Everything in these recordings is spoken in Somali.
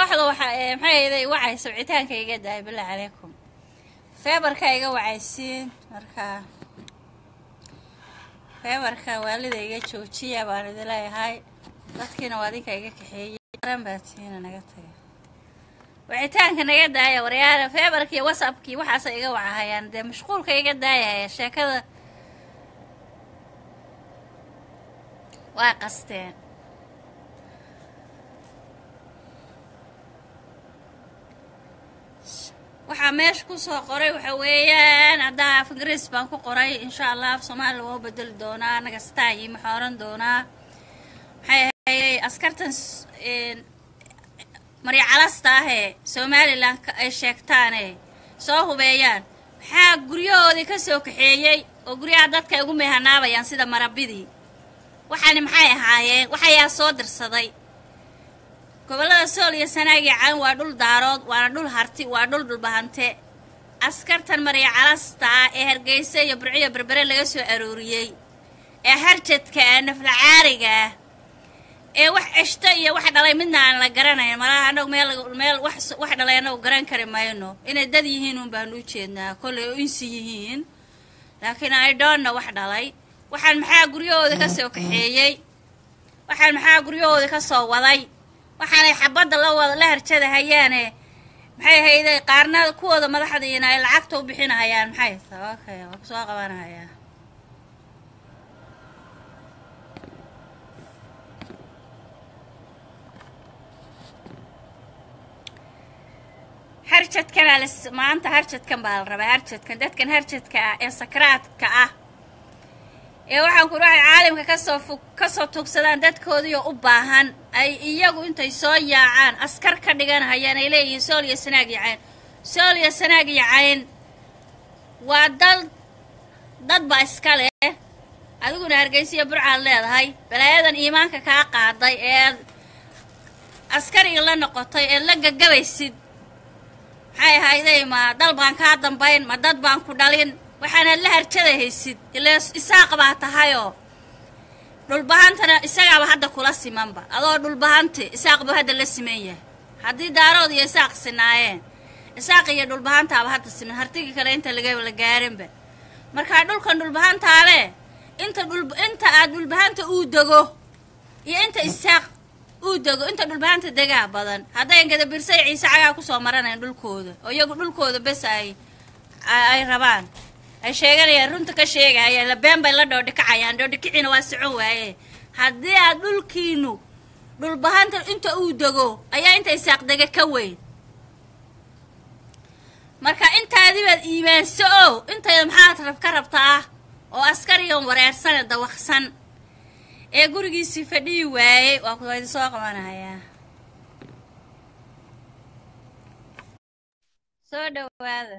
kooxda waxa ee maxay ahayday wacaysa wicitaanka iga daay billah calaykum feebarka iga wacaysiin marka feebarka waalida iga joojiya baan idin leeyahay dadkiina waa adinka iga kaxeeyey aran baatiina naga taga wicitaanka naga daaya waryaala feebarkii whatsappkii waxaasa iga wacahayaan dee mashquulka iga daayahaya sheekada waa qasteen waxaa meesha kusoo qoray waxa weeyaan haddaa af ingiriis baan ku qoray insha allah af soomaaliya waa u bedeli doonaa anaga staayi maxaa oran doonaa maxay ahayday askartan s- een, maryacalasta ahee somalilan ka- ay sheegtaane soo hubeeyaan maxaa guryahoodii ka soo kaxeeyey oo guryaha dadka ay ugu meehanaabayaan sida marabidii waxaani maxay ahaayeen waxayaa soo dirsaday gobollada sool iyo sanaag iyo calan waa dhul daarood waana dhul harti waa dhul dhulbahante askartan marya calasta ah ee hargeysa iyo burciyo berbere laga soo arooriyey ee harjadka ah naflacaariga ah ee wax ceshto iyo wax dhalay midna aan la garanayn malaha annagu meel meel wax wax dhalay annagu garan kari mayno inay dad yihiin un baanu u jeednaa kollay oo insi yihiin laakiin i don't know wax dhalay waxaan maxaa guryahooda ka soo kaxeeyey waxaan maxaa guryahooda ka soo waday waxaanay xabadda la wada la harjada hayaane maxay hayday qaarna kuwooda madaxdiina ay lacagta u bixinahayaan maxay tahay okay waa kusoo qabanahayaa harjadkanaa la maanta harjadkan baa la rabaa harjadkan dadkan harjadka ah ee sakraadka ah ee waxaan ku waxay caalamka kasoo fog kasoo tugsadaan dadkoodiioo u baahan ay iyagu intay soo yaacaan askar ka dhiganahayaan ay leeyihiin sool iyo sanaag iyo cayn sool iyo sanaag iyo cayn waa dal dad baa iska leh adiguna hargeysiya burcaad leedahay balaayadan iimaanka kaa qaaday ee askariga la noqotay ee la gagabaysid maxay ahayday ma dal baan kaa dambayn ma dad baan ku dhalin waxaanaad la harjada haysid ilaa isaaq baa tahayoo dhulbahantana isagaaba hadda kula simanba adoo dhulbahanti isaaq buu hadda la siman yahay haddii daarood iyo isaaq sinaayeen isaaq iyo dhulbahantaaba hadda siman hartigii kale inta laga la gaarinba markaa dhulkan dhulbahantaale inta dhul inta aad dhulbahanta uu dego iyo inta isaaq uu dego inta dhulbahanta degaa badan haddayn gadabirsay ciise cagaa kusoo maranayn dhulkooda oo iyagu dhulkooda bes ay ay rabaan ay sheeganayaan runta ka sheegahayaan la been bay la dhoodhikacayaan dhoodhikiciina waa socon waaye haddii aad dhulkiinu dhulbahanta inta uu dego ayaa inta isaaq dega ka weyn marka intaadibaad iimaanso o intayda maxaad rab ka rabtaa oo askarigan wareersane dawaqsan ee gurigiisii fadhiyi waayey waa ku idin soo qabanayaa soo dhawaada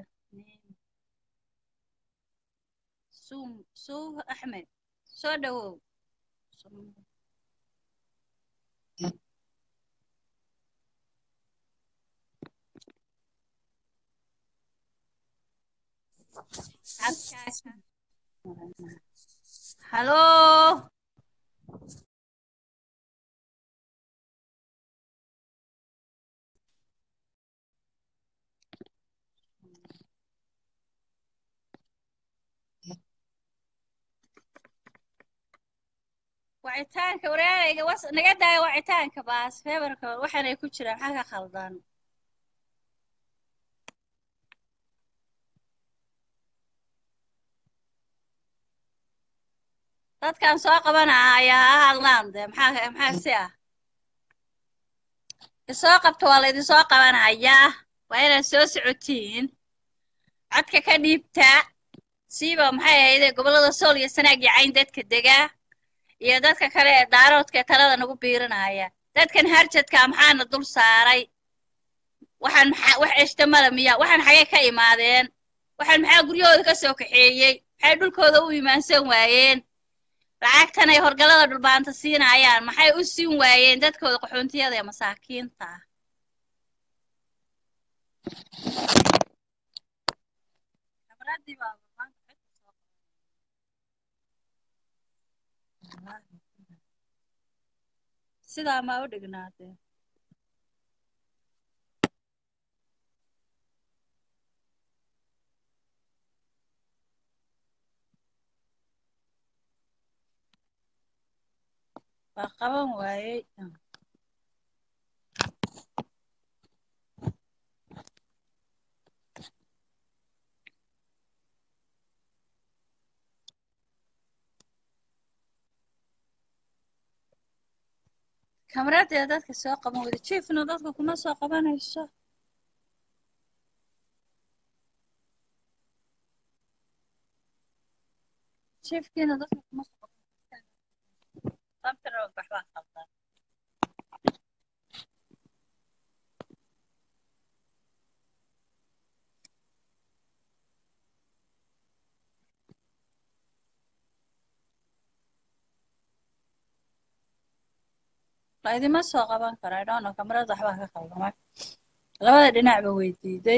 suum suuf axmed soo dhawow halo wacitaanka wareerayga was naga daaya wacitaanka baas feebarka waxaanay ku jiraan maxaa ka khaldan dadkan soo qabanaa ayaa ha hadlaan dee maxaa maxaa si ah isoo qabta waa laydin soo qabanayaa waa inaad soo socotiin codka ka dhiibtaa siiba maxay ahayde gobollada sool iyo sanaag iyo cayn dadka degaa iyo dadka kale ee daaroodka ee talada nagu biirinaya dadkan harjadka maxaana dul saaray waxaan maxaa wax eshtamada miya waxaan xagee ka imaadeen waxaan maxaa guryahooda ka soo kaxeeyey maxay dhulkooda u imaansan waayeen lacagtan ay horgalada dhulbaanta siinayaan maxay u siin waayeen dadkooda qaxoontiyada ee masaakiinta ah sidaa maa u dhignaatee waa qaban waayey kamradeeda dadka soo qaban weyda jiefna dadka kuma soo qabanayso jiefkiina dadka kuma soo qabanayso sabtana waxbaa qaldan la idima soo qaban karo i don't know kamarada waxbaa ka qaldamay labada dhinacba way diiday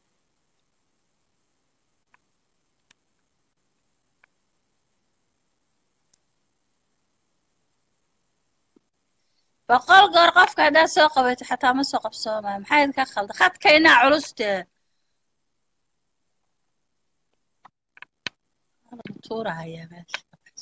boqol goor qofka haddaad soo qabato xataa ma soo qabsoomaya maxaa idinka khalda khadkaynaa culustee tuurahayaa meesha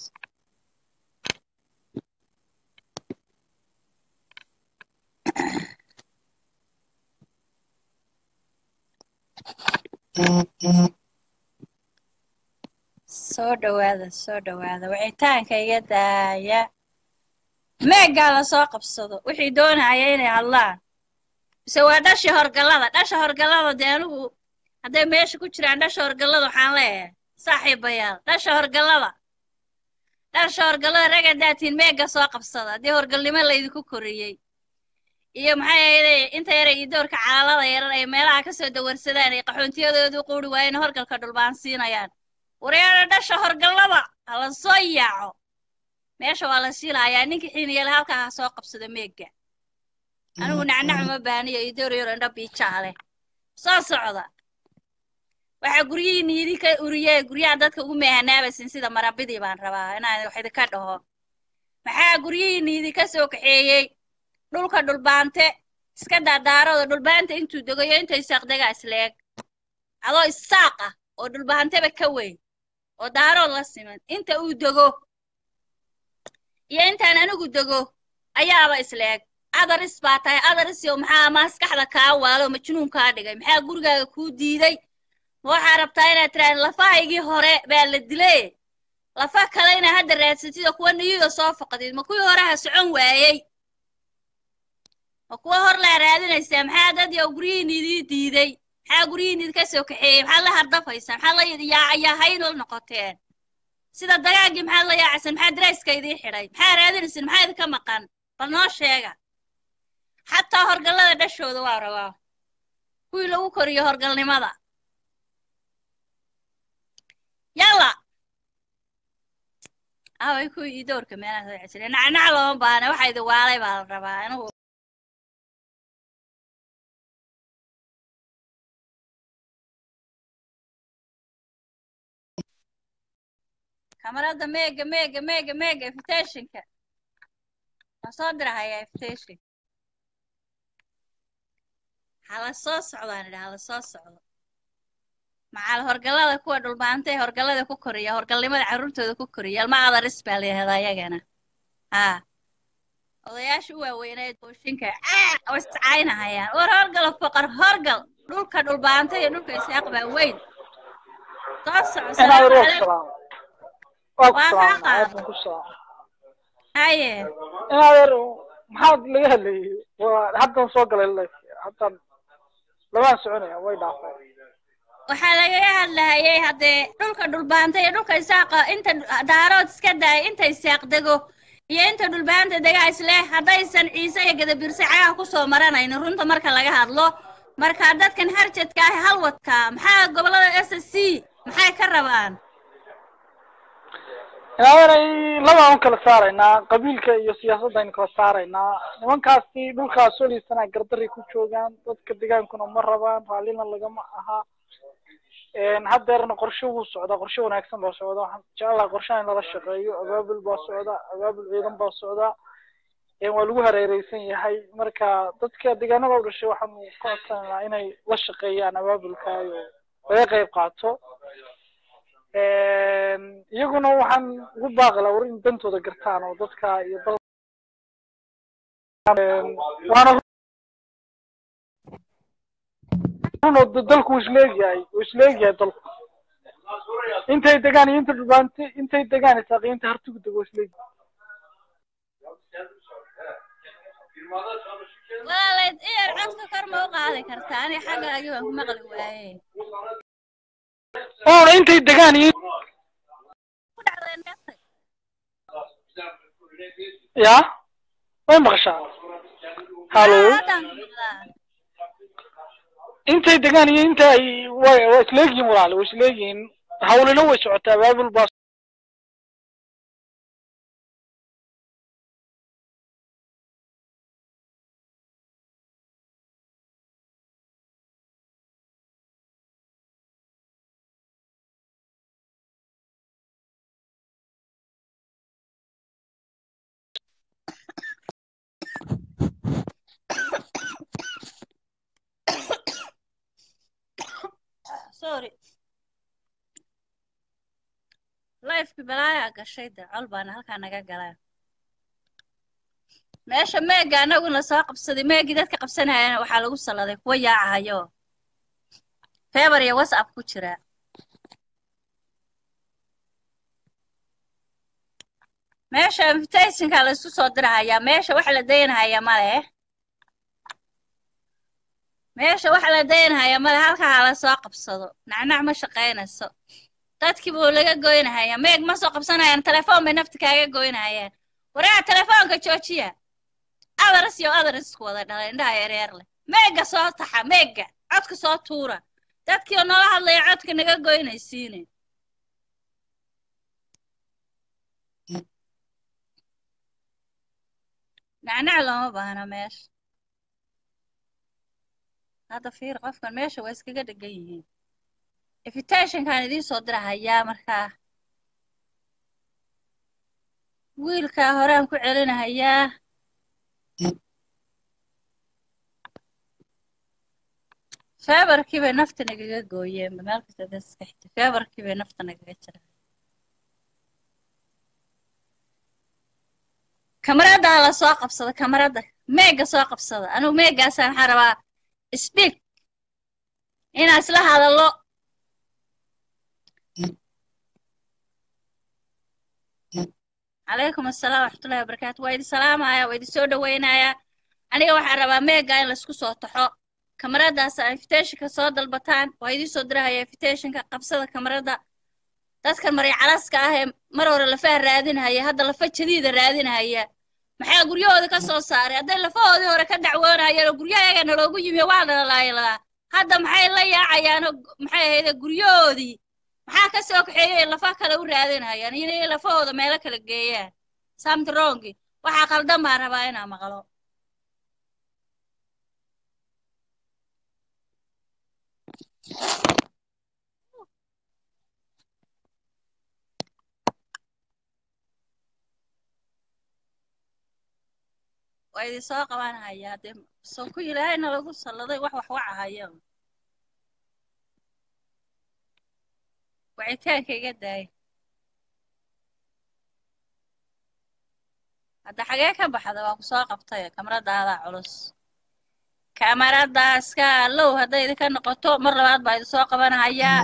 soo dhawaada soo dhawaada wicitaanka iga daaya meeggaa lasoo qabsado wixii doonaya inay hadlaan mise waa dhashii horgallada dhasha horgallada dee anigu hadday meesha ku jiraan dhasha horgallada waxaan leeyahay saaxiibayaal dhasha horgallada dhasha horgallada rag hadaatiin meegga soo qabsada haddii horgalnimo laydinku koriyey iyo maxay ahayday inta yara iyo doorka calaalada yaran ay meelaha kasoo dawarsadaan ay qaxoontiyadoodu quuri waayeen horgalka dhulbaan siinayaan wareera dhasha horgallada hala soo yaaco meesha waa la siilahayaa ninkii xiiniyale halkaa ha soo qabsado meegga anigu nacnac ma baaniyo iyo door yaro indha biijaa leh soo socda waxaa guryihiinni idinka uriyee guryaha dadka ugu meehanaabaysin sida marabidii baan rabaa inaan wax idinka dhaho maxaa guryihiinni idinka soo kaxeeyey dhulka dhulbaante iska daadaarooda dhulbaanta intuu degayo inta isaaqdegaa isleeg adoo isaaq ah oo dhulbaanteba ka weyn oo daarood la siman inta uu dego iyo intaan anigu dego ayaaba isleeg adaris baa tahay adarisyo maxaa maskaxda kaa waalo majnuun kaa dhigay maxaa gurigaaga kuu diiday ma waxaa rabtaa inaad tiraahda lafahaygii hore baa la dilay lafa kale inaad hadda raadsatid oo kuwa niyada soo faqdid ma kuwii hore ha socon waayey ma kuwa hor laa raadinaysaa maxaa dad yow guryihiin idii diiday maxaa guryihiin idinka soo kaxeeyey maxaad la hardafaysaa maxaad la yaayahayn la noqoteen sida dagaagii maxaad la yaacaysan maxaa darayska idii xidhay maxaa raadinaysan maxaa idinka maqan bal noo sheega xataa horgallada dhashooda waa rabaa kuwii lagu koriyo horgalnimada yalla away kuwii ii doorka meelaha soo cesire nacnac looma baana waxa idin waalay baa la rabaa anigu kamarada meega meega meega meega invitationka waan soo dirahayaa invitation hala soo socdaan idha hala soo socdo macal horgallada kuwa dhulbaanta ee horgallada ku koriya horgalnimada carruurtooda ku koriya alma adaris baa la yihahdaa iyagana haa odayaasha u waaweynayd booshinka oo iscaynahayaan war horgalo foqor horgal dhulka dhulbaanta iyo dhulka isaaq baa weyn soo soco salaamu calaykum waa kaa qaado haye inadeer maxaad laga hadlayay waa haddan soo galay life haddan labaan soconaya way dhaafay waxaa lagaga hadlahayay haddee dhulka dhulbaanta iyo dhulka isaaqa inta daarood iska daaya inta isaaq dego iyo inta dhulbaanta degaa isleh haddaysan ciise iyo gadabirse cagaha kusoo maranaynin runta marka laga hadlo marka dadkan harjadka ah halwadka maxaa gobollada s s c maxay ka rabaan inadeeray labaan u kala saaraynaa qabiilka iyo siyaasadda aynu kala saaraynaa nimankaasi dhulkaas soliisana gardaray ku joogaan dadka degaankuna ma rabaan raallina lagama aha haddeerna qorshe wuu socdaa qorshe wanaagsan baa socda waxaan jecelahay qorshaha in lala shaqeeyo abaabul baa socda abaabul ciidan baa socda waa lagu hareereysan yahay marka dadka deegaanada u dhashay waxaanu ka codsanaynaa inay la shaqeeyaan abaabulka iyo laga qayb qaato iyaguna waxaan ugu baaqi lahaa war in dantooda gartaan oo dadka iyo dal waana runo dalku wuu isleegyahay wuu isleegyahay dalku intay degaan iyo inta dhubaante intay degaan isaaqi inta hartigu dego isleegyahay walaalayd iyar codka kor ma u qaadi kartaa ani xaggaagi waan ku maqli waaye oona intay degaan iyo ku dhacdeen meesha ya way maqashaa halo haddaan ku maqlaa intay degaan iyo inta ay way waa isleegyihiin walaale way isleegyihiin hawlina way socotaa baabul baa sorry lifeki balaayaa gashay de col baana halkaa naga galaa meesha meega anaguna soo qabsaday meegii dadka qabsanayana waxaa lagu salladay kuwa yaacahayo feber iyo whatsapp ku jira meesha invitationka la isku soo dirahayaa meesha wax la daynahaya male meesha wax la daynahaya male halkaa hala soo qabsado nacnac ma shaqaynayso dadkii buu laga goynahaya meeg ma soo qabsanayaan telefoon bay nafta kaaga goynahayaan waraa telefoonka joojiya adaras iyo adaras isku wada dhalay indhaha yareer leh meega soo taxa meega codka soo tuura dadkii oo nala hadlaya codka naga goynaysiine nacnac looma baahna meesha hadda fiir qofkan meesha waa iskaga dhegan yihiin invitationkaan idiin soo dirahayaa markaa wiilkaa horaan ku celinahayaa feebarkii bay nafta nagaga gooyeen meel kasta dad iska xigta feebarkii bay nafta nagaga jira kamaradda la soo qabsada kamaradda meega soo qabsada anigu meegaasaan waxaa rabaa speak inaan isla hadallo calaykum assalaam waxmatullahi wabarakaatu waa idin salaamaya waa idin soo dhoweynayaa aniga waxaan rabaa meega in laisku soo taxo kamaradaas aa invitationka soo dalbataan waa idiin soo dirahaya invitationka qabsada kamaradda dadkan maryacalaska ah ee mar hore lafaha raadinahaya hadda lafa jadiida raadinahaya maxaa guryahooda ka soo saaray hadday lafahoodii hore ka dacwoonayeen oo guryahayaga naloogu yimi waa dhalalaayladaa hadda maxay la yaacayaanoo maxay ahayde guryahoodii maxaa ka soo kaxeeyay lafa kale u raadinayaan inay lafahooda meelo kala geeyaan samtrongi waxaa qaldan baan rabaa inaa maqlo waa idin soo qabanhayaa dee sonku ilaahayna lagu salladay wax wax wacahayo wacitaanka iga daay hadda xagee ka baxda waa ku soo qabtay kamaradaada culus kamaradaas ka allow hadday idinka noqoto mar labaad baa idin soo qabanahayaa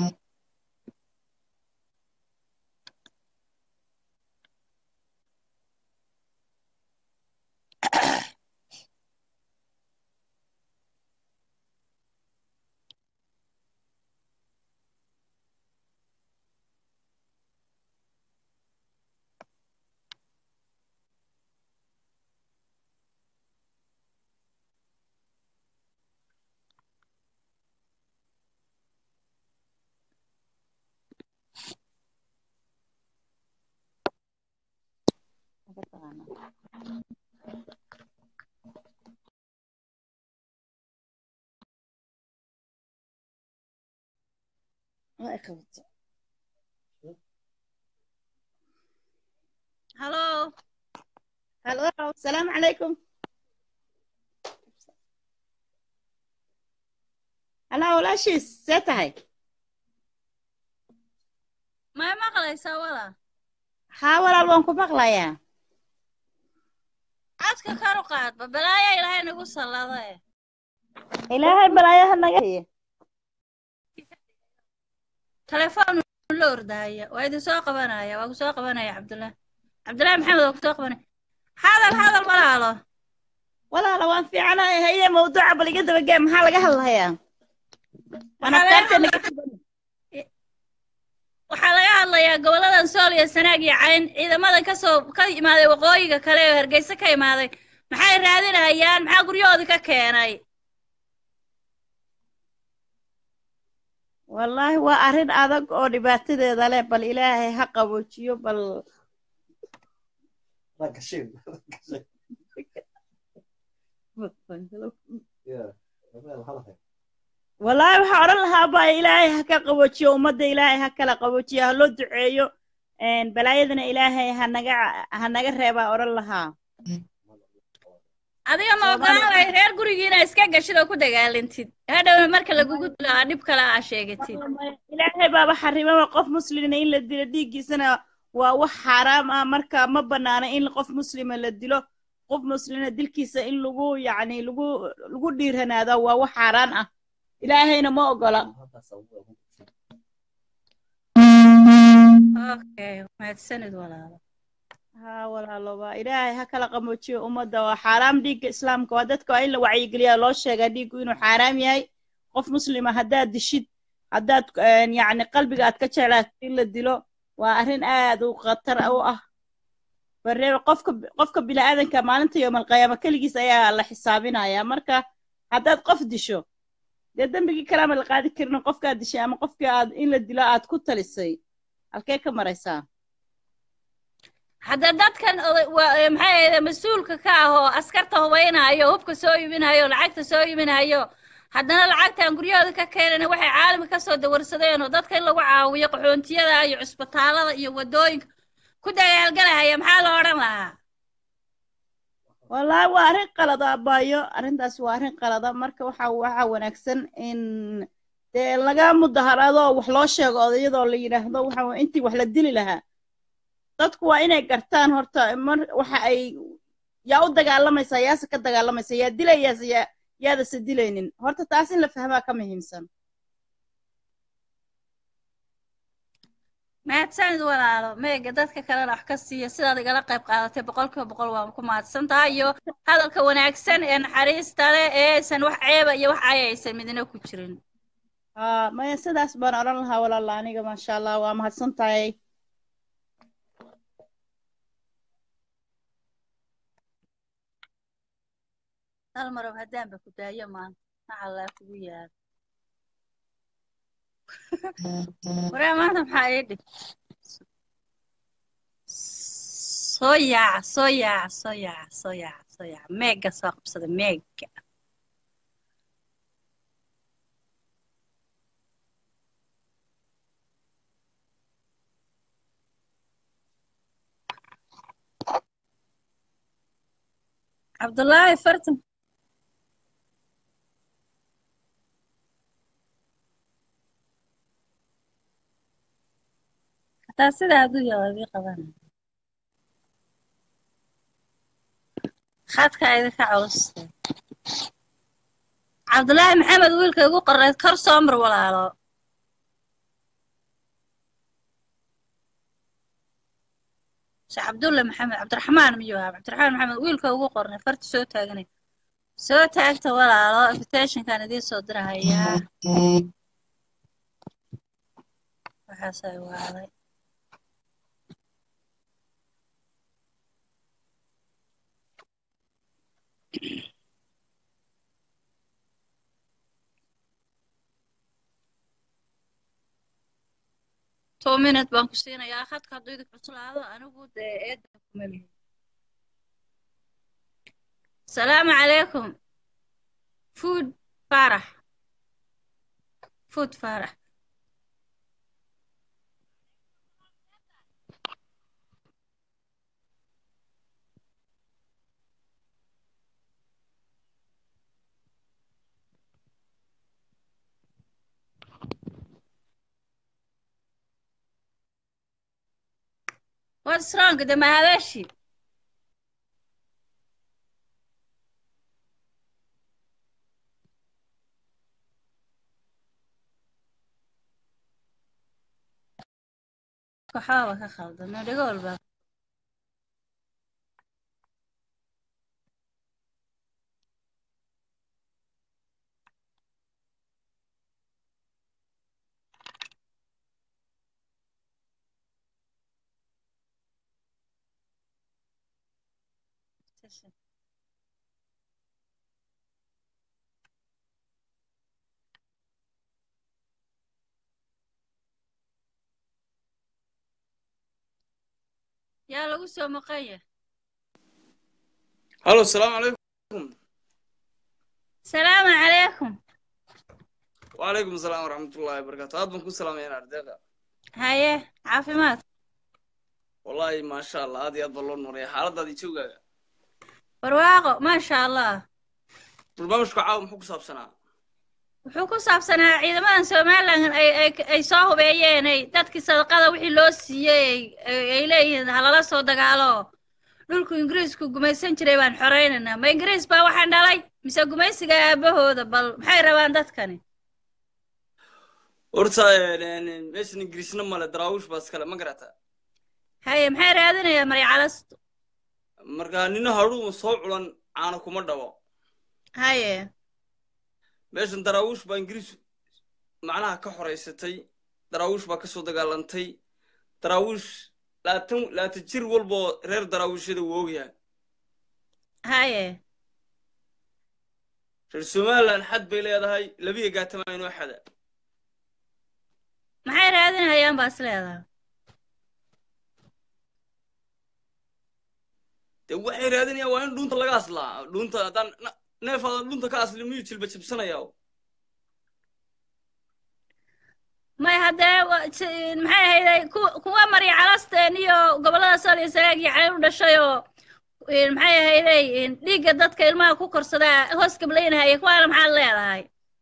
halo هلو السلام عليكم هلا walaashiis see tahay may maqlaysaa wala haa walaal waan ku maqlayaa codka kor u qaadba balaaya ilaahay nagu sallado eh ilaahay balaayaha naga heye telefoon la ordahaya waa idin soo qabanaya waa ku soo qabanaya cabdullaahi cabdullaahi maxamed waa ku soo qabanaya hadal hadal walaalo walaala waan fiicanahay haye mawduuca bal iga dabagee maxaa laga hadlayaa waan Waxaa laga afkaarteena hadla- waxaa laga hadlayaa goboladan sool iyo sanaag iyo cayn ciidamada kasoo ka imaaday waqooyiga kale oo hargeysa ka imaaday maxay raadinayaan maxaa guryahoodii ka keenay wallaahi waa arrin adag oo dhibaatadeeda leh bal ilaahay ha qaboojiyo bal Like a shoe. yeah. Meel halahay. wallaahi waxaa odhan lahaa baa ilaahay ha ka qaboojiyo ummadda ilaahay ha kala qaboojiyo ha loo duceeyo een, balaayadana ilaahay ha naga ha naga reebaa odhan lahaa adiga ma Soomaali- ogolaan lahay reer gurigiina iska gashid oo ku dagaalantid hadhowna marka lagugu dilo aa dhib kale aa sheegatid ilaahay baaba xarimaba qof muslina in la dilo dhiiggiisana waa wax xaaraam ah marka ma banaana in qof muslima la dilo qof muslina dilkiisa in lagu yacni lagu lagu dhiiranaado waa wax xaaraan ah ilaahayna ma ogola okay mahadsanid walaalo haa walaaloba ilaahay ha kala qamoojiyo ummadda waa xaaraam dhiigga islaamka waa dadka waa in la wacyigeliyaa loo sheegaa dhiiggu inuu xaaraam yahay qof muslima haddaad dishid haddaad een, yacni qalbiga aad ka jeclaatid in la dilo waa arrin aad u khatar u ah baree qofka qofka bini'aadanka maalinta yoomalqiyaama keligiis ayaa la xisaabinayaa marka haddaad qof disho dee dembigii kalaama la qaadi karin qofkaad dishay ama qofkii aad in la dilo aad ku talisay halkee ka maraysaa hadda dadkan oday- waa- ee, maxay ahayd mas-uulka ka ah oo askarta hubaynayo hubka soo iibinayo lacagta soo iibinayo haddana lacagtan guryahooda ka keenana waxay caalamka kasoo dawarsadeen oo dadka in lagu caawiyo qaxoontiyada iyo cusbitaalada iyo wadooyinka ku dagaalgalahaya maxaa la odhan lahaa wallaahi waa arrin qalada abaayo arrintaas waa arrin qalada marka waxa waxa wanaagsan in dee laga mudaharaado oo wax loo sheego odayadoo la yidhaahdo waxa wa- intii wax la dili lahaa dadku waa inay gartaan horta mar waxa ay yaa u dagaalamaysaa yaase ka dagaalamaysa yaa dilayaase yaa yaadase dilaynin horta taas in la fahmaa ka muhiimsan mahadsanid walaalo meega dadka kalena wax ka siiya sidaad igala qayb qaadatay boqolkiiba boqol waan ku mahadsan tahay iyo hadalka wanaagsan ee naxariista leh ee aysan wax ceeba iyo wax caya aysan midna ku jirin haa maya sidaas baan odhan lahaa walaala aniga maasha allah waa mahadsan tahay hal marow haddaanba ku daayo maanta maxallaa kugu yaal waree maanta maxaa ii dhig soo yaaca soo yaaca soo yaaca soo yaaca soo yaaca meega soo qabsada meega cabdullaahi fartan hataa sidaa hadduu yahay waa idii qabanaya khadka idinka culustay cabdullaahi maxamed wiilka igu qoreed kor soo mar walaalo sheekh cabdulle maxamed cabdiraxmaan miyuu ahaa cabdiraxmaan maxamed wiilka ugu qornay farta soo taaganay soo taagta walaalo invitationkan idiin soo dirahayaa waxaasay waaday two minute baan ku siinayaa khadka hadduu idin cuslaado anigu dee eedda kuma lihin asalaamu calaykum food faarax food faarax what's wrong de mahadashi codka waxbaaba ka khaldan dhigo walba yaa lagu soo maqanya halo asalaamu calaykum salaamu calaykum wacalaykum asalaam waraxmatullahi wabarakaatu aad baan ku salaamayaan ardeeqa haye caafimaad wallahi maasha allah aad iyo aad baa loo nooraya xaaladaadii joogaaga barwaaqo maasha allah barnaamijku caawa muxuu ku saabsanaa wuxuu ku saabsanaa ciidamadan somalilan ay ay ay soo hubeeyeen ay dadkii sadaqada wixii loo siiyey ay ay leeyihiin halala soo dagaalo dhulku ingiriisku gumaysan jiray baan xoreynaynaa ma ingiriis baa waxaan dhalay mise gumaysiga aabahooda bal maxay rabaan dadkani horta meeshan ingiriisna male daraawish baa iskale ma garata haye maxay raadinayaan maryacalastu marka nina hadhuuma soo culan caana kuma dhabo haye meeshan daraawish baa ingiriis macnaha ka xoraysatay daraawish baa ka soo dagaalantay daraawish laatan laatan jir walboo reer daraawiishada wuu ogyahay haye reer somaliland xad bay leedahay labiya gaatama inoo xada maxay raadinayaan baa is leedahay dee waxay raadinayaan waa in dhuunta laga aslaa dhuunta haddaan na- neef aadan dhuunta ka aslin miyuu jilba jibsanaya may haddee wa- si- maxay ahayday ku- kuwa maryacalasteen iyo gobollada sal iyo sagaag iyo cayn u dhashay oo in maxay ahayday in dhiigga dadka ilmaha ku korsadaa hoos gablaynahaya kuwaana maxaad leedahay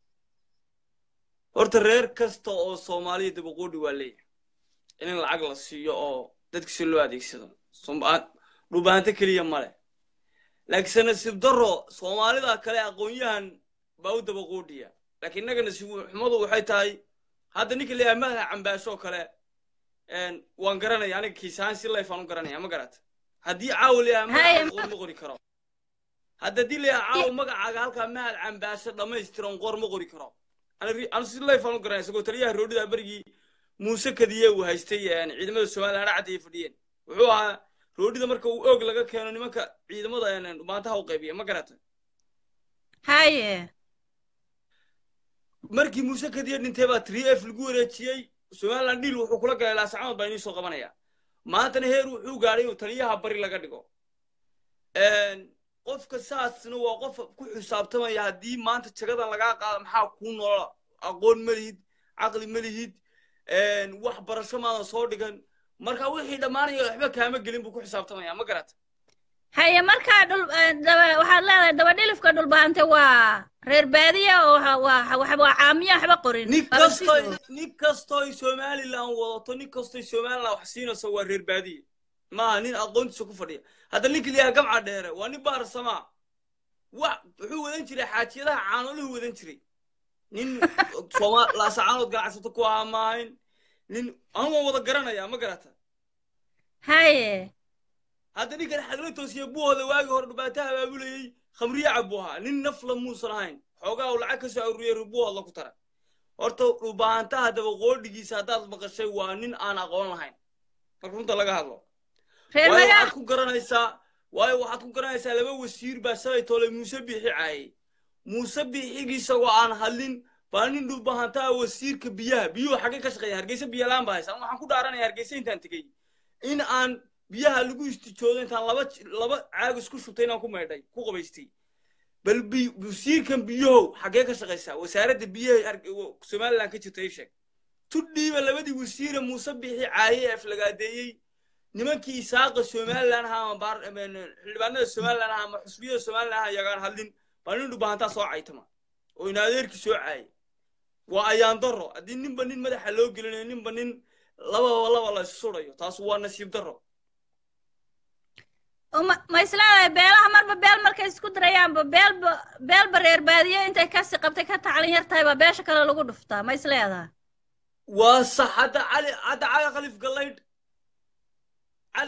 horta reer kasta oo soomaaliya dabaqoodhi waa leeyahay in lacag la siiyo oo dadkiisa loo adeegsado Sooma- dhubaanto keliya male laakiinse nasiib darro soomaalida kale aqoon-yahan baa u dabaqoodhiya laakiin innaga nasiib xumadu waxay tahay hadda ninka leeyahay madaxa cambaashoo kale een, waan garanaya aniga kiisahaan si layf aan u garanaya ma garata haddii caawa leeyahay Haya, magaca qoor ma qori karo hadda haddii leeyahay caawa magacaaga halkaa mahad cambaasho dhammaystiran qoor ma qori karo Ani- anu si layf aan u garanaya isagoo taliyaha roodhida berigii muuse kadiye uu haystay een, ciidamada somaliland hadha cadda ay fadhiyeen wuxuu ahaa roodhida marka uu oog laga keeno nimanka ciidamada een, maantaha u qaybiya ma garata haye markii muuse kadiye dhintay baa three f lagu wareejiyey somaliland dhiil wuxuu kula galay laasacanood baa inii soo qabanaya maantana heer wuxuu gaadhay inuu taliyaha bari laga dhigo qofka saasna waa qof ku xisaabtamaya haddii maanta jagadan lagaa qaado maxaa kuu noola aqoon ma lihid caqli ma lihid wax barasho maadan soo dhigan marka wixii dhammaanaya waxba kaama gelin buu ku xisaabtamaya ma garata haye markaa dhul eh, daba waxaad leedahay dabadhilifka dhulbaante waa reer baadiya oo waxa- waa waa waa caamiya waxba qorin nin Waa kastoy sidoo. nin kastoy somaliland wadato nin kastoy somaliland wax siinayso waa reer baadiye maaha nin aqoontiisa ku fadhiya hadda ninka liyaha gamca dheere waa nin baarsamaa wax wuxuu wadan jiray xaajiyadaha caanoluhu wadan jiray nin sooma laasacaanood ganacsato ku ahaa maahayn nin anu waan wada garanaya ma garata haye hadda ninkan xagla toosiye buhooda waagii hore dhubaataha abaabulayey khamriye cabu ahaa nin nafla muusan ahayn xoogaa uu lacag ka soo aruuriyey rubuhood ku tara horta dhubaantaha dabaqoodhigiisa haddaad maqashay waa nin aan aqoon lahayn marka runta laga hadlo reer waayo magaa waxaad ku garanaysaa waayo waxaad ku garanaysaa laba wasiir baa shalay toole muuse biixi caayay muuse biixigii isagoo aan hadlin baa nin dhubahantaha wasiirka biyaha biyuhu xaggee ka shaqeeya hargeysa biyalaan baa haysa waxaan ku dhaaranaya hargeysa intaan tegey in aan biyaha lagu istijoodo intaan laba j- laba caag isku shubtay inaan ku maydhay ku qabaystay bal bi- wasiirkan biyahow xaggee ka shaqaysaa wasaaradda biyaha Harge- wo- somaliland ka jirta ii sheeg tudhiiba labadii wasiire muuse biixi caayay ee aflagaadeeyey nimankii isaaqa somaliland ahaa ama baar- ama xildhibaanada somaliland ahaa ama xusbiyada somaliland ahaa iyagaan hadlin baa nin dhubahantaa soo caytama oo in adeerkii soo caayay waa ayaan daro haddii ninba nin madaxa loo gelinayo ninba nin lababa laba la issurayo taas waa nasiib daro ma ma isleedahay beelaha marba beel markay isku dirayaanba beelba beelba reer baadiye intay kasi qabtay ka taclin yar tahay baa beesha kale lagu dhuftaa ma isleedahay waa sax hadda cali hadda cali khalif gallaydh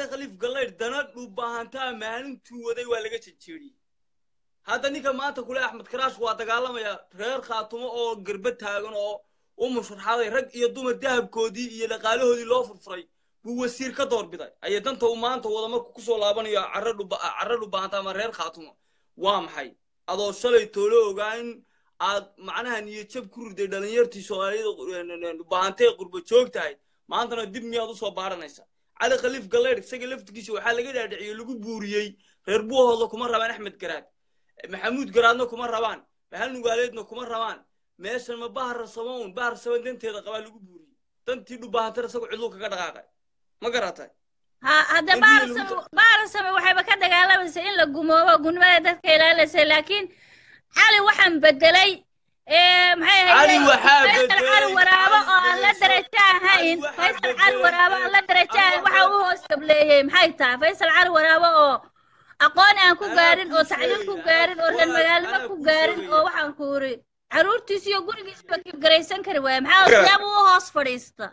cali khaliif gallaydh dana dhulbaahantaa maalintuu waday waa laga jejeeriyey hadda ninka maanta kule axmed karaash waa dagaalamaya reer khaatumo oo garba taagan oo u musharaxaday rag iyo dumar dahabkoodii iyo dhaqaalahoodii loo furfuray buu wasiir ka doorbiday ayay danta uu maanta wada markuu kusoo laabanayo carre dhuba carre dhulbaahanta ama reer khaatumo waa maxay adoo shalay toolo ogaa in aad macnaha niyadjab ku riday dhalinyartii soomaaliyada dhulbaahantee qurba joog tahay maantana dib miyaad usoo baaranaysa cali khaliif galleydh isaga laftigiisa waxaa laga dhaadhiciyey lagu buuriyey reer buuhooda kuma rabaan axmed garaad maxamuud garaadna kuma rabaan bahal nugaaleedna kuma rabaan meeshan ma bahar samaun bahar saman danteeda qabaa lagu buuriyey dantii dhubaahantana isagoo cidluu kaga dhaqaaqay ma garatay ha hadda In biyo lagu baarsame baarsame waxayba ka dagaalamaysa in la gumoobo gudmada dadka ilaalinaysa laakiin cali waxaan bedelay ee maxay Cali ahayd waxaa faysal bedelay, cali waraabo Cali oo aan la bedelay, darajo ahayn Cali waxaa faysal cali bedelay, waraabo aan la darajo ahayn Cali waxa uu hoos gableeyey maxay tahay faysal cali waraabo oo aqoon aan ku Anaa gaarin kuu oo tacliim ku sheegaya, gaarin oo anaa- reer magaalnimo anaa ku kuu gaarin sheegaya. oo waxaan ku uri caruurtiisa iyo gurigiisba kibgaraysan kari waaya maxaa Gara- siyaab u hoos fadhiista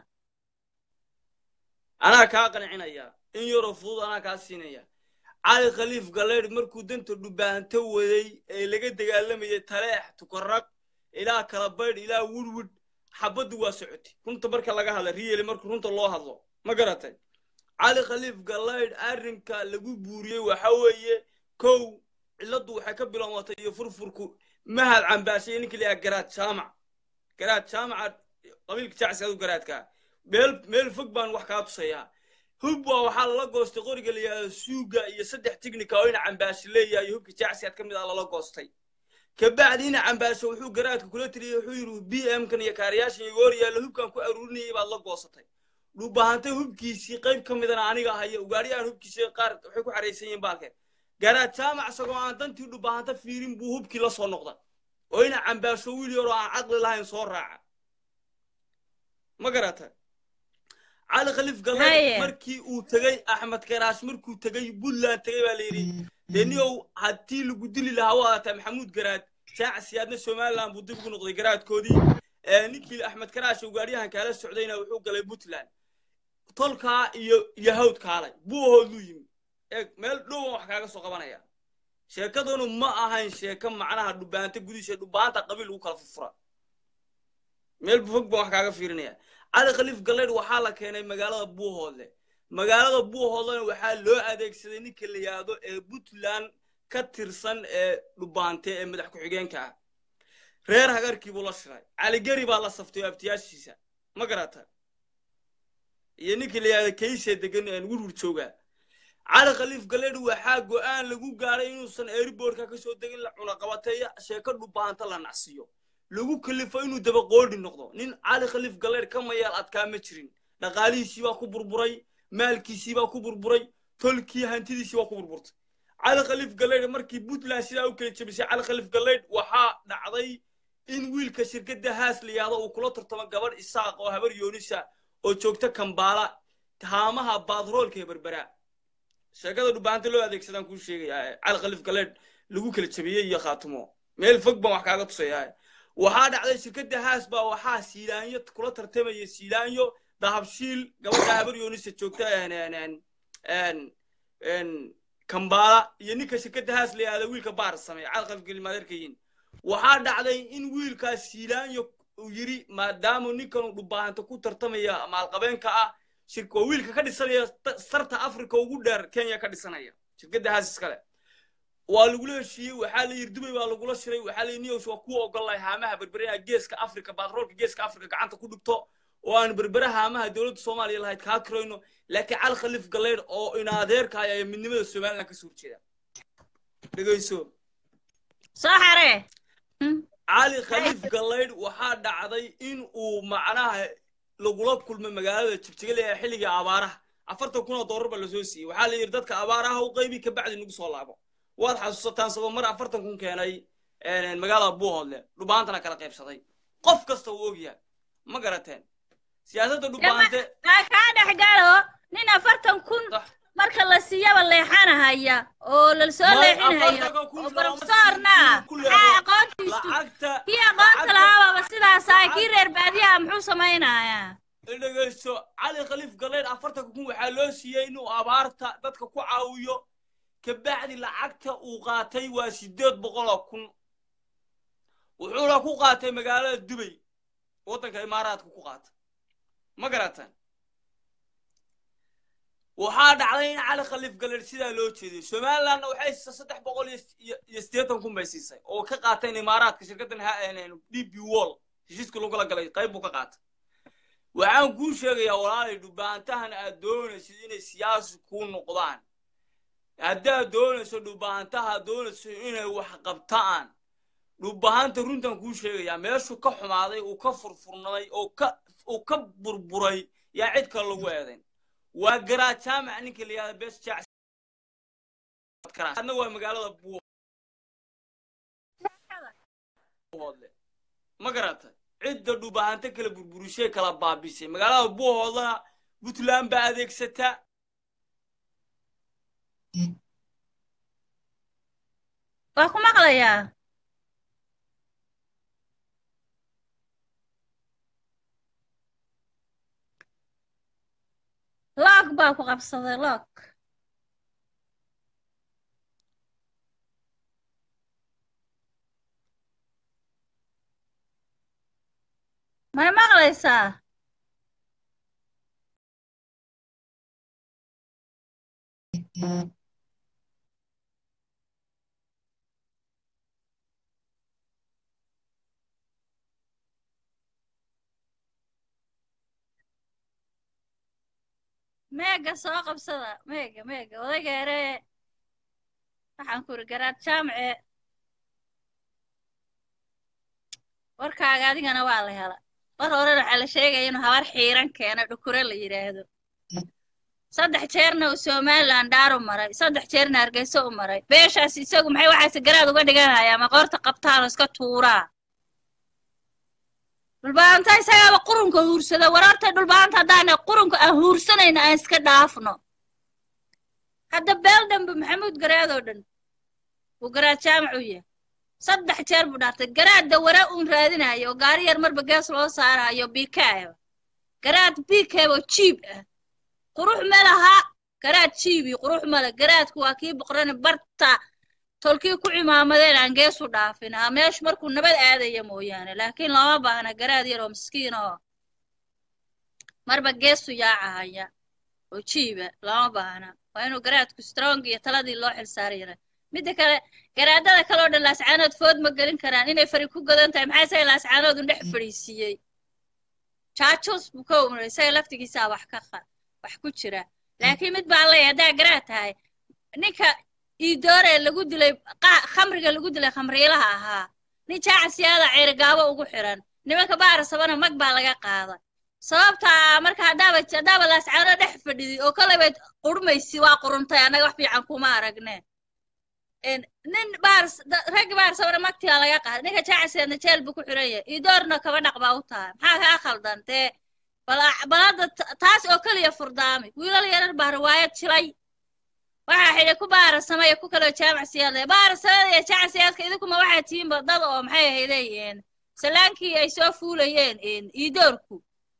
anaa kaa qancinaya in yaroo fudud anaa kaa siinaya cali khaliif galleydh markuu danta dhubaahanto waday ee laga dagaalamayay taleex tukarag ilaa kala baydh ilaa wurwud xabaddu waa socotay runta marka laga hadla riyeli marka runta loo hadlo ma garatay cali khaliif galleydh arrinka lagu buuriyey waxa weeye kow cilladdu waxay ka bilowmatay iyo furfurku mahad cambaashay ninka la yidhaha garaad jaamac garaad jaamaca qabiilka jacsi adu garaadkaa meel meel fog baan wax kaa tusayaa hub waa waxaa lala goostay qoriga la yidhahdo suuga iyo saddex tignika oo ina cambaashi leeyahay iyo hubka jacsiyaad ka mid ah lala goostay kabacdi ina cambaasho wuxuu garaadka kula tiriyey wuxuu yidhi b m kan iyo kaariyaashan iyo goor yaalla hubkan ku aruurinayay baad la goosatay dhubahantay hubkiisii qayb ka midana aniga haya ugaadhiyaan hubkiisii qaar waxay ku xaraysan yihiin baalkeen garaad jaamac isagoo aan dantii dhubahanta fiirin buu hubkii la soo noqda oo ina cambaasho wiil yaroo aan caqli lahayn soo raaca ma garata cali khaliif galleed Haye. markii uu tegey axmed karaash markuu tegey puntland tegey baa la yidhi dee niyow haddii lagu dili lahaa waa ataa maxamuud garaad jaacsiyaadna somaliland buu dib ugu noqday garaadkoodii ee ninkii axmed karaash uu gaadhiyahan kaala socdayna wuxuu galay puntland tolkaa iyo iyo hawd kaalay buuhooduu yimi eeg meel dhowan wax kaaga soo qabanaya sheekadanu ma ahayn sheeko macnaha dhubaanta gudihiisa dhubaanta qabiil lagu kala furfura meel fog baan wax kaaga fiirinaya cali khaliif galleydh waxaa la keenay magaalada buuhoodle magaalada buuhoodlena waxaa loo adeegsaday ninka la yidhaahdo ee puntland ka tirsan ee dhubaante ee madax ku-xigeenka ah reer hagarkii buu la shiray caligeri baa la saftay oo abtiyaashiisa ma garata iyo ninka la yidhahdo kayse degan ee wurwur jooga cali khaliif galleydh waxaa go'aan lagu gaaray inuusan airbortka ka soo degin la cunaqabateeya sheeko dhubaanta la nacsiyo lagu kalifo inuu dabaqoodhi noqdo nin cali khaliif galleydh ka mayaal adkaa ma jirin dhaqaalihiisii baa ku burburay maalkiisii baa ku burburay tolkii hantidiisii baa ku burburtay cali khaliif galleydh markii puntland sidaa u kala jebisay cali khaliif galleydh waxaa dhacday in wiilka shirkadda haas la yidhahdo uu kula tartamo gabadh isaaq oo habar yoonisa oo joogta kambaala haamaha baadroolka ee berberaa sheekada dhubaanta loo adeegsadaan kuu sheegayaa cali khaliif galleedh lagu kala jabiyey iyo khaatumo meel fog baan wax kaaga tusayaa waxaa dhacday shirkadda haas baa waxaa siilaanyo kula tartamaya siilaanyo dahabshiil gabadha habar yoonisa joogta kambaala iyo ninka shirkadda haas la yihahda wiilka baar sameeya cali khaliif galleedh maadeerkayin waxaa dhacday in wiilkaas siilaanyo uu yidhi maadaama ninkan dhubaahanta ku tartamaya maalqabeenka ah shirka waa wiilka ka dhisanaya ta- sarta africa ugu dheer kenya ka dhisanaya shirkadda haas iskale waa lagula heshiiyey waxaa la yidhi dubay baa lagula shiray waxaa la yidhi niyows waa ku ogolahay haamaha berberaha geeska africa batroolka geeska africa gacanta ku dhigto oo aan berbera haamaha dowladda soomaaliya lahayd kaa kirayno laakiin cali khaliif galleydh oo inaadeerkaya ee midnimada somaliland kasoo horjeeda dhegeyso soo xaree cali khaliif galleydh waxaa dhacday in uu macnaha lagula kulmay magaalada jigjiga ee xilligii abaaraha afartan kun oo doolar baa lasoo siiyey waxaa la yidhi dadka abaaraha u qaybi kabacdi nagu soo laabo waad xasuusataan sabab mar afartan kun keenay magaalada buuhoodle dhubaantana kala qaybsaday qof kasta uu ogyahay ma garateen siyaasadda dhubaante aa kaa dhex galo nin afartan kun Sax. marka la siiyaba leexanahaya oo la soo May leexinayo afartanka kun oo looma profesorna siiyo ku leexo. maxaa aqoontiisu lacagta kii aqoonta lacagta- lahaababa sidaasaa kii lacag- reer baadiyaha muxuu samaynayaa dhegeysto cali khaliif galeyn afartanka kun waxaa loo siiyey inuu abaarta dadka ku caawiyo kabacdi lacagta uu qaatay waa sideed boqoloo kun wuxuuna ku qaatay magaalada dubay waddanka imaaraadka ku qaatay ma garatan waxaa dhacday in cali khaliif galeyn sidaa loo jeeday somalilandna waxay siisay saddex boqol iyo iyo siddeetan kun bay siisay oo ka qaateen imaaraadka shirkaddan d b wall heshiiska lagula galay qayb buu ka qaatay waxaan kuu sheegayaa walaalay dhubaantahan aad doonaysid inay siyaasi kuu noqdaan haddaad doonayso dhubaantaha doonayso inay wax qabtaan dhubahanta runtan kuu sheegayaa meeshuu ka xumaaday uu ka furfurnaday oo ka uu ka burburay yaa cid kale lagu eedayn waa garaa jaamac ninka la yihahda bes jacadna waa magaalada buuhoodle ma garatay cidda dhubahanta kala burburishay kala baabisay magaalada buuhoodlana puntland baa adeegsata waa ku maqlayaa loog baa ku qabsaday loog may maqlaysaa meega soo qabsada meega meega odageere waxaan ku iri garaad jaamce warkaaga adigana waa la hela mar horena waxaa la sheegaya inuu habar xiiran keeno dhukure la yidhaahdo saddex jeerna uu somaliland dhaaru maray saddex jeerna hargeyso u maray beeshaas isagu maxay waxaase garaad uga dhiganayaa ma qoorta qabtaanoo iska tuuraa dhulbaanta isagaaba qurunka huursada warartay dhulbaanta haddaana qurunka aan huursanayna aan iska dhaafno hadda beel dhanba maxamuud garaadoo dhan uu garaad jaamac u yahay saddex jeer buu dhaartay garaadda wara uun raadinayo oo gaari yar marba gees loo saarayo bikaaba garaad bikaaba oo jiib ah qurux ma laha garaad jiibi qurux male garaadku waa kii boqrani barta tolkii ku cimaamadeen aan geesu dhaafin haa meeshu markuu nabad aadaya mooyaane laakiin looma baahna garaad yar oo miskiin oo marba geesu yaacahaya oo jiiba looma baahna waa inuu garaadku strong iyo taladii loo xilsaarayana midda kale garaadada kaloo dhan laascaanood food ma gelin karaan inay fari ku godan tahay maxaa isaga laascaanood un dhex fadhiisiiyey jaajus buu ka umray isaga laftigiisaa wax ka wax ku jira laakiin mid baan leeyahay haddaa garaad tahay ninka iidoore lagu dilay khamriga lagu dilay khamriilaha ahaa nin jaacasiyaada ceerigaabo ugu xiran nimanka baarasabana mag baa laga qaada sababtaa marka haddaaba haddaaba laascaano dhex fadhidi oo kalebayd qurmaysi waa quruntay annaga wax fiican kuma aragne nin baars raggi baarsabana magtiyaa laga qaada ninka jaacasiyaadna jeel buu ku xiran yahay iidoorna kaba dhaq baa u tahay maxaa kaa khaldan dee balada taas oo keliya furdaami wiilal yarar baa riwaayad jilay waxaa xidhay ku baarasamaya ku kaloo jaamac siyaadle baarasamada iyo jaamac siyaadka idinkuma waxaa tihiinba dad oo maxay ahaydeen salaankii ay soo fuulayeen iidoorku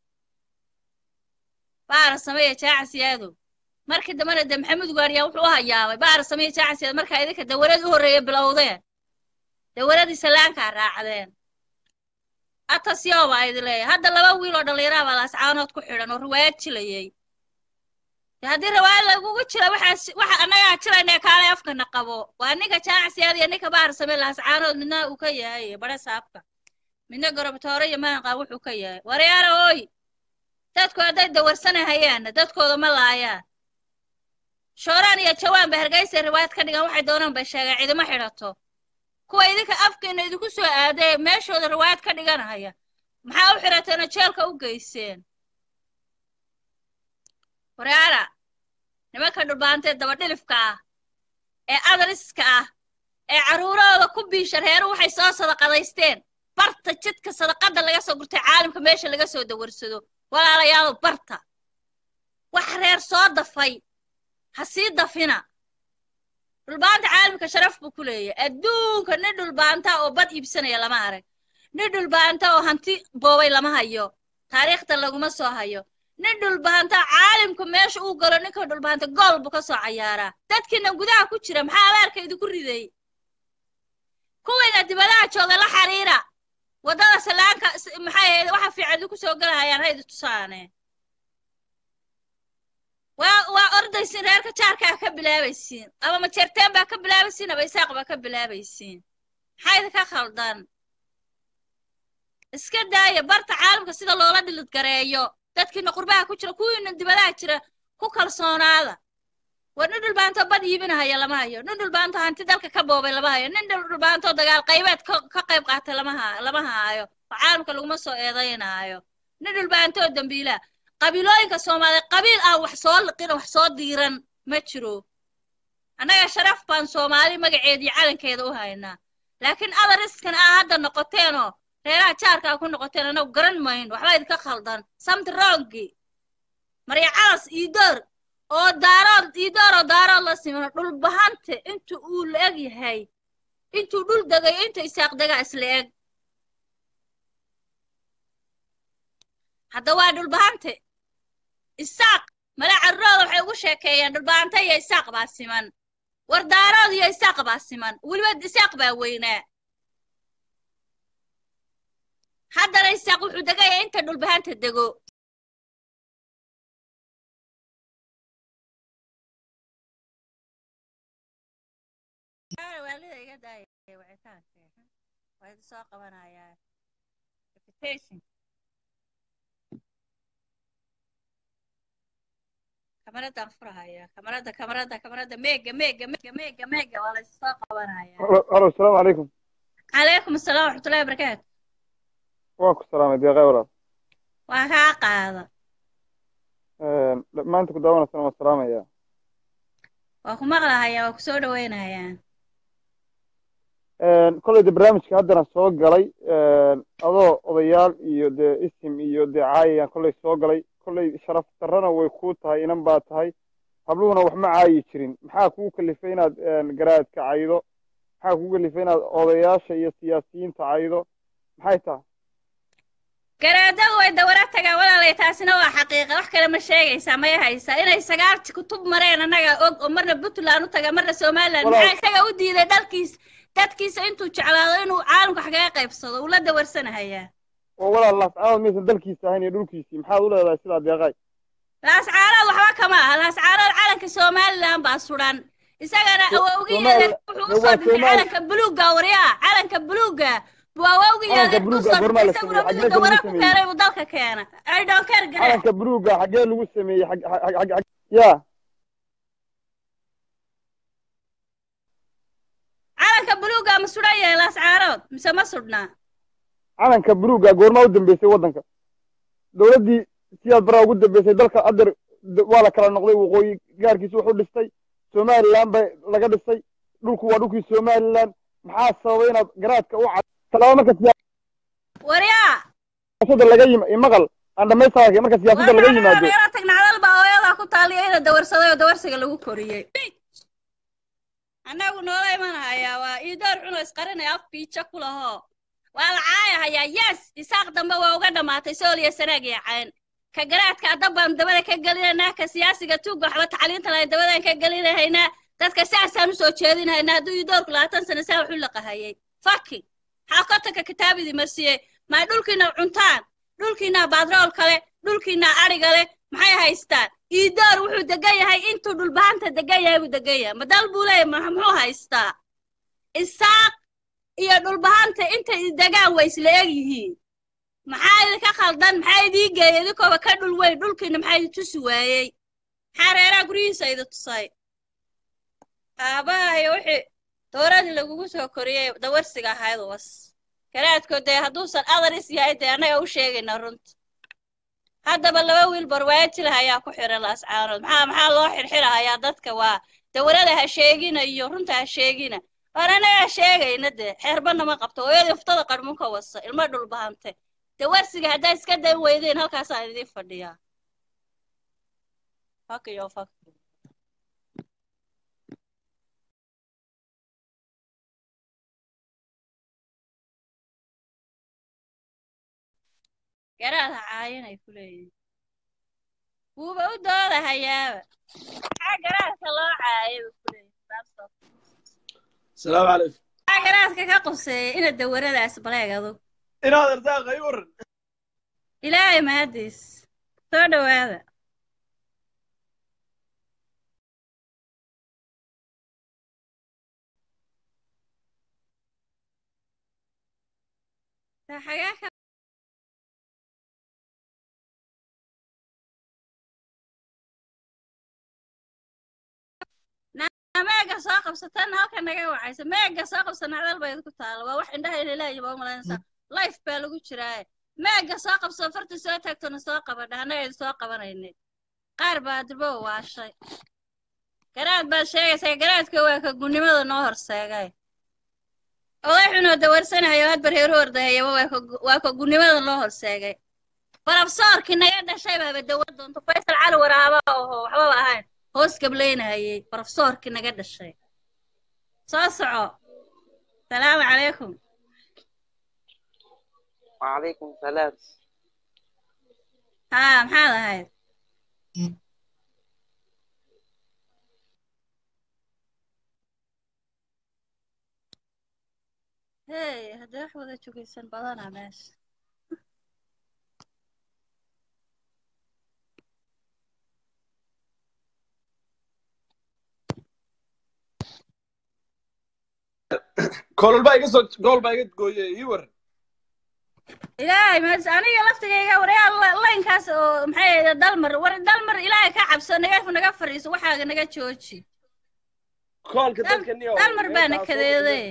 baarasame iyo jaamac siyaadow markii dambena de maxamed gaariyaa wuxuu u hayaamay baarasame iyo jaamac siyaad markaa idinka dawlad u horreeya bilowdeen dawladii salaankaa raacdeen atasyo baa idin leeyahay hadda laba wiil oo dhallinyaraha baa laascaanood ku xidhan oo riwaayad jilayay haddii riwaayad lagugu jira waxaas waxa annagaa jirayna kaale afkana qabo waa ninka jaacsiyaad iyo ninka baarsame laascaanood midna uu ka yahay bare saabka midna gorobtoore iyo maanqaa wuxuu ka yahay waryaara ooy dadku hadday dawarsanahayaan dadkooda ma laayaan shooraan iyo jawaan ba hargeysa riwaayad ka dhigan waxay doonaan bay sheegaan cidima xidhato kuwa idinka afkeena idinku soo aadee meeshooda riwaayad ka dhiganahaya maxaa u xidhateena jeelka u geyseen waryaara nimanka dhulbaantee dabadhilifka ah ee adaliska ah ee carruurahooda ku biisha reeru waxay soo sadaqadaysteen barta jidka sadaqada laga soo gurtay caalamka meesha laga soo dawarsado walaalayaalo barta wax reer soo dafay ha sii dafina dhulbaanta caalamka sharaf buu ku leeyahay adduunka nin dhulbaanta oo bad iibsanaya lama arag nin dhulbaanta oo hanti boobay lama hayo taariikhda laguma soo hayo nin dhulbahanta caalimku meesha uu galo ninka dhulbahanta gool buu ka soo cayaaraa dadkiina gudaha ku jira maxaa abaarka idinku riday kuwiina dibadaha jooga la xiriira waddada salaanka s- maxay ahayd waxa fiican idinku soo galahayaan haydi tusaane waa waa ordaysiin reerka jaarkaa ka bilaabaysiin ama majeerteen baa ka bilaabaysiin ama isaaq baa ka bilaabaysiin maxaa idinka khaldan iska daaya barta caalamka sida loola dhilidgareeyo dadkiina qurbaha ku jira kuwiina dibadaha jira ku kalsoonaada war nin dhulbaanto bad iibinahaya lama hayo nin dhulbaanto hanti dalka ka boobay lama hayo nin dhulbaanto dagaal qaybeed ka ka qayb qaatay lama ha lama haayo oo caalamka laguma soo eedaynaayo nin dhulbaantoo dambiila qabiilooyinka soomaaliya qabiil aan wax soo liqin wax soo diiran ma jiro annaga sharaf baan soomaali magaceeda iyo calankeeda u haynaa laakiin adariskan aa hadda noqoteenoo reeraha jaarka aa ku noqoteen anagu garan mayno waxba idinka khaldan samti rongi marya calas iidoor oo daarood iidoor oo daarood la simano dhulbahante inta uu la eg yahay intuu dhul degayo inta isaaq degaa isla eg hadda waa dhulbahante isaaq mala carrooda waxay ugu sheekeeyeen dhulbahante iyo isaaq baa siman war daarood iyo isaaq baa siman weliba isaaq baa weynaa haddana isaaq wuxuu degaya inta dhulbahanta dego waalida iga daaya wicitaanka waa idin soo qabanayaa reputation kamaradaan furahaya kamarada kamarada kamarada meega meega meega meega meega waa la idin soo qabanaya halo asalaamu calaykum calaykum asalaam waraxmatullahi wabarakaatu waa ku salaamay deeqay walaal waa kaa qaada maanta ku daawanaysana waan salaamaya waa ku maqlahayaa waa ku soo dhawaynayaa kolleyda barnaamijka haddana soo galay adoo odayaal iyo dee isim iyo dee caayayaan kolley soo galay kolley sharaf darrana way kuu tahay inan baa tahay habluhuna wax ma caayi jirin maxaa kugu kalifay inaad garaadka caydo maxaa kugu kalifay inaad odayaasha iyo siyaasiyiinta caydo maxay tahay garaadadu way dawara tagaan walaalay taasina waa xaqiiqa wax kale ma sheegaysaa maya haysaa inay sagaalti kutub mareen annaga og oo marna puntland u taga marna somaliland Walaal- maxaa isaga u diiday dalkiis dadkiisa intuu jeclaado inuu caalamka wax kaga qaybsado uu la dawarsanahayaa oo walaal laascaanood maysan dalkiisa ahayn iyo dhulkiisii maxaad u leedahay sidaa deeqay laascaarood waxba kama aha laascaarood calanka somaliland baa sudan isagana So- awowgiyeeda Somaali- wuxuu waa usoo dhintay Somaali- calanka buluuga waryaa calanka buluuga buu awowgiyeeda Calanka buluuga usoo goormaa la dhintay isaguna sameeyey? miduu Xaggee dawara lagu ku sameeyey? keenay buu dalka keena i don't care gare calanka buluuga xaggee lagu sameeyey xag xag xag xag ya calanka buluuga ma sudan yahay laascaarood mise ma sudhnaa calanka buluuga goormaa u dambeysay waddanka dowladdii siyaad baraa ugu dambeysay dalka adeer d- waa la kala noqday waqooyi gaarkiisa wuxuu dhistay somaliland ba laga dhisay dhulku waa dhulkii somaliland maxaa sababay inaad garaadka u cad talaaba marka waryaa siyaasadda laga yim maqal aan dhamaystaa marka siyaasadda laga yimaado yaro tagnacdal baa hooyadaa ku taaliya ina dawarsaday oo dawarsiga lagu koriyey annagu noola imanahayaa waa iidoor cuno isqarinaya af biijo ku lahoo waa la caayahayaa yes isaaq dambe waa uga dhammaatay sooliya sanaag iyo cayn ka garaadka adab baan dabada ka gelinaynaa ka siyaasiga tuugga waxba tacliinta lahayn dabadaan ka gelinahaynaa dadka saasaan usoo jeedinahaynaa hadduu iidoorku labaatan sano saa waxu laqahayay faki maxaa kotanka kitaabidii marsiiyey may dhulkiina cuntaan dhulkiina baadrool kale dhulkiina adhiga leh maxay haystaan iidoor wuxuu degan yahay intuu dhulbahanta degan yahay buu degan yahay madal buu leeyahay ma- muxuu haystaa isaaq iyo dhulbahanta intay degaan way isla eg yihiin maxaa idinka khaldan maxaa idii geeyay idinkooba ka dhul weyn dhulkiina maxaa idi tusi waayey maxaa reeraha guryihiisa idi tusay aabaha iyo wixii dooradii lagugu soo koriyey dawarsiga ahayd was garaadkood dee hadduusan adaris yahay dee annaga u sheegayna runta haddaba laba wiil barwaajila ayaa ku xiran laascaanood maxaa maxaa loo xirxirahayaa dadka waa dawarada ha sheegina iyo runta ha sheegina waan annaga sheegayna dee xeerbana ma qabto hooyadii uftada qarmunka wasa ilmo dhulbahante dawarsiga haddaa iska dan weydeen halkaasaan idiin fadhiyaa fak iyo fak garaad ha caayinay ku leeyihin wuuba u doodahayaaba maxaa garaadka loo caayay ba ku leeyihin asalaamu calaykum maxaa garaadka ka quseeyay ina dawaradaas baleeg adug inaad ardaaqay waran ilaahay mahadiis soo dhowaada Taa xagee ka Na- meega soo qabsatan halka naga wacaysa meega soo qabsan hadal bay ku taala waa wax indhaha inay leeyihin baa umalaynaysaa life baa lagu jiraaye meega soo qabso farti soo taagtona soo qabadha annaga soo qabanaynay qaar baa durbo waashay garaad baad sheegaysaa garaadka waa ka gunnimada noo horseegay oday xunoo dawarsanayo had barheeru ordahayaba waa ka- waa ka gunnimada noo horseegay barabsoorkii naga dhashay baaba dawad doonto faysal cali waraaba oho waxbaba ahayn hoos gablaynahayey barabsoorkii naga dhashay soo soco salaamu calaykum وعليكم السلام haa maxaad ahayd hey haddee wax wada jogaysan badanaa meesha koolol baa iga soo gool baa iga gooye ii waran ilaahay mas aniga laftigayga waryaal laynkaas oo maxay ahayd dalmar war dalmar ilaahay ka cabso naga naga fadhiiso waxaaga naga jooji koolka Dal- dalka niyo dalmar baana kadeeday.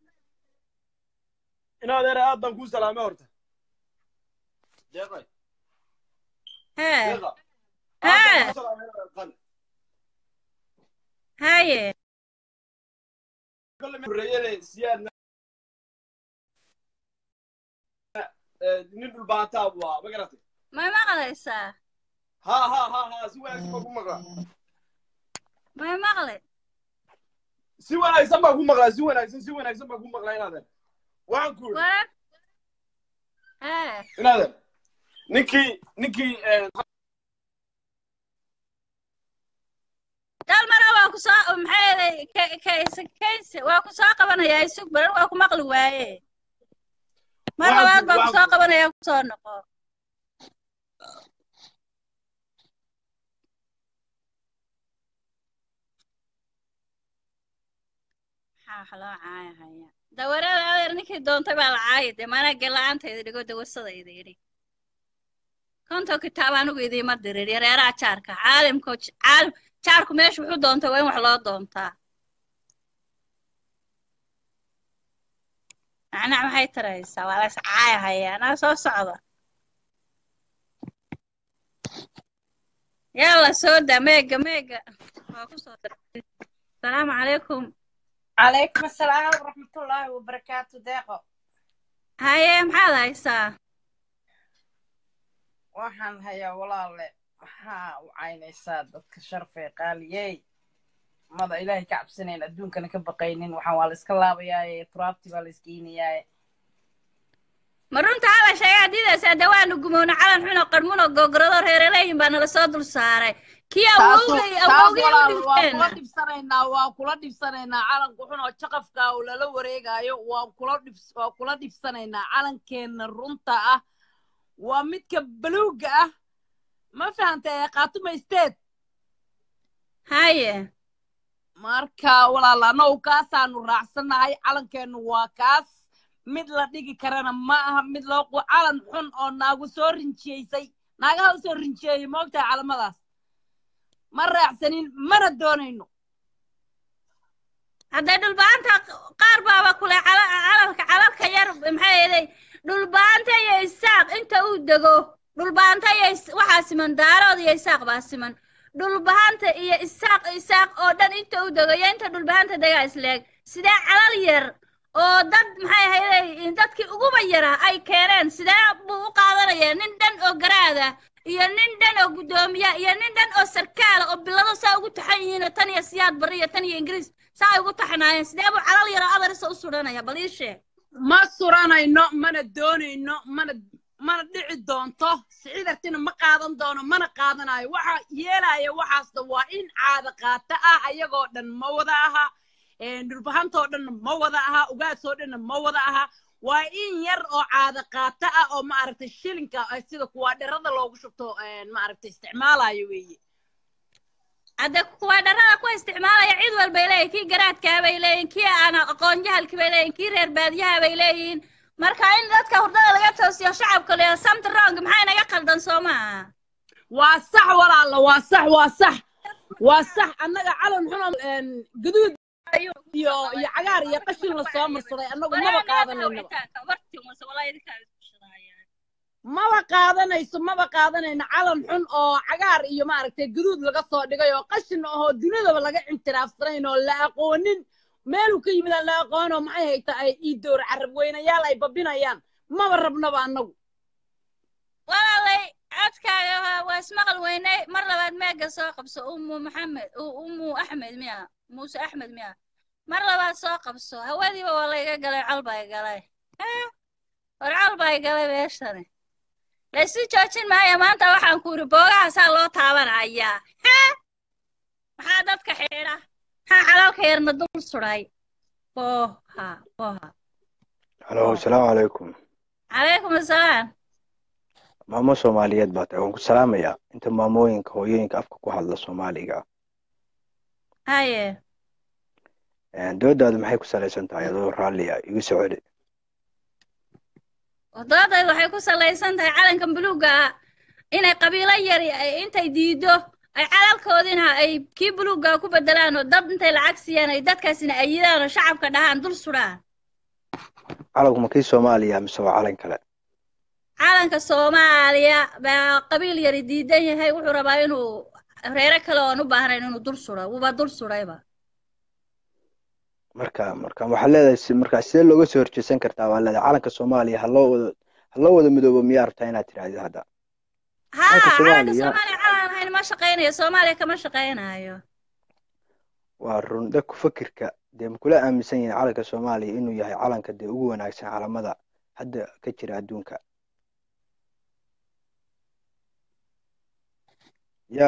inaad ere aad baan kuu salaamay horta deeqay hee deeqa Haa. aad baan kuu salaamay inaad qal haye kolle horeeyane siyaad nin dhulbaataa buu ahaa ma garatay may maqlaysaa ha ha ha ha si wanaagsan baan ku maqlaa may maqlay si wanaagsan baan ku maqlaa si wanaagsan si wanaagsan baan ku maqlaa inaadan waxaan ku yidhi warar hee inaadan ninkii ninkii dalmara waa ku soo maxay ahayd kays waa ku soo qabanayaa isug baran waa ku maqli waaye mar Waa labaad ku- baa ku waa soo ku- qabanaya ku soo noqo maxaa wax loo caayahaya dawarada adeer ninkii doontay baa la caayi dee maanaa gella-aantayda dhigo dawarsadayda idhi konton kitaab anigu idiima dirin yareeraha jaarka caalimka caalim jaarku meesha wuxuu doontay waa in wax loo doontaa macnaha maxay taraysaa waa lays caayahaya anaa soo socda yalla soo daa meega meega waa ku soo dartay asalaamu calaykum عليكم السلام ورحمة الله وبركاته ديقو haye maxaad haysaa waxaan hayaa walaale maxaa u caynaysaa dadka sharfee qaaliyey mada ilaahay ka cabsanayn adduunkana ka baqaynin waxaan waa la iska laabayaaye turaabti baa la iskeenayaaye ma runta hala sheegaa diidaysaa dawaanu gumowna calan xuno qarmuno gogorado reeraleeyin baa nala soo dul saaray kii awowgay awowgay u waa dhinteen kula dhibsanaynaa waa kula dhibsanaynaa calanku xun oo jaqafka oo lala wareegayo waa kula dhibs waa kula dhibsanaynaa calankeenna runta ah waa midka baluuga ah ma fahantay qaatuma state haye marka walaal annagu kaasaanu raacsannahay calankeennu waa kaas mid la dhigi karana ma aha mid loo qu calan xun oo naagu soo rinjiyeysay naagaha u soo rinjiyeeyey moogtahay calamadaas ma raacsanin mana doonayno hadday dhulbaanta qaar baaba kule cala- calalka calalka yar maxay ahaday dhulbaanta iyo isaaq inta uu dego dhulbaanta iyo is- waxaa siman daarood iyo isaaq baa siman dhulbahanta iyo isaaq isaaq oo dhan inta uu dego iyo inta dhulbahanta degaa isleeg sidee calal yar oo dad maxay ahaday dadkii uguba yaraa ay keeneen sidee buu u qaadanayaa nin dhan oo garaada iyo nin dhan oo guddoomiya iyo nin dhan oo sarkaala oo bilado saa ugu taxan yihiin oo tan iyo siyaad bari iyo tan iyo ingiriis saa ay ugu taxanaayeen sidee buu calal yaro adarisa u suranaya bal ii sheeg ma suranayno mana doonayno mana mana dhici doonto siciidartina ma qaadan doono mana qaadanayo waxa yeelaya waxaasna waa in caada qaata ah ayagoo dhan ma wada aha dhulbahantoo dhanna ma wada aha ugaasoo dhanna ma wada aha waa in yar oo caada qaata ah oo maaragtay shilinka sida kuwaa dherada loogu shubto maaragtay isticmaalayo weeye hadde kuwaa dharada ku isticmaalaya cid walbay leeyihin kii garaadkaa bay leeyihin kii aan aqoon jahalkii bay leeyihin kii reer baadiyaha bay leeyihiin marka in dadka hurdada laga toosiyo shacabka leeya samt wrong maxaa inaga qaldan soo maaha waa sax walaala waa sax waa sax waa sax annaga calan xun gaduud iyo iyo cagaar iyo qashin la soo marsaday annagu maba qaadanaynaba maba qaadanayso maba qaadanayno calan xun oo cagaar iyo maaragtay gaduud laga soo dhigay oo qashin ahoo dunidaba laga intiraafsanayn oo la aqoonin meeluu ka yimid aan la aqoon oo maxay hayta ay iidoor carab weynayaal ay babinayaan maba rabnaba annagu walaalay codkaaga waa ismaqal weynay mar labaad meega soo qabso umu maxamed umu axmed miya muuse axmed miya mar labaad soo qabso hawadiiba waa layga galay col bay galay war col bay galay meeshani laysu joojin maayo maanta waxaan ku yidhi boogahaasaa loo taabanayaa maxaa dadka xidha maxaa xalaalka yarna dul suday boha boha halo asalaamu calaykum calaykum asalaam maamo soomaaliyeed baa tahay waan ku salaamayaa inta maamooyinka hooyooyinka afka ku hadla soomaaliga haye doodaadu maxay ku salaysan tahay adoo raalliya igu soo celi doodaydu waxay ku salaysan tahay calankan buluugga ah inay qabiilo yari intay diido ay calalkoodina ay kii buluugga ku bedelaan oo dad intay lacag siiyaan ay dadkaasina ayidaan oo shacabka dhahaan dul sudhaan calanku ma kii soomaaliya mise waa calan kale calanka soomaaliya baa qabiil yari diidan yahay wuxuu rabaa inuu reero kale oon u baahnayn inuu dul sudo wuuba dul sudhayba marka marka waxaa leedahay marka sidee looga soo horjeesan kartaa waa leedahay calanka soomaaliya haloo wada haloo wada midoobo miyaa rabtaa inaad tidhahdid hadda ha calanka soomaaliya calan ahayn ma shaqaynayo soomaaliya kama shaqaynayo waa run dadku fakirka dee makula aaminsan yihiin calanka soomaaliya inuu yahay calanka dee ugu wanaagsan calamada hadda ka jira adduunka ya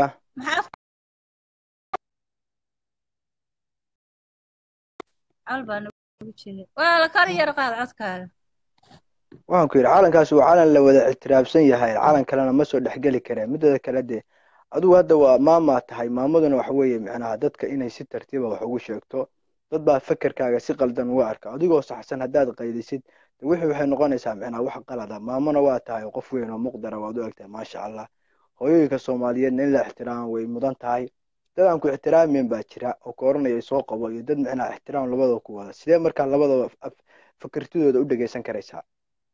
waa kor yar qaad codkaaga waxaan ku yidhi calankaas waa calan la wada ictiraafsan yahay calan kalena ma soo dhexgeli kareen midada kale dee adigu hadda waa maamaa tahay maamaduna waxa weeye micnaha dadka inay si tartiiba wax ugu sheegto dad baa fakerkaaga si qaldan uga arka adigoo saxsan haddaad qaydisid wixii waxay noqonaysaa micnaha wax qalada maamona waa tahay qof weyn oo muqdara waad u egtahay maasha allah hooyooyinka soomaaliyeedna in la ixtiraamo way mudan tahay dad aan ku ixtiraamin baa jira oo ka oranaya soo qabo iyo dad micnaha ixtiraam labadaba ku wada sidee markaa labadaba fakirtidooda u dhegaysan karaysaa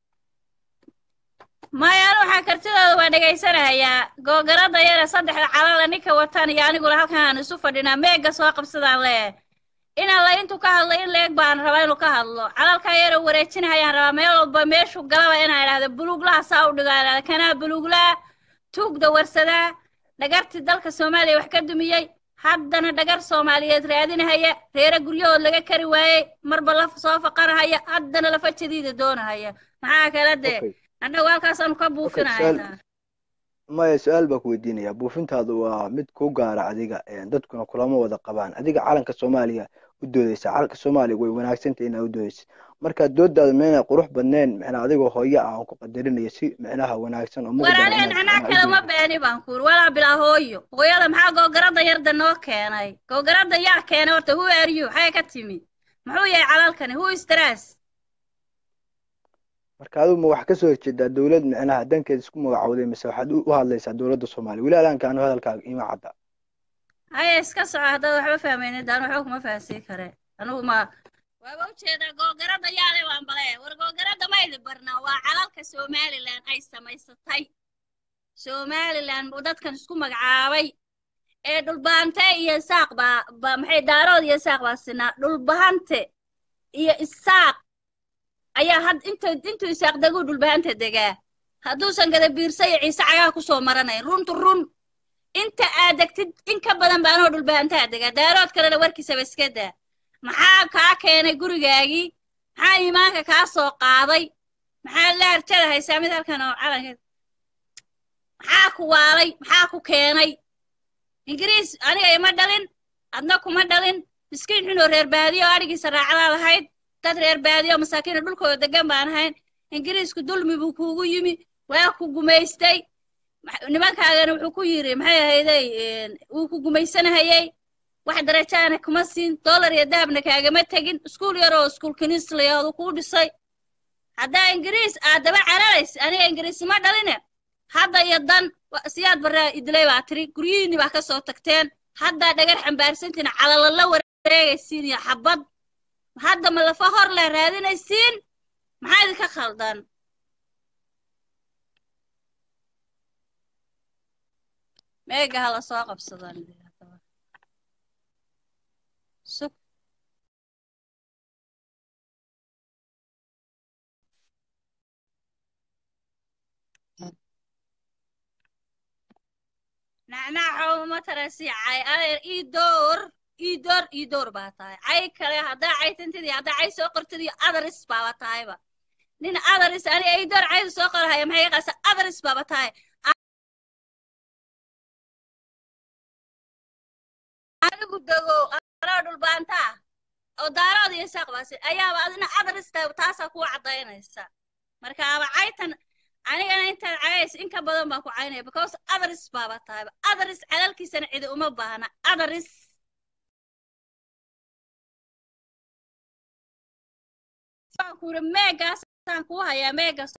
maya anu waxaa kartidooda waa dhegaysanahayaa googarada yare saddexda calala ninka watan iyo aniguna halkan aan isu fadhinaa meega soo qabsadaan lee inaan la intuu ka hadlo in leeg baan rabaa inuu ka hadlo calalkaa yare wareejinahayaan rabaa meel walba meeshu galaba inaan idhahdo buluuglaha saa u dhigo idhahdo kanaa buluuglaa tuugda warsadaa dhagartii dalka soomaaliya wax ka dumiyey haddana dhagar soomaaliyeed raadinahaya reere guryahood laga kari waayey marba laf soo faqarahaya haddana lafa jadiida doonahaya maxaa kala dee annagu halkaasaanu ka buufinahaynaa maya su-aal baa ku weydiinaya buufintaadu waa mid ku gaara adiga dadkuna kulama wada qabaan adiga calanka soomaaliya u doodeysa calanka soomaaliya way wanaagsantay inaad u doodeysa marka doodaadu meenay qurux badneen micnaa adigoo hooyo ah aan ku qadarinayo si micnaha wanaagsan oo war aniga nacnaa kale ma beeni baan kuuri walaa bilaa hooyo hooyada maxaa googarada yarda noo keenay googarada yaa keenay horta who are you xagee ka timi muxuu yahay calalkani who is stress marka adigu ma wax kasoo horjeedaa dowlad micnaha dankeed isku magacowday mise waxaad u hadlaysaa dowladda soomaaliya weli alaanka anu hadalkaaga ima cadda haya iska soco haddaad waxba fahmaynin daan waxba kuma fahansii kare anigu ma waaba ujeedaa googarada yaale waan bale war googarada maydi barnaa waa calalka somalilan ay samaysatay somalilan buu dadkan isku magacaabay ee dhulbahante iyo isaaq baa ba maxay daarood iyo isaaq baa sinaa dhulbahante iyo isaaq ayaa had inta intuu isaaq deguu dhulbahanta degaa hadduusan gada biirsa iyo ciise cagaha kusoo maranayn runtu run inta aad degtid in ka badan baanoo dhulbahantaa degaa daarood kalena warkiisaba iska daa maxaa kaa keenay gurigaagii maxaa iimaanka kaa soo qaaday maxaa la harjada haysaa mid halkan oo calanka maxaa ku waalay maxaa ku keenay ingiriis aniga ima dhalin adna kuma dhalin miskiin xunoo reer baadiyo oo adhigiisa raacdaa lahayd dad reer baadiyo oo masaakiina dhulkooda degan baan ahayn ingiriisku dulmi buu kuugu yimi waa ku gumaystay max- nimankaagana wuxuu ku yidhi maxay ahayday wuu ku gumaysanahayey wax darajaana kuma siin dollar iyo dahabna kaagama tegin iskuul yar oo iskuul kiniislayaadu kuu dhisay haddaa ingiriis aad daba cararays aniga ingiriis ma dhaline hadda iyo dan wa- siyaad barraa idilay baa tiri guryihiinni baa ka soo tagteen haddaa dhagar xambaarsantiin calalala wareegaysiin iyo xabad hadda ma lafa hor leh raadinaysiin maxaa idinka khaldan meega hala soo qabsadaan sug nacnacow ma tarasi cay adeer ii door ii door ii door baa tahay cay kale haddaa caytantidii haddaa cay soo qortidii adaris baaba tahayba nin adaris aniga ii door caydu soo qorahaya maxay iqaasa adaris baaba tahay anigu dego anoo dhulbaantaa oo daarood iyo saaqbaasi ayaaba adina adaris tahay taasaa kuwa caddaynaysa marka aba caytan anigana intaad cayays in ka badan baan ku caynaya because adaris baaba tahayba adaris calalkiisana cidi uma baahna adaris waan ku yidhi meegaasaan kuu hayaa meegaas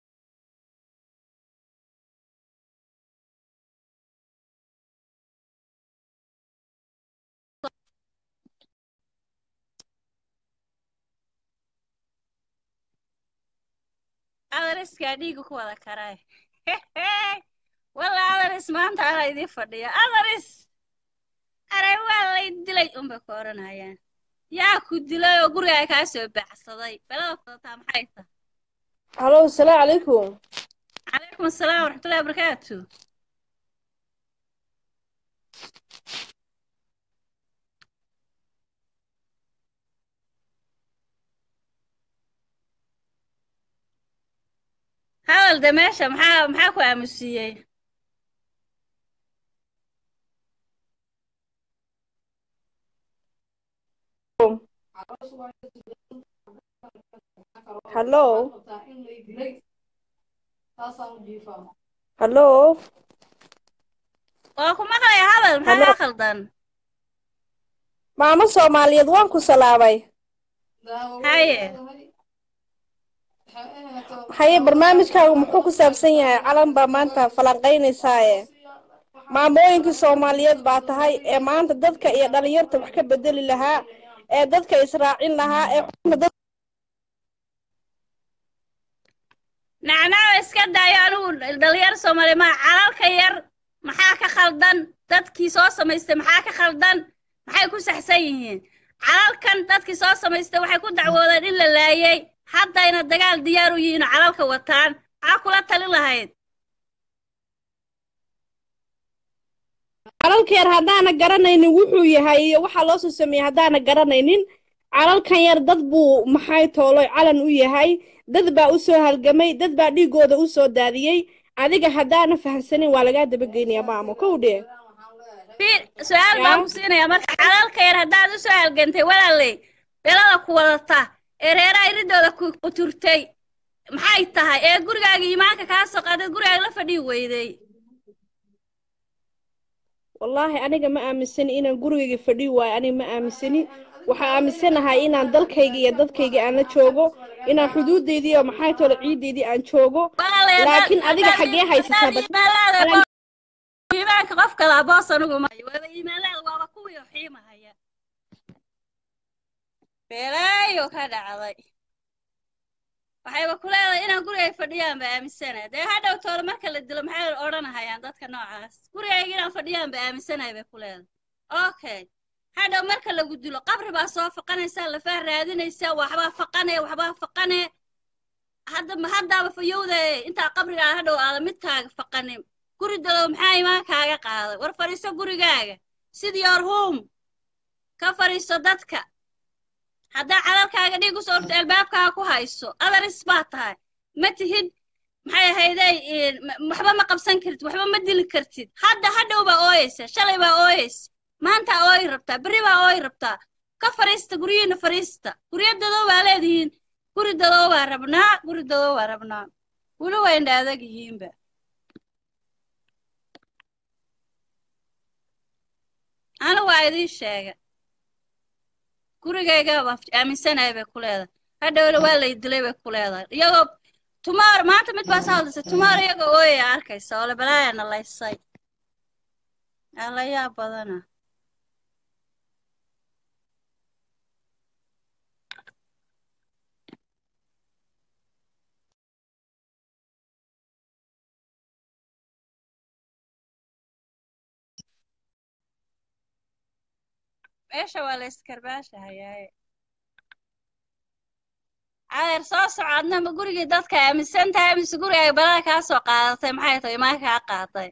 adariskaa dhiiga ku wada karaay walla adaris maanta ana idiin fadhiya adaris aray waa lay dilay unbay ku odhanayaan yaa ku dilay oo gurigaa kaa soo baxsaday belada fadataa maxay tahay halo asalaamu calaykum calaykum asalaam waraxmatullahi wabarakaatu hadal de meesha maxaa maxaa ku aamusiiyey halo halo waa ku maqlaya hadal maxaa Hello. kaa khaldan maamo soomaaliyeed waan ku salaamay haye haye barnaamijkaagu muxuu ku saabsan yahay calan baa maanta falanqaynaysaaye maamooyinkii soomaaliyeed baa tahay ee maanta dadka iyo dhalinyarta wax ka bedeli lahaa ee dadka israacin lahaa ee xubna dad nacnaawa iska daayo anigu dhalinyar soomaaliya maa calalka yar maxaa ka khaldan dadkii soo samaystay maxaa ka khaldan maxay ku saxsan yihiin calalkan dadkii soo samaystay waxay ku dacwoodeen in la laayay haddayna dagaal diyaar u yihiin oo calalka wataan maxaa kula talin lahayd calalka yar haddaana garanaynin wuxuu yahay iyo waxaa loo soo sameeyey haddaana garanaynin calalkan yar dad buu maxay tooloy calan u yahay dad baa u soo halgamay dad baa dhiigooda u soo daadiyey adiga haddaana fahamsanin waa lagaa dabageynaya maamo kow dhee Fi- su-aal baan ku siinayaa marka calalka yar haddaad u soo halgantay walaaley belada ku wadata ee reeraha iridooda ku quturtay maxay tahay ee gurigaaga iimaanka kaa soo qaaday gurigaaga la fadhii weyday wallaahi aniga ma aaminsani inaan gurigayga fadhii waayo aniga ma aaminsani waxaa aaminsanahay inaan dalkayga iyo dadkayga aan la joogo inaan xuduudeydii iyo maxay toole ciideydii aan joogo Walaaley, haddaad- laakiin adiga haddaad- xaggee haysataa haddaad bas iimaanlaada Calan- bo- iimaanka qof kala boos anigu maayo waaba iimaanlaada waaba kuwii xiimahaya beelaayo ka dhacday waxayba ku leedahay inaan gurigay fadhiyaan ba aaminsanahay dee hadhow toole marka la dilo maxay odhanahayaan dadka noocaas gurigayga inaan fadhiyaan ba aaminsanahay bay ku leedahay okay hadhow marka lagu dilo qabri baa soo faqanaysaa lafaa raadinaysaa waxbaa faqane waxbaa faqane hadda haddaaba fayowde intaa qabrigaa hadhow aada midkaaga faqanin guri dalow maxaa imaankaaga qaaday war fadhiiso gurigaaga sid your home ka fadhiiso dadka haddaa calalkaaga dhiig usoo urto albaabkaaga ku hayso adaris baa tahay ma tihid maxay ahayday waxba ma qabsan kartid waxba ma dili kartid hadda hadhow baa ooyeysa shalay baa ooyeysa maanta ooy rabtaa berri baa ooy rabtaa ka fariista guryihiina fariista guryo dadoo baa leedihiin guri dadoo baa rabnaa guri dadoo baa rabnaa weli waa indha adag yihiinba anigu waa idiin sheega gurigaygaba aaminsanahay bay ku leedahay hadhowna waa lay dilay bay ku leedahay iyagoo tumaar maanta mid baa sahaldisay tumaar iyagoo ooyaya arkaysa oo le balaayana laysay alayaa badana meesha waa la iskarbaashahayaaye cadeer soo soco adna ma gurigii dadka aaminsan tahay mise guriga ay balada kaa soo qaadatay maxay tahay imaan kaa qaaday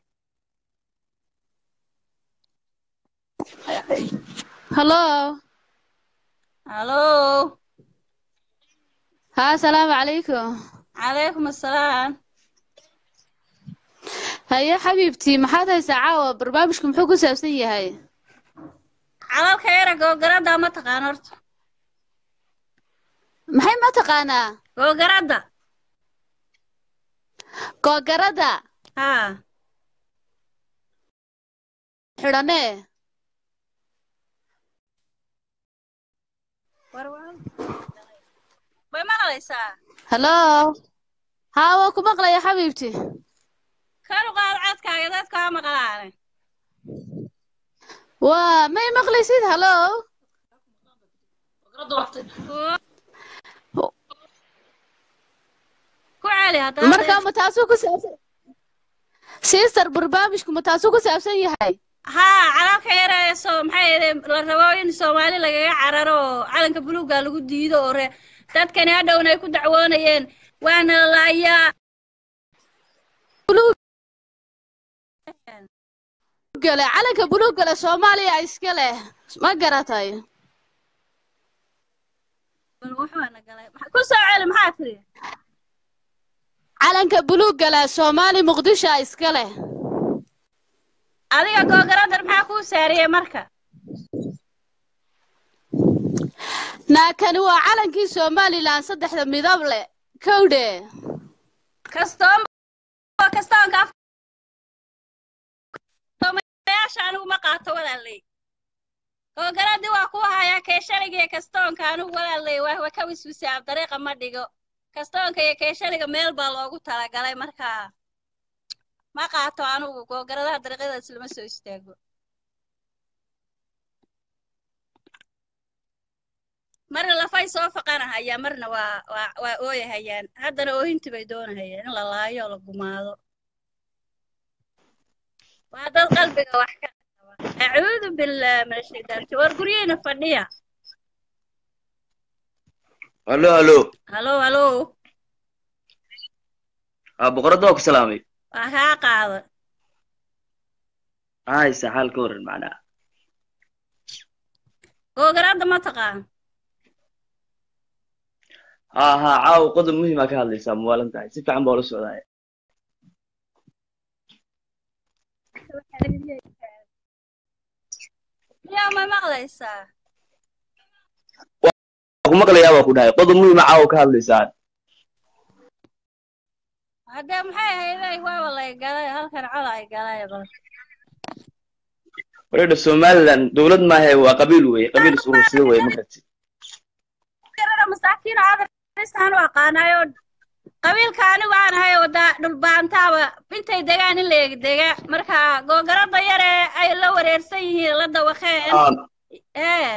hallo hallo haa asalaamu calaykum calaykum assalaam haye xabiibtii maxaad haysaa caawa barnaamijku muxuu ku saabsan yahay calalka yara googaradda ma taqaan horta maxay ma taqaanaa googaradda googaradda haa xidhanee way maqlaysaa hallo haa waa ku maqlaya xabiibti karu qaad codkaaga dadka waa maqlaane waa may maqlaysid hallo ku celi haddana marka ma taasuu ku saabsan sister barnaamijku ma taasuu ku saabsan yahay haa calalka yara ee soo maxay ahayd la rabo in soomaali lagaga cararo oo calanka buluuga lagu diido oo re dadkani hadhowna ay ku dacwoonayeen waana laayaa gale calanka buluug gale soomaaliya iska leh ma garatay ku soo celi maxaa tiri calanka buluug gale soomaali muqdisho iska leh adiga googaradar maxaa kuu saariyey marka naakani waa calankii somalilan saddexda midab leh kowdhe kastoon kastoonka yaasha anigu ma qaato walaaley googaradii waa ku hayaa keeshaliga iyo kastoonka anigu walaaley waa waa ka wiswisaab dariiqa ma dhigo kastoonka iyo keeshaliga meel baa loogu talagalay markaa ma qaato anigu googaradaha dariiqyadaas lama soo istaago marna lafay soo faqanahayaan marna waa waa waa ooyahayaan haddana oohintii bay doonahayaan in la laayo oo la gumaado waa dad qalbiga wax ka qaba acuudu billah min ashaytaan war guryihiina fadhiya halo halo halo halo aa boqoradda waa ku salaamay waa kaa qaada maxaa haysaa xaal ka waran macnaha googaradda ma taqaan haa haa caawa qodob muhiimaa ka hadlaysaa muwaalan tahay si fiican baa ula socdaaya yaa ma maqlaysaa waa ku maqlayaa baa ku dhahay qodob muhiima caawa ka hadlaysaa haddee maxay ahayday waaba lay galay halkan cola ay galay bal wareedha somaliland dowlad maahe waa qabiil weye qabiil is urursada weye ma garati yarada masaakiin aadrisaan u aqaanayo qabiilka anigu aan ahay wada dhulbaantaaba intay degaan in la eg dega marka googarada yare ay la wareersan yihiin la dawaqeen ee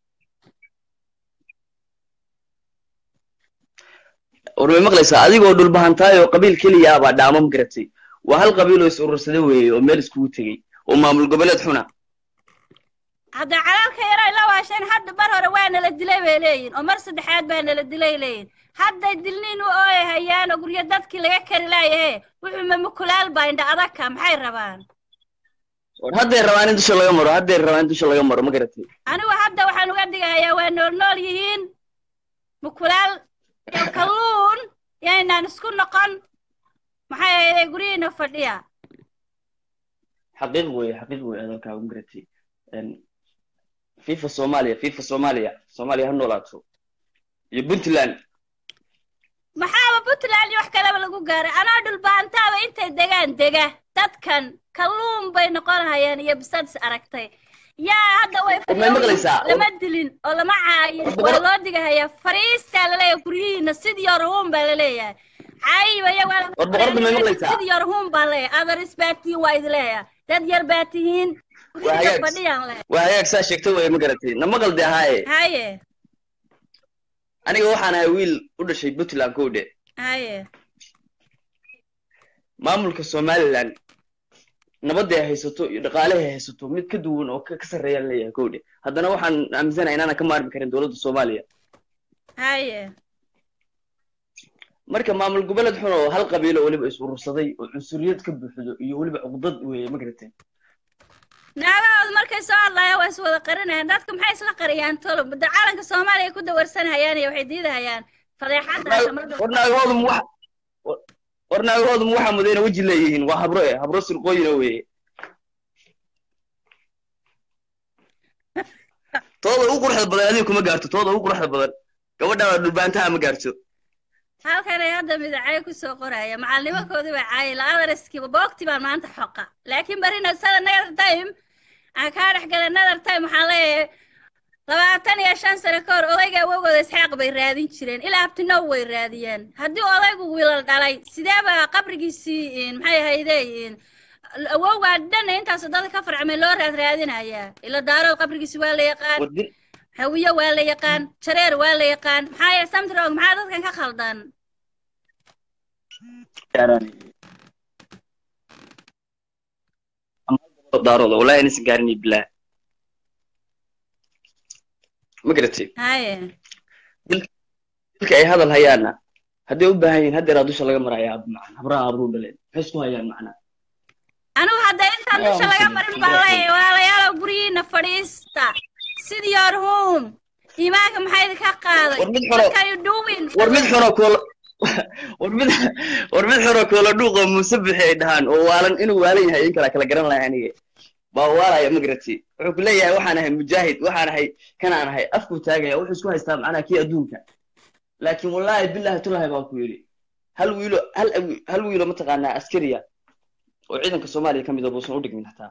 war may maqlaysaa adigoo dhulbahantaay oo qabiil keliya ah baa dhaamo ma garatay waa hal qabiil oo is urursada weeye oo meel iskugu tegey oo maamul goboleed xuna hadda calaalka yare ay la waasheen hadda mar hore waa nala dilay bay leeyihin oo mar saddexaad baa nala dilay leeyihin hadday dilniin u ooyahayaan oo guryo dadkii laga kari laayahe wuxuu mamukulaal baa indha adagka maxay rabaan war hadday rabaan in dusha laga maro hadday rabaan in dusha laga maro ma garatay anigu hadda waxaan uga digayaa waa nool nool yihiin mukulaal iyo kalluun yaynaan isku noqon maxay ahayday guryihiina fadhiya xaqiiq weeye xaqiiq weeye hadalkaa u garatay Een, fifa soomaaliya fifa soomaaliya soomaaliya ha noolaato iyo puntland maxaaba puntland iyo wax kaleba lagu gaaray anoo dhulbaantaaba intay degaan dega dadkan kalluun bay noqonayaan iyo bisadis aragtay yaa hadda way War may maqlaysaa? lama dilin oo lama caayin War waa boqor- loo digahayaa fariistaa laleeyahay guryihiina sidii orhuun baa laleeyahay caayiba iyaga waa War boqorada may maqlaysaa? sidii orhuun baa leeyahay adaris baa tihiin waa idi leeyahay dad yar baa tihiin waa guryihiina hagaag fadhiyaan le waa hagaag saa sheegta weeye ma garatay na maqalde ahaaye haye aniga waxaan ahay wiil u dhashay puntland kowdhe haye maamulka somaliland nabadday haysato iyo dhaqaalahay haysato mid ka duwan oo ka ka sarreeyaan leeyahay kowdhe haddana waxaan aaminsanahay inaanan ka maarmi karin dowladda soomaaliya haye marka maamul goboleed xun oo hal qabiilo weliba is urursaday oo cunsuriyad ka buuxdo iyo weliba cuqdad weeye ma garatay naagahood markay soo hadlayaan waa is wada qarinayaan dadka maxay isla qariyaan tolo muddo calanka soomaaliya ku dawarsanayaan iyo waxay diidahayaan fadeexadaas ama war naagahoodum wax war- war naagahoodum waxaa mudayna weji leeyihiin waa habro eh habro sirqooyina weeye tooda ugu quruxda badan adiga kuma gaarto tooda ugu quruxda badan gabadhaa dhulbaantaha ma gaarto halkan ay hadda midacay kusoo qoraya macalnimakoodii baa caayay la-adariskiiba boogti baan maanta xoqa laakiin barina sada nether time aan kaa dhex galay nether time waxaan leeyahay labaatan iyo shan sano ka hor odayga awowgooda isxaaq bay raadin jireen ilaa abtinow way raadiyeen haddii odaygu wiilal dhalay sidee baa qabrigiisii in maxay ahayde in awowgaa dhan intaas dada ka farcmay loo raad raadinayaa ila daarood qabrigiisi waa la yaqaan war dil hawiye waa la yaqaan jareer waa la yaqaan maxaa yeele samtrog maxaa dadkan ka khaldan daarooda wallahi inaysan gaarin bilaa ma garatay haye dilka ay hadal hayaana hadday u baahan yihiin haddeeraa dusha laga maraya macna habraha abruu dhaleen maxay isku hayaan macna anigu hadda intaan Yaa dusha laga muslim, marin baa leeyahay walaalayaalow guryihiina fadhiista sidii your home iimaanka maxaa idinka qaaday war mid xuno what are you doing war mid xuno koola war mid war mid xuno koola dhuuqo muuse bixi ay dhahaan oo waalan inuu waalan yahay in kala kala garan lahay aniga baa waalaya ma garatay wuxuu ku leeyahay waxaan ahay mujaahid waxaan ahay kanaan ahay afkuu taagaya wuxuu isku haystaa macnaha kii adduunka laakiin wallaahi billahi tulahi baa ku yidhi hal wiilo hal awi- hal wiilo mataqaanaa askariya oo ciidanka soomaaliya ka mid a buusan u dhigmin hataa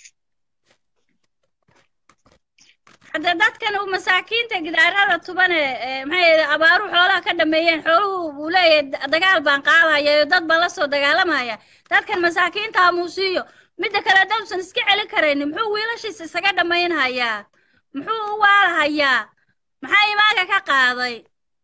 hadda dadkan uu masaakiinta gidaarada tubane ee, maxay yidhi abaaruhu xoolaha ka dhameeyeen xooluhu buu leeyahay da- dagaal baan qaadaya iyo dad baan la soo dagaalamaya dadkan masaakiinta ha muusiiyo midda kale dadsan iska celin karaynin muxuu wiilashiisa isaga dhammaynhayaa muxuu u waalahayaa maxaa imaanka ka qaaday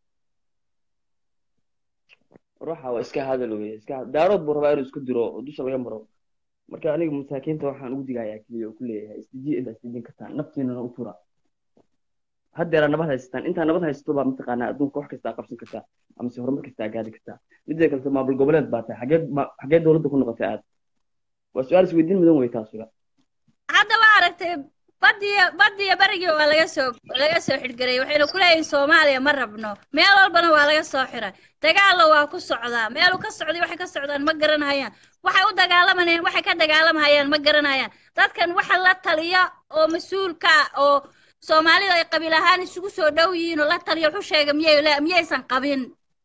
ruuxa waa iska hadal weye iska daarood buu rabaa inuu isku diro oo dusha laga maro marka aniga masaakiinta waxaan ugu digayaa keliya oo ku leeyahay isdijiya intaa isdijin kartaan naftiinana u tura haddeeraa nabad haysataan intaa nabad haysato baa mataqaanaa adduunka wax kastaa qabsan kartaa amase horumar kastaa gaari kartaa midda kalete maamul goboleed baa tahay xagee ma- xagee dowladda ku noqotay aad waa su-aal isweydiin mudan wey taasuga hadda waa aragtay badiyo badiyo berigii waa laga soo laga soo xidhgaray waxayna ku leeyihin soomaaliya ma rabno meel walbana waa laga soo xiray dagaallo waa ku socdaa meeluu ka socday waxay ka socdaan ma garanayaan waxay u dagaalamanayaan waxay ka dagaalamahayaan ma garanayaan dadkan waxa la taliya oo mas-uulka ah oo soomaalida ay qabiil ahaan isugu soo dhow yihiin oo la taliya wuxuu sheega miyay le- miyaysan qabin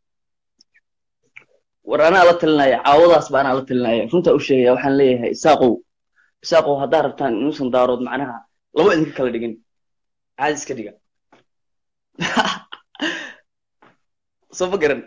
war anaa la talinaya caawadaas ba anaa la talinaya runtaa u sheegaya waxaan leeyahay isaaqow isaaqow haddaa rabtaan inuusan daarood macnaha laba idinka kala dhigin caadi iska dhiga soo ma garan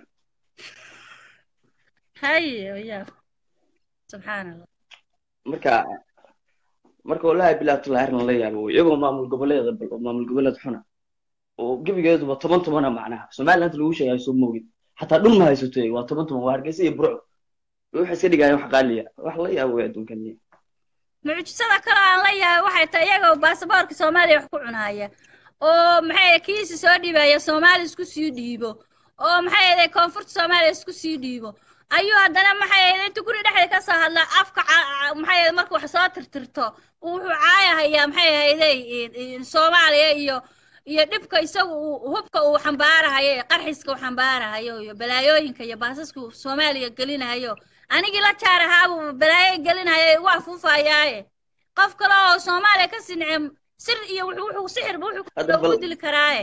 haye ya subxaan allah marka marka wallahi bilahi tullahi arrin la yaabo wey iyagoo maamul goboleeda bal oo maamul goboleed xuna oo gebigeeduba toban tobana macnaha somaliland lagu sheegayo soo moogid xataa dhul ma haysato waa toban toban waa hargeysa iyo burco waxay iska dhigayaan wax qaaliya wax la yaabo wey adduunkan mucjisada kale aan la yahay waxay tahay iyagoo baasaboorka soomaaliya wax ku cunaya oo maxay kiisi soo dhiibaya soomaali isku sii dhiibo oo maxay ahayd koonfurta soomaaliya isku sii dhiibo ayuu haddana maxay ahayd inta guri dhexda ka soo hadla afka ca- ca- maxay ahayd marka wax soo tirtirto uu wuxuu caayahayaa maxay ahayday soomaaliya iyo iyo dhibka isagu uu hubka uu xambaarahayo iyo qarxiska uu xambaarahayo iyo balaayooyinka iyo baasaska uu soomaaliya gelinahayo anigii la jaar ahaabuu balaayo gelinayo igu afuufayaaye qof kale oo soomaaliya ka sinicem sir iyo wuxuu wuxuu sixirba wuxuu Hadda ku bal- dili karaaye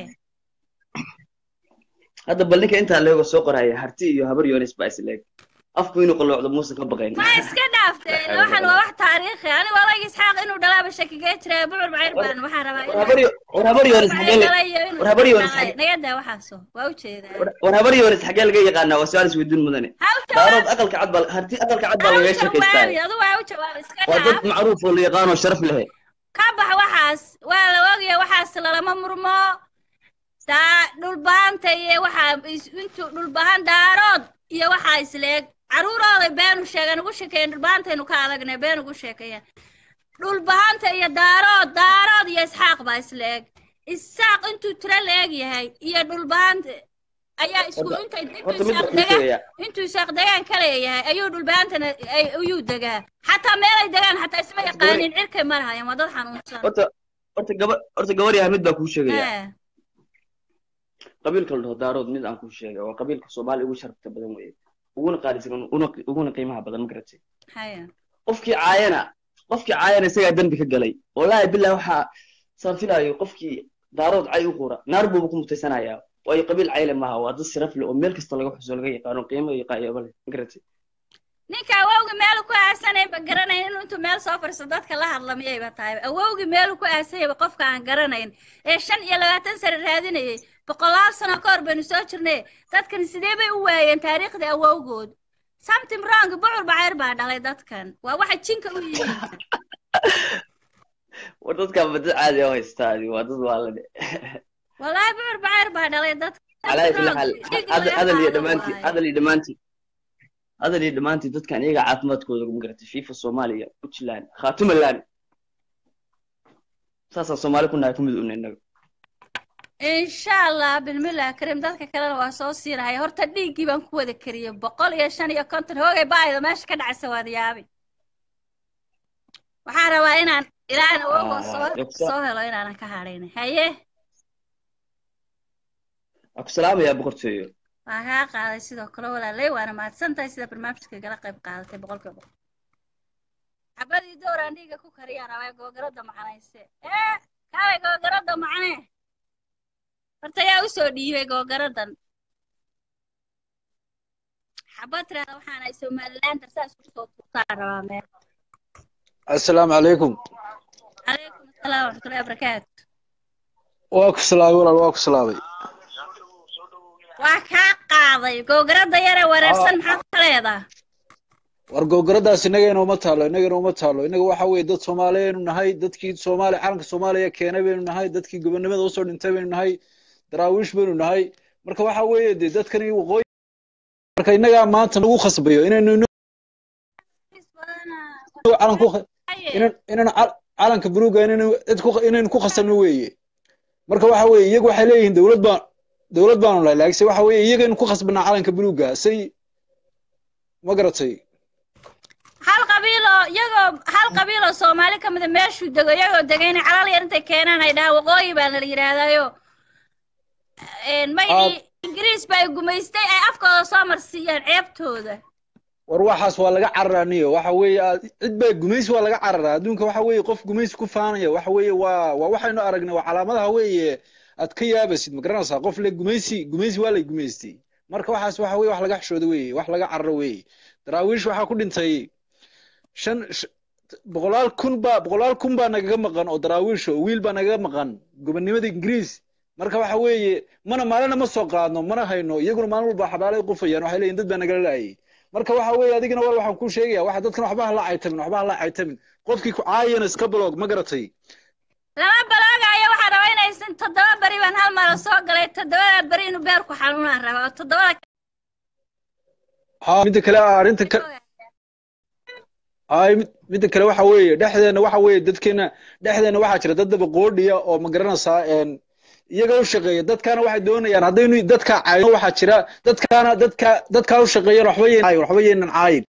hadda bal ninka intaa leego soo qoraya harti iyo habar yoonis baa isleeg afku inuu qalloocdo muusan ka baqayn ma iska dhaafteen waxaan waa wax taariikhi anigu odayga isxaaq inuu dhalaaba shakigee jiray bucur bacir baan waxaan rabaa war habar yo- war habar yoonis xagee la- war habar yoonis xagee nagadaa waxaaso waa ujeedaa war- war habar yoonis xagee laga yaqaanaa waa su-aal isweydiin mudane ha u daarood jawaab aqalka cad baa harti aqalka cad baa ha u lagaga sheekaystaa jawaabi adu waa u jawaab iska waa dad dhaaf macruuf oo la yaqaanoo sharaf leh ka bax waxaas waa la ogaya waxaas lalama murmo daa dhulbaanta iyo waxaa is- intuu dhulbahan daarood iyo waxaa isleeg caruurooday beenu sheegan ugu sheekeeyen dhulbaantaynu ka adagnay been ugu sheekeeyeen dhulbahanta iyo daarood daarood iyo isxaaq baa isleeg isaaq intuu tiro la-eg yahay iyo dhulbahanta ayaa isku Horta- intay intuu horta mid isaaq baan kuu degaan sheegayaa intuu isaaq degaan ka leeyahay ayuu dhulbahantana ay- ayuu degaa xataa meelay degaan xataa isma Horta gabadhi yaqaanin cirkay marahayaan waa dad xanuunsan horta horta gaba horta gabar yahay mid baa kuu sheegayaa Eh, qabiilka la dhaho daarood mid aan kuu sheegay waa qabiilka soomaaliya ugu sharafta badan weye uguna qaalisan una uguna qiimaha badan ma garatay haya qofkii caayana qofkii caayana isagaa dembi ka galay wallaahi billahi waxaa saan filaayo qofkii daarood cay u qura naar buuba ku mutaysanayaa waayo qabiil cayle maaha waa dad sharaf leh oo meel kasta laga xuso laga yaqaano qiimo iyo qaayaba leh ma garatay ninka awowgi meelu ku aasanayba garanayn inuu intuu meel soo fadhiisto dadka la hadla miyayba tahay awowgi meelu ku aasanyayba qofka aan garanayn ee shan iyo labaatan sano raadinayay boqolaal sano ka hor baynu soo jirnay dadkan sidee bay u waayeen taariikhdii awowgood something wrong bucur bacayr baa dhalay dadkan waa waxa jinka u yihiin war dadkan ba dad caadi oo haystaadi waa dad waalane wallaahi bucur bacayr baa dhalay dadkan calaa kulli wrong xaal dhiig hadal laga hadal iyo qaado dhammaantii waaye hadal iyo dhammaantii hadal iyo dhammaantii dadkan iyaga caafimaadkooda ma garatay fifa soomaaliya puntland khaatumaland saasaan soomaali ku nahay ku mid una innaga insha allah bilmillah karim dadka kalena waa soo siinahay horta dhiiggii baan ku wada kariyey boqol iyo shan iyo konton hoogay baayda meesha ka dhacaysa waad yaabi waxaan rabaa inaan ilaahan awowgo soo soo helo inaanan ka hadhayn haye waan ku salaamayaa boqortooyo waan kaa qaaday sidoo kale walaalay waana mahadsan tahay sida barnaamijka igala qayb qaadatay boqolkiiba boqol xabadii dooraan dhiiga ku kariyaan rabaa googarada macanayse ee kaalay googarada macane horta yaa usoo dhiibay googaradan xabad tirahda waxaan ay somaliland darsaa isku soo tuurtaan rabaa meel assalaamu calaykum calaykum asalaam waraxmatullahi wabarakaatu waa ku salaamay walaal waa ku salaamay waa kaa qaaday googarada yare wareersan maxaad ka leedaa war gowgaradaas innaga inooma taalo innaga inooma taalo innaga waxa weeye dad soomaaliyeenu nahay dadkii soomaaliya calanka soomaaliya keenay baynu nahay dadkii gobonimada usoo dhintay baynu nahay daraawiish baynu nahay marka waxa weeye dee dadkani waqooyi marka innagaa maanta nagu khasbayo inaynu inu- calan ku inan inan cal- calanka buluuga inaynu cid ku inaynu ku khasabno weeye marka waxa weeye iyagu waxay leeyihiin dowlad baan dowlad baanu nahay laakiinse waxa weeye iyagaynu ku khasbanaa calanka buluuga say ma garatay hal qabiil oo iyagoo hal qabiil oo soomaali ka mida meeshuu dego iyagoo degayna calal yar intay keenaan ay dhahaan waqooyi baa la yidhaahdayo magacii ingiriis ba ay gumaystay ay afkooda soo marsiiyaan ceebtooda war waxaas waa laga cararaa niyo waxa weeye aad- cid baa gumaysi waa laga cararaa adduunka waxa weeye qof gumaysi ku faanaya waxa weeye waa waa waxaynu aragnay waa calaamadaha weeye aad ka yaabaysid ma garanaysaa qof le gumaysi gumaysi waa lay gumaystay marka waxaas waxa weeye wax laga xishooda weeye wax laga cararo weeye daraawiish waxaa ku dhintay shan sh- boqolaal kun baa boqolaal kun baa nagaga maqan oo daraawiish oo wiil baa nagaga maqan gobonimada ingiriis marka waxa weeye mana maalina ma soo qaadno mana hayno iyaguna maalin walba xabaalay qufayaan waxay leeyihin dad baa nagala laayay marka waxa weeye adigana war waxaan kuu sheegaya waxa dadkan waxba hala caytamin waxba hala caytamin qofkii ku caayana iska blog ma garatay lama baloogayo waxaa rabaa inaysan toddoba beri baan hal mara soo galay toddobada beri inuu beerku xanuunaan rabaa oo toddobada ha midda kale arrinta ka ay mid- midda kale waxa weeye dhexdeena waxa weeye dadkeena dhexdeena waxaa jira dad daba qoodhiya oo ma garanaysaa een iyaga u shaqeeya dadkaana waxay doonayaan haddaynu dadka caayno waxaa jira dadkaana dadka dadkaa u shaqeeyana waxba yeen caayin waxba yeenan caayin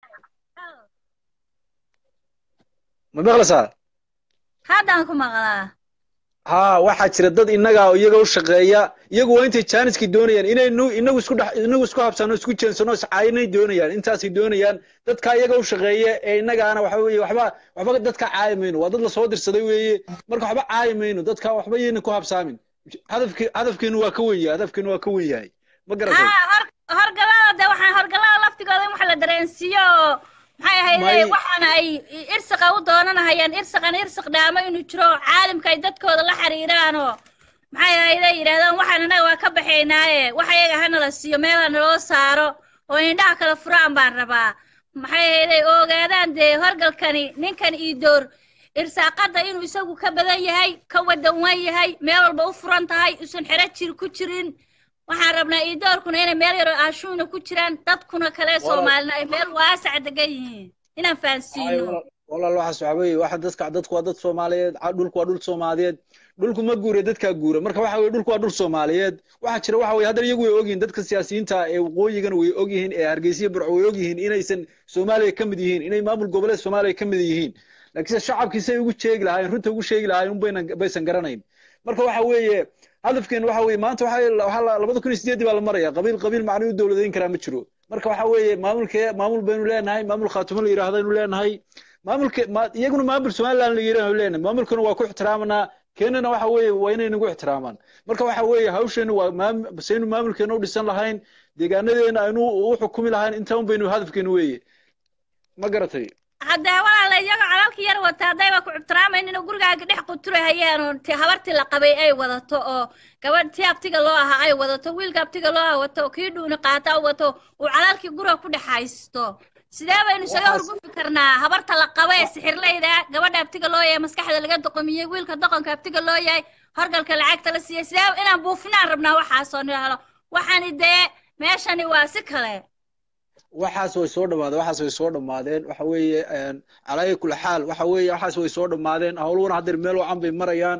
ma maqlaysaa haddaan ku maqlaa ha waxaa jira dad innaga iyaga u shaqeeya iyagu waa intay jaaniskii doonayaan inaynu inagu isku dhex inagu isku habsano isku jeensano iscaayinay doonayaan intaasay doonayaan dadka iyaga u shaqeeya ee innagaana waxa weeye waxba waxba dadka caayi mayno waa dad lasoo dirsaday weeye marka waxba caayi mayno dadka waxba yayna ku habsaamin hadafki hadafkeenu waa ka wen yahay hadafkeenu waa ka wen yahay ma garatay haa hor horgalada de waxaan horgalada laftigooda in wax la dareensiiyo oo maxay ahayde may waxaana ay irsiqa u doonanahayaan irsiqan irsiq dhaamo inuu jiro oo caalimka ay dadkooda la xiriiraan oo maxay ahayde yidhahdaan waxaan annaga waa ka baxaynaaye wax ayaga hanala siiyo meela naloo saaro oo indhaha kala furaan baan rabaa maxay ahayde ogaadaan dee horgalkani ninkan ii door irsaaqada inuu isagu ka badan yahay ka wadan wan yahay meel walba u furan tahay usan xero jir ku jirin waxaan rabnaa iidoorkuna inay meel yaroo aashuuna ku jiraan dadkuna kale walaal soomaalina ay meel waasac degan yihiin inaan ay fahansiino walaal walaal waxaas waxa weeye waxa dadka dadku waa dad soomaaliyeed ca- dhulku waa dhul soomaaliyeed dhulku ma guure dadkaa guura marka waxa weye dhulku waa dhul soomaaliyeed waxaa jira waxa weye haddana iyagu way ogyihiin dadka siyaasiyiinta ee waqooyigana way ogyihiin ee hargeysa iyo burco way ogyihiin inaysan soomaaliya ka mid yihiin inay maamul goboleed soomaaliya ka mid yihiin laakiinse shacabkiisay ugu sheegi lahaayeen runta ugu sheegi lahaayeen unbayna baysan garanayn marka waxa weeye hadafkeenu waxa weeye maanta waxa waxaa la- labada kun iyo sideedii baa la maraya qabiil qabiil macno u dowladeyn karaa ma jiro marka waxa weeye maamulkee maamul baynu leenahay maamul khaatumo la yidhaahdo aynu leenahay maamulka ma iyaguna maamul somaliland la yidhaahdo leenahay maamulkana waa ku ixtiraamanaa keenana waxa weeye waa inay nagu ixtiraamaan marka waxa weeye hawsheenu waa maam saynu maamulkeena u dhisan lahayn deegaanadeena aynu u xukumi lahayn intaa un baynu hadafkeenu weeye ma garatay haddee walaala iyagoo calalka yar wata haddayba ku ixtiraamaynin inuu gurigaaga dhex quturahayaan oo ti habartii la qabay ay wadato oo gabadh tii abtiga loo ahaa ay wadato wiilka abtiga loo ah wato kii dhuuni qaata u wato uu calalkii guriga ku dhex haysto sidee baynu isaga waxaas horgudbi karnaa habarta la qaba ee sixirlayda gabadha abtiga loo yahay maskaxda laga doqomiyey wiilka doqonka abtiga loo yahay horgalka lacagta la siiyey sidee inaan buufinaan rabnaa waxaasoo nihalo waxaani dee meeshani waa si kale waxaas way soo dhamaadeen waxaas way soo dhamaadeen waxa weeye calaa kula xaal waxa weeye waxaas way soo dhamaadeen howluhuna haddeer meel wacan bay marayaan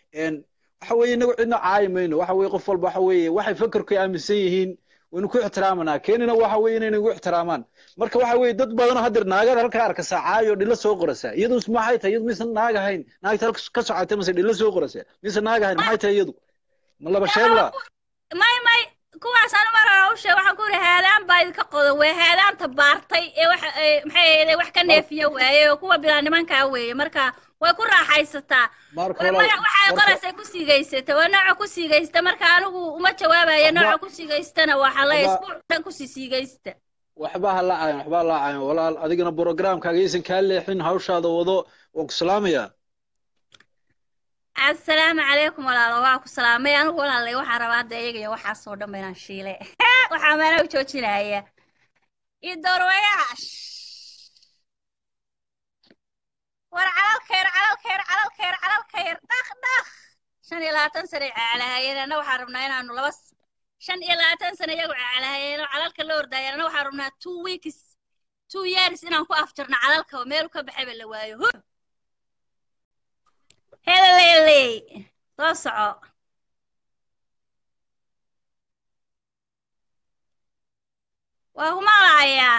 waxa weeye inagu cidna caayi mayno waxa weeye qof walba waxa weeye waxay fakarku aaminsan yihiin waynu ku ixtiraamanaa keenina waxa weeye inay nagu ixtiraamaan marka waxa weeye dad badan haddeer naagada halkaa arkasa caayo dhilo soo qorasa iyadu maxay tahay iyadu mise naag ahayn naagta halka ka socotay mise dhilo soo qorasa mise naag ahayn maxay tahay iyadu ma laba sheebla may may kuwaas anu mar hore u sheeg waxaan ku yidhi haadaan baa idinka qodan wey haadaanta baartay ee wax ee maxay ahayde wax ka neefiya waaye oo kuwa bilaa nimankaa weeye marka way ku raaxaysataa marka way walaal magac waxay marka qoraysay ku siigaysata waa nooca ku siigaysta marka anigu uma jawaabayo waxba nooca ku siigaystana waxaa la waxba isbuuc dhan kusii siigaysta waxba ha laacayan waxba ha laacayan walaal adigana programkaaga aysan kaa leexin hawshaada wado waan ku salaamayaa assalaamu calaykum walaalo waa ku salaamay anigu walaalay waxaa rabaa hadda iyaga iyo waxaasoo dhan ba inaan shiile waxaa meena u joojinaya iyo doorwayash war calalkayr calalkayr calalkayr calalkayr dhaq dhaq shan iyo labaatan sane cacalahayeen anna waxaan rabnaa inaanu laba s- shan iyo labaatan sane iyagu cacalahayeen oo calalka la ordayeen anna waxaan rabnaa two weeks two years inaan ku afjarno calalka meel ka baxayba la waayo huh heleley soo soco waa kuma lahayaa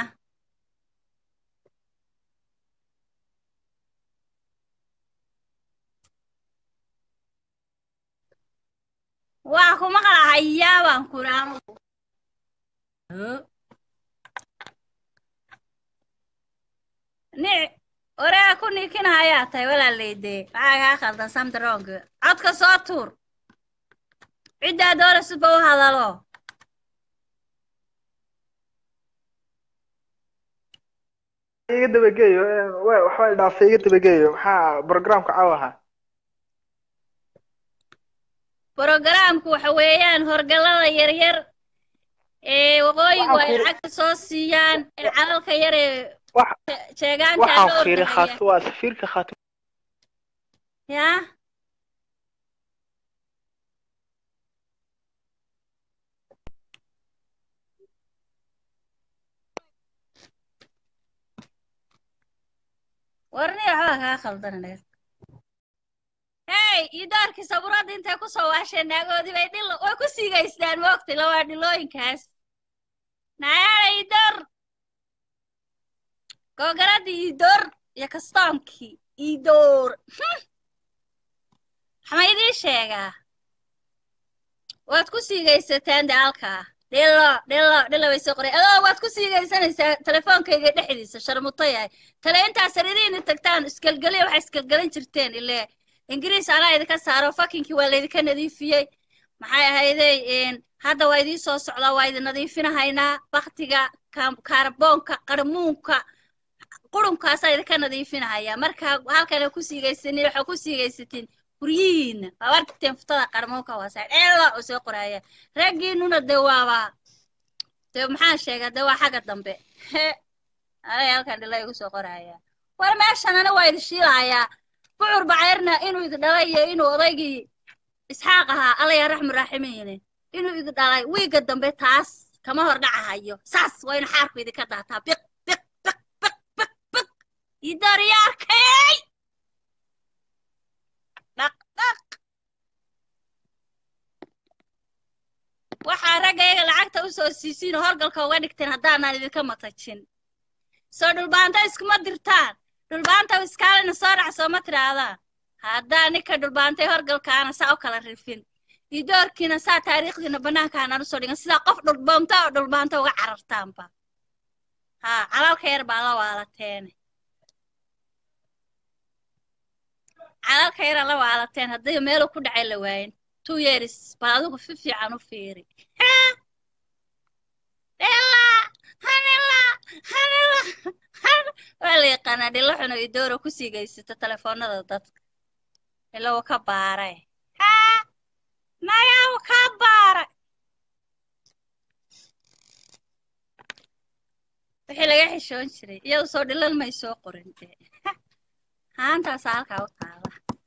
waa kuma qalahayaa baan kuri anugu Huh? ni oraa ku niikinahayaa tahay walaaleyde maxaa kaa khaldan samdarong codka soo tuur ciddaa doorasudba u hadalo iga dabageeyo wa- waxbaa dhaafay iga dabageeyo maxaa programka caawa ahaa brogaraamku waxa weeyaan horgalada yaryar ee waqooyigu waxaan ay fiiri lacagta soo siiyaan ee calalka yar ee wax je- jeegaanta waxaan la fiiri ordahaya khaatu waa safiirka khaatu yaa warni waxbaa kaa khaldan anaga hey iyo daarkii sabuuradda intay ku soo waasheen naagoodii bay dhil way ku siigaystaan moogtay lawaa dhilooyinkaas nayaala idoor googaradii idoor iyo kastoonkii idoor maxaa idiin sheegaa waad ku siigaysataan de halkaa dhilo dhilo dhilo bay soo qoray adoo waad ku siigaysanaysaa telefoonkayga dhexdiisa sharmuto yahay tale intaa sariirihiina tagtaan isgelgeliya waxaa isgelgelin jirteen ile ingiriis anaa idinka saaro fakinkii waa laydinka nadiifiyey maxay ahaydey hadda waa idiin soo socdaa waa idin nadiifinahaynaa baktiga kaarboonka qarmuunka qurunkaasaa idinka nadiifinahayaa marka halkana ku siigaysanin waxaa ku siigaysatiin guryihiina waa arkiteen futada qarmuunka waasaa dheelo oo soo qoraya raggiinuna de waaba de maxaan sheegaa de waa xagga dambe he anay halkan dhila igu soo qoraya war meeshan ana waa idin shiilahayaa bucur bacayrna inuu idi dhalay iyo inuu odaygii isxaaq ahaa allaya raxmu raaximiine inuu idi dhalay wiiga dambe taas kama hor dhacahayo saas waa inu xaarku idinka daataa biq biq biq biq biq biq idoryaarkay dhaq dhaq waxaa raggayga lacagta u soo siisiin oo horgalka uga dhigteen haddaanaan idinka matajin soo dhulbaanta iskuma dirtaan dhulbaanta iskaalina soo dhac sooma tidhaahdaan haddaa ninka dhulbaantay horgalkaana saa u kala rifin idoorkiina saa taariikhdiina bannaankaanaan usoo dhigan sidaa qof dhulbaanta oo dhulbaanta uga carartaanba haa calalka yar baa la waalateene calalka yaraa la waalateen hadday meelu ku dhacay la waayin two years bal adigu fi fiican u fiiri waa la yaqaanaa dhilo xuno idooro ku siigaysato telefoonada dadka ila uu ka baaray nayaa uu ka baaray wixii laga xishoon jiray iyadu soo dhilal may soo qorin dee haantaasaa halkaa u taala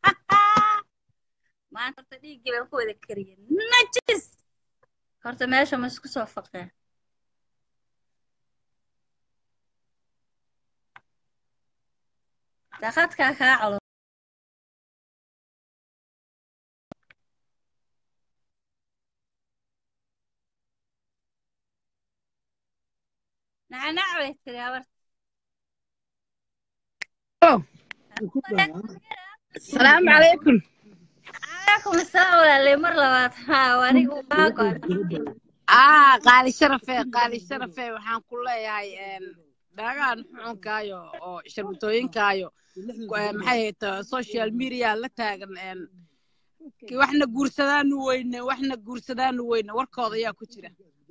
maanta horta dhiiggii baan ku wada kariyay najis horta meesha ma isku soo faqeen daqadkaa kaa calo nacnac bay tiri habarta السلام عليكم calaykum asalaam walaalay mar labaad haa anigu kaa go'an aa qaali sharafe qaali sharafe waxaan ku leeyahay dhagaan xucunkaayo oo sharbutooyinkaayo maxay hayta social media la taagan waxna guursadaanu weyne waxna guursadaanu weyne warkooda ayaa ku jira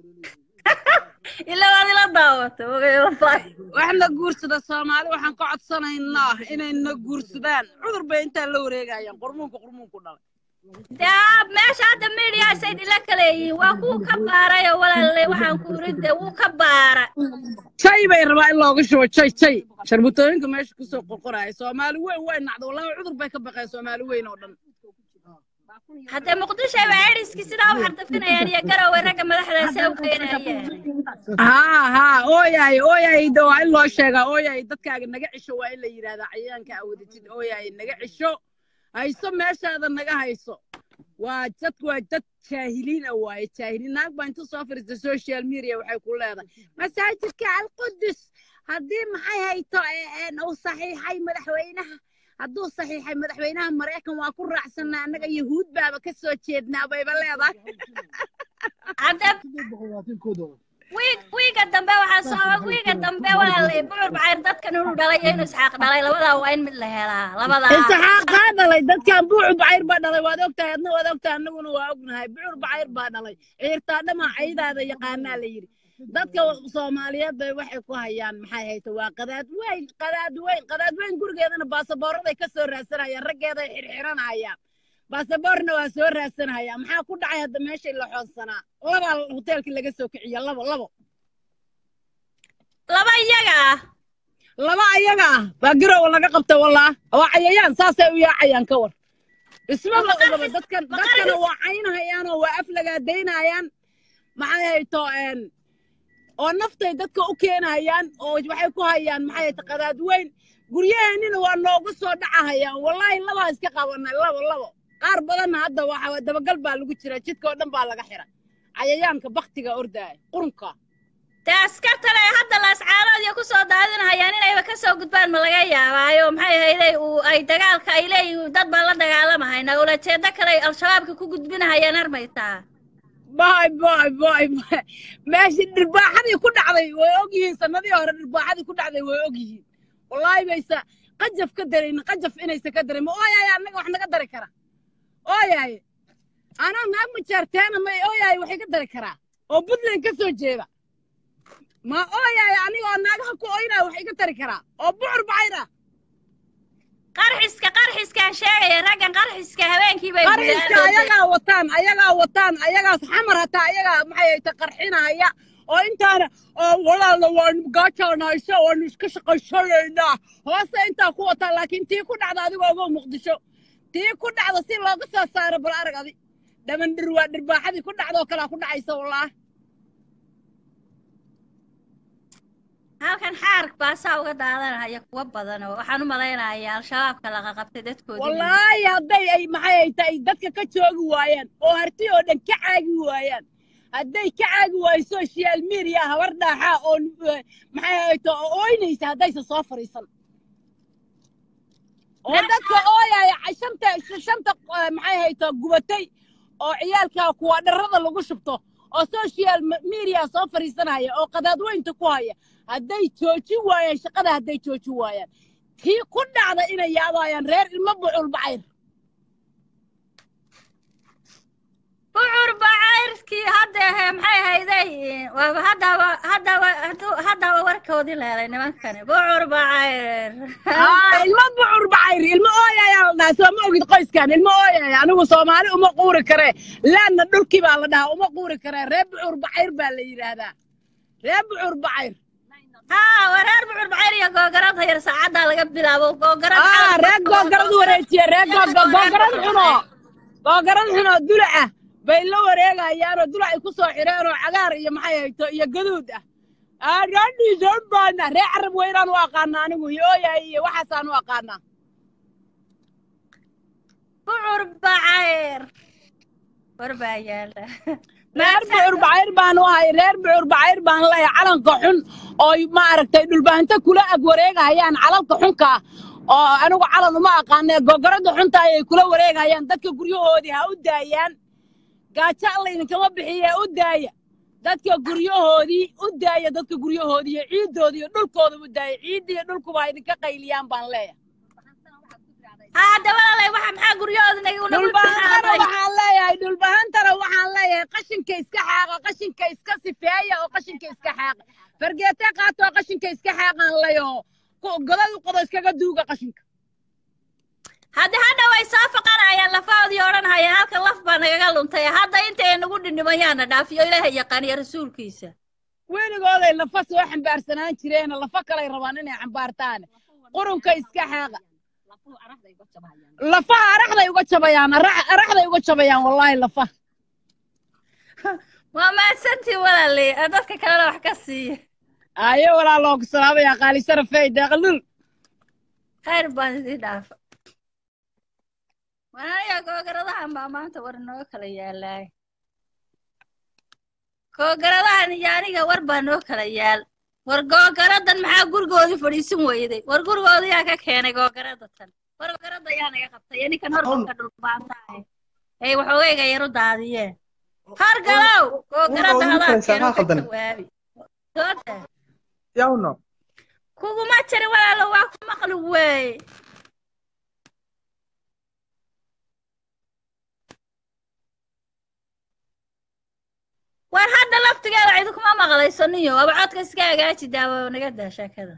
ila waad ila daawato waxna guursada soomaali waxaan ka codsanaynaa inayna guursadaan cudur bay intaa la wareegayaan qurmuunka qurmuunku dhalay daa meesha hadda mediaasay dhila kaleeyihiin waa kuu ka baarayo walaalay waxaan ku uride wuu ka baara jay bay rabaa in looga shubo jay jay sharbutooyinka meesha kusoo qorqoraya soomaali weyn way nacda wallahi cudur bay ka baqeen soomaali weyn oo dhan haddee muqdisho ba ediski sidaa u xardafinayaan iyo garowe ragga madaxdaasi u keenayeen haa haa ooyahay ooyahay de waa in loo sheegaa ooyahay dadkaaga naga cisho waa in la yidhahdaa cayayaanka awadatid ooyahay naga cisho hayso meeshaada naga hayso waa dad waa dad jaahiliin ah waaye jaahiliin naag baa inta soo fariista social media waxay ku leedahay masaajidka alqudus haddii maxay hayto uu saxiixay madaxweynaha hadduu saxiixay madaxweynaha maraykan waa ku raacsanaa annaga yahuud baaba ka soo jeednaa bayba leedahay wiig wiiga dambe waxaa soo wiiga dambe walaalay bucur bacayr dadkan inuu dhalay iyo inuu isxaaq dhalay labadaa waa in mid la helaa labadaa isxaaqaa dhalay dadkan bucur bacayr baa dhalay waad ogtahay adna waad ogtahay annaguna waa ognahay bucur bacayr baa dhalay ciirtaa dhamaa caydaada yaqaanaa la yidhi dadka soomaaliyeed bay waxay ku hayaan maxay hayta waa qadaad weyn qadaad weyn qadaad weyn gurigeedana baasaboorraday ka soo raadsanayaan raggeeday xirxiranayaan baasaboorna waa soo raadsanayaan maxaa ku dhacay hadda meeshay la xoonsanaa labaa hoteelkii laga soo kiciya labo labo laba iyaga ah laba ayaga ah baa garowa laga qabta wallaa waa cayayaan saasay u yaacayaan ka war isma la ogaba dadkan dadkana waa caynahayaan oo waa aflagaadaynayaan maxay hayto oo naftay dadka u keenayaan oo waxay ku hayaan maxay hayto qadaad weyn guryaheennina waa noogu soo dhacahayaan wallaahi labaa iska qabanay labo labo qaar badanna hadda waxa dabagal baa lagu jira jidka oo dhan baa laga xira cayayaanka baktiga ordaaya qurunka dee askartan ay hadda laascaanood iyo kusoo daadinahayaan inayba kasoo gudbaan ma laga yaabaayo maxay hayday uu ay dagaalka ay leeyihiin dad baan la dagaalamahaynaa ulajeedo kale ay al-shabaabka ku gudbinahayaan armaytaa boy boy boy boy. meeshii dhirbaaxadii ku dhacday way ogyihiin sanadii hore dhirbaaxadii ku dhacday way ogyihiin wallaahi baysa qajaf ka daraynin qajaf inaysa ka darin ma ooyaye annaga wax naga dari kara ooyaye anaa naag majaarteena may ooyaye waxay ka dari karaa oo puntland ka soo jeeda ma ooyaye anigoo naagaha ku oynaya wax iga dari karaa oo bucur bacayr ah qarxiska qarxiskaan sheegaya raggan qarxiska habeenkii bay qariska ayagaa wataan ayagaa wataan ayagaas xamar hataa ayagaa maxay hayta qarxinaya oo intaana oo walaala waanu gaajaanaysa waanu iska shaqaysanaynaa hoose intaa ku wataan laakiin tii ku dhacda adigoo ogow muqdisho tii ku dhacda si looga soo saaro bal arag adi dhaman dhir waa dhirbaaxadii ku dhacda oo kalea ku dhacaysa wallaah halkan xaark baasaa uga daadanaya kuwa badan oo waxaan u malaynayaa al-shabaabka laga qabtay dadkoodii wallaahi hadday ay maxay ay tahay dadka ka joogi waayaan oo harti oo dhan ka caagi waayaan hadday ka caagi waayo social media habar dhaaxaa oo eh, maxay ay tahay oo ooynaysa haddaysa soo fariisan oo dadka ooyaya ay shanta shanta eh, maxay haytaa gubatay oo ciyaalka kuwa dharrada lagu shubto oo social me- media soo fariisanaya oo qadaadweynta ku haya hadday joojin waayaan shaqada hadday joojin waayaan tii ku dhacda inay yaadayaan reer ilmo bucul bacayr bucur bacayrkii hadda ehe maxay hayday waaba haddaba haddaba hadduu- haddaba warkoodii la helay nimankani bucur bacayr aa ilmo bucur bacayr ilmo ooyaya la dhahaa soo ma ogid qoyskan ilmo ooyaya anigu soomaali uma quuri kare laanna dhulkii baa la dhahaa uma quuri kare reer bucur bacayr baa la yidhaahdaa reer bucur bacayr haa waa reer bucur bacayr iyo googarad hayar saacaddaa laga bilaabo googarad aa reer googarad wareejiye reer googa- googarad xuno googarad xuno dulaca bay la wareegayaanoo dulacay ku soo xireen oo cagaar iyo maxay hayto iyo gaduud ah aadhaadhiisan baana reer carab weynaan u aqaana anigu iyo ooyahay iyo waxaasaan u aqaanaa bucur bacayr war baa yaala reer bucur bacayr baan u ahay reer bucur bacayr baan leeyahay calanka xun oo maaragtay dhulbaanta kula ag wareegayaan calalka xunka ah oo anigu calan uma aqaanee gogoradda xunta ayay kula wareegayaan dadka guryahoodii ha u daayaan gaajo alla idinkama bixiye u daaya dadka guryahoodii u daaya dadka guryahoodii iyo ciiddoodii iyo dhulkooda u daaya ciidda iyo dhulkuba ha idinka qayliyaan baan leeyahay haa dabalaalay waxa maxaa guryahooda nagu nagu dhulbahantana waxaan leeyahay dhulbahantana waxaan leeyahay qashinka iska xaaqa qashinka iska sifeeya oo qashinka iska xaaqa fargeete qaato oo qashinka iska xaaqaan leeyaho godad u qodo iskaga duuga qashinka hadda hadha way soo faqanayaan lafahoodii odhanayaan halka laf baa nagaga luntay hadda intay nagu dhindhimayaana dhaafiyo ilaahay yaqaan iyo rasuulkiisa weligooday lafa soo xambaarsanaan jireena lafa kalay rabaan inay xambaartaan qurunka iska xaaqa lafaha araxday uga jabayaan arax- araxday uga jabayaan wallaahi lafa waa mahadsantii walaalay ee dadka kalena wax ka siiya ayo walaaloo ku salaamayaa qaali sharafey deeqlul khayr baan idii dhaafa wanaya googaradahan baa maanta war noo kala yaalaay googaradahan iyo aniga war baa noo kala yaal war googaradan maxaa gurigoodii fadhiisin weyday war gurigooda yaa ka keenay googarada tan war googarada yaa naga qabtay iyo ninkan hormarka dhulbaanta ahay ay waxoogayga yaru daadiyeen hargalow googarada hadaa keeno ka jawaabi dooda yawno kuguma jirin walaalo waa ku maqli weey war hadda laftigeeda cidi kuma maqlaysaniyo aba codka iska hagaaji daawo naga daa sheekada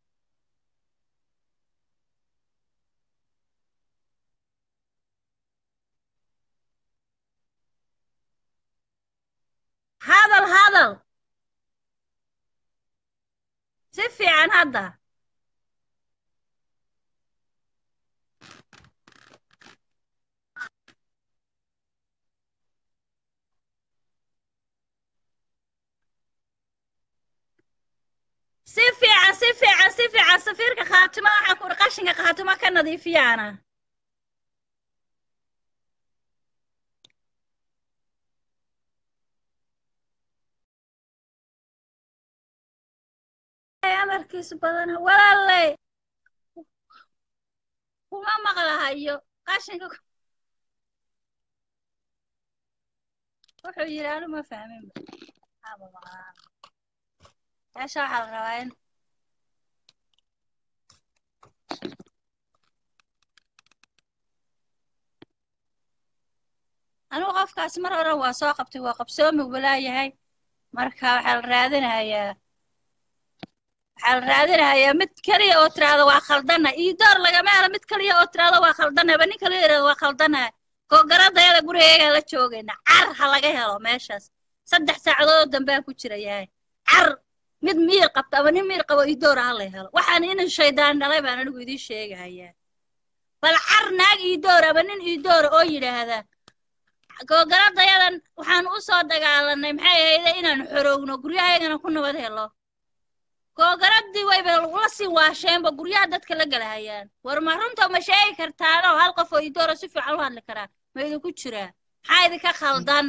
hadal hadal si fiican hadda si fiican si fiican si fiican safiirka khaatimo waxaa ku qashinka khaatimo ka nadiifiyaana hadalkiisu badana walaaley kuma maqlahayo qashinka ku- wuxuu yidhi anu ma fahmin Haba maqlaan. meesha waxaa la rabaa in anigu qofkaas mar hore waa soo qabtay waa qabsoomi walaayahay marka waxaa la raadinayaa waxaa la raadinayaa mid keliya oo tiraahdo waa khaldana iyo door lagama helo mid keliya oo tiraahdo waa khaldana ba nin kaliya yidhahdo waa khaldana googaradayada gurigeegaa la joogayna car ha laga helo meeshaas saddex saacadood oo dambea ku jira yahay car mid miir qabta ama nin miir qabo iyo door ha la helo waxaan inin shaydaan dhalay baan anigu idiin sheegahayaa bal car naag iyo door ama nin iyo door oo yidhaahda googaradayadan waxaan u soo dagaalanay maxay ahayde inaan xorowno guryahayagana ku nabad helo googaradii wayba la sii waasheenba guryaha dadka la galahayaan war ma runta ma sheegi kartaanoo hal qof oo idoora si fiican u hadli karaa ma idinku jiraa maxaa idinka khaldan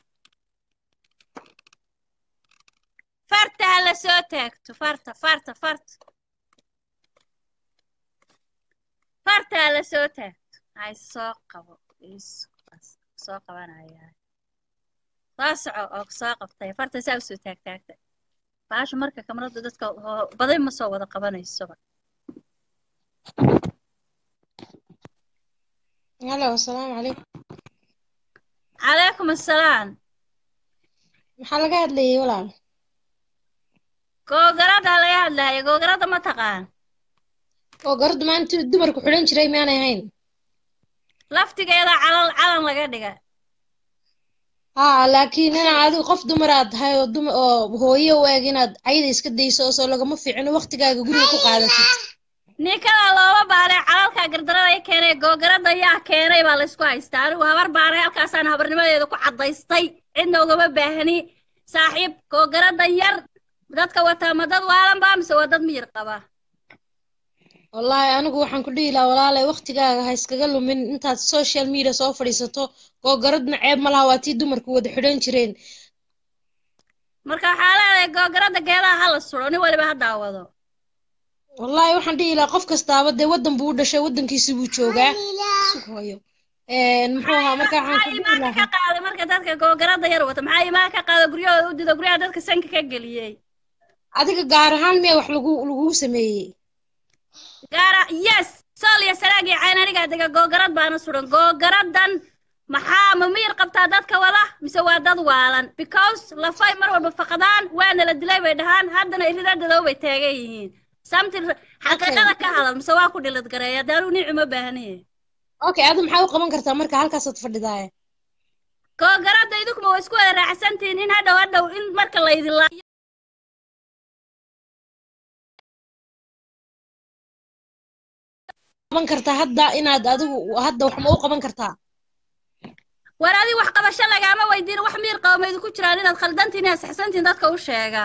farta ha la soo taagto farta farta farta farta ha la soo taagto hay soo qabo isu soo qabanayaa soo soco oo soo qabtay farta saa usoo taagtaagta baasha marka kamarada dadka hoo- baday ma soo wada qabanaysoba هلا والسلام عليكم calaykum assalaam maxaa laga hadlayay walaal googarada laga hadlaya googarada ma taqaan oo garadu maanta dumarku xidhan jiray miyaanay ahayn laftigeeda calal calan laga dhiga haa laakiin inaa adigu qof dumar aad tahay oo dum oo hooyo u eg inaad cayda iska dayso oo soo lagama fiicino waqtigaaga guriga ku qaadatid ninkada looma baanay calalka gardarada i keenay googarada yaa keenay baa laysku haystaa anigu habar baanay halkaasaan habarnimadeeda ku caddaystay cidna ugama baahni saaxiib googarada yar dadka wataa ma dad waalan baa mise waa dad miyir qaba wallaahi anigu waxaan ku dhihi lahaa walaalay waqtigaaga ha iskaga lumin intaad social media soo fadhiisato oo garadna ceeb ma laha waa tii dumarku wada xidhan jireen marka waxaa leedahay googarada geedaha hala suro nin waliba ha daawado wallaahi waxaan dhihi lahaa qof kastaaba dee waddan buu u dhashay waddankiisi buu joogaa sug hooyo Een, muxuu ahaa marka waxaan ku dhihi imaanka lahaa ka qaaday marka dadka googarada yar wata maxaa imaan ka qaada guryahooda u dida guryaha dadka sanka ka geliyey adiga gaar ahaan miya wax lagu lagugu sameeyey gaara yes sool iyo saraag iyo cayn anigaa dega googarad baana suran googaradan maxaa ma miyir qabtaa dadka wada mise waa dad waalan because lafay mar walba faqdaan waana la dilay bay dhahaan haddana iridadadoo bay taagan yihiin something xaqiiqada ka hadal mise waa ku dhilid gareeya daanu niicu ma baahniye okay adu maxaa u qaban kartaa marka halkaasaad fadhidaaye googarada idinkuma waa isku wada raacsantihiin in hadhow hadhow in marka laydin laayo qaban kartaa hadda inaad adigu hadda wax ma u qaban kartaa war adi wax qabasho lagaama weydiin wax miir qaba ma idinku jiraan inaad khaldantiin inaad saxsantiin dadka u sheega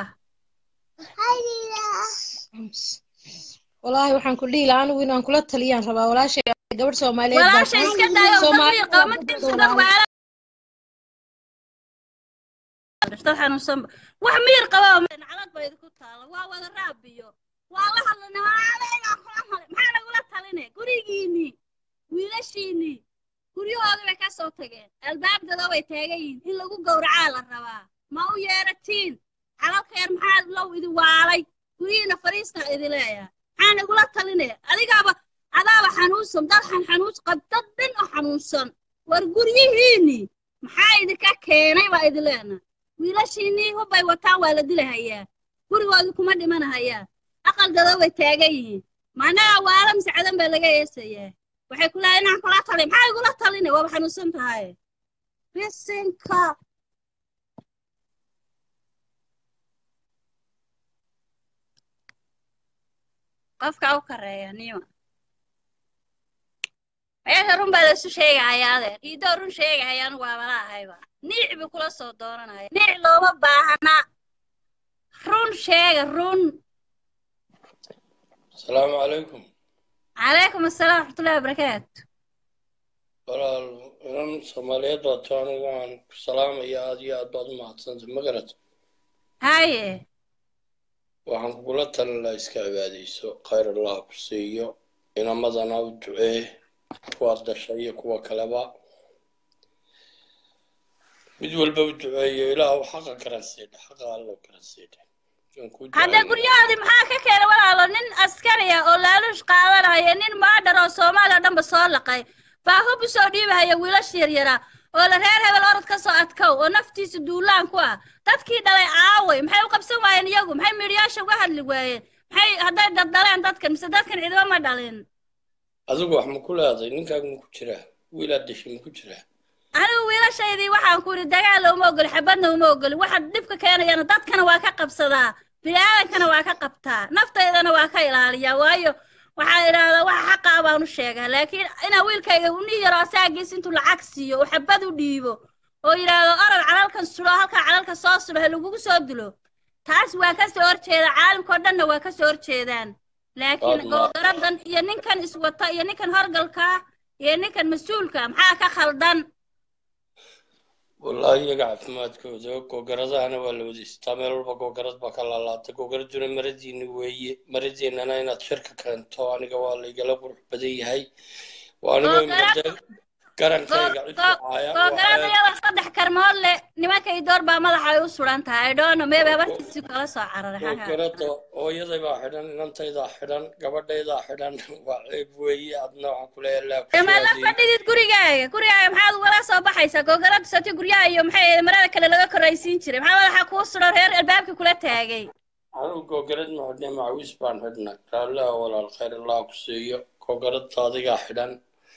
wallaahi waxaan ku dhihi lahaa anigu inaan kula taliyaan rabaa walaashay gabadh soomaaliyeed baa walaasha iska daayo dad miir qaba ma tiirsan dad waala dad xanuunsan wax miir qaba calad ba idinku taala waa wada raabiyo waa la hadlana adeegaa kula hadlay maxaa lagula taline gurigiinii wiilashiinii guryahoodii bay ka soo tageen albaabdada way taagan yihiin in lagu gowracaa la rabaa ma u yeeratiin calalka yar maxaa low idi waalay guryihiina fariista idi leeyahay maxaa nagula talinaya adigaaba adaaba xanuunsan dad xan xanuus qab dad dhan oo xanuunsan war guryihiinii maxaa idinka keenay baa idi leena wiilashiinii hubbay wataan waa la dilahayaa gurigoodii kuma dhimanahayaa aqaldada way taagan yihiin macnaha waala mise cadan baa laga eesayaa waxay ku leedahay inaan kula talin maxaa igula taline waaba xanuunsan tahay bisinka qofka u kareeya nima meesha run baa laisu sheegahayaa adeer iidoo run sheegahaya anigu waabala ahayba niic buu kula soo dooranaya niic looma baahna run sheega run asalaamu calaykum calaykum asalaam waraxmatullahi wabarakaatu walaal inan soomaaliyeed baa to anigu waan ku salaamaya aad iyo aad baad u mahadsantay ma garat haye waxaan kugula talin lahaa iska cibaadayso khayr allah ku siiyo inamadana u ducee kuwaad dhashay iyo kuwa kaleba mid walba u duceeyo ilaah xaqa garansiidha xaqa allo garansiidha waan kuu hadda ducaynaya guryahoodii maxaa ka keenay walaalo nin askari ah oo laaluush qaadanaya nin maadhar oo soomaaliya oo dhanba soo laqay baa hub u soo dhiibahaya wiilasha yaryara oo la reer hebel orod ka soo adkow oo naftiisa duulaan ku ah dadkii dhalay aaway maxay u qabsan waayeen iyagu maxay miidhiyaasha uga hadli waayeen maxay hadday dad dhaleen dadkan mise dadkan cidima ma dhalin adigu wax ma ku leeday ninkaaga ma ku jiraa wiilaad dhashay ma ku jiraa anigu wiilashaydii waxaan ku yidhi dagaal uma ogoli xabadna uma ogoli waxa dhibka keenayana dadkana waa ka qabsadaa biniaadankana waa ka qabtaa naftaydana waa ka ilaaliyaa waayo waxaa idhaahdaa waxa xaqa ah baan u sheegaa laakiin inaa wiilkayga uni yaro asaagiis intuu lacag siiyo oo xabad u dhiibo oo yidhaahdo orod calalkan sulo halkaa calalka soo sulo he lagugu soo dilo taas waa ka soo horjeeda caalamkao dhanna waa ka soo horjeedaan laakiin Waad ma- googaradan iyo ninkan iswata iyo ninkan horgalka iyo ninkan mas-uulka maxaa ka khaldan wallaahi iyaga caafimaadkooda googaradahana waa la wadaystaa meel walba googarad baa ka laalaatay googaraduna maradiini weeye maradiinana inaad shirka keento aniga waa laygala qurux badan yahay waa anigoo Googarad- imade garankayga cid ku caaya googarada iyadoo saddex karmood leh nimanka idoor baa madaxa ay u suran tahay dhono meebe habartiisii kala soo cararay xagaa googarada hooyaday baa xidhan inantaydaa xidhan gabadhaydaa xidhan waa ceeb weeye adna waxaan ku leeyahay laa ku dama la soo fadhidid gurigaaga gurigaaga maxaad ugala soo baxaysaa googarada sati guryaha iyo maxay ahayd marada kale laga koraysiin jiray maxaa madaxa kuu suran reer albaabka kula taagay anigu googarad ma xidhnay macawiis baan xidhnay raalliha walaal khayr allah ku siiyo googaradda adigaa xidhan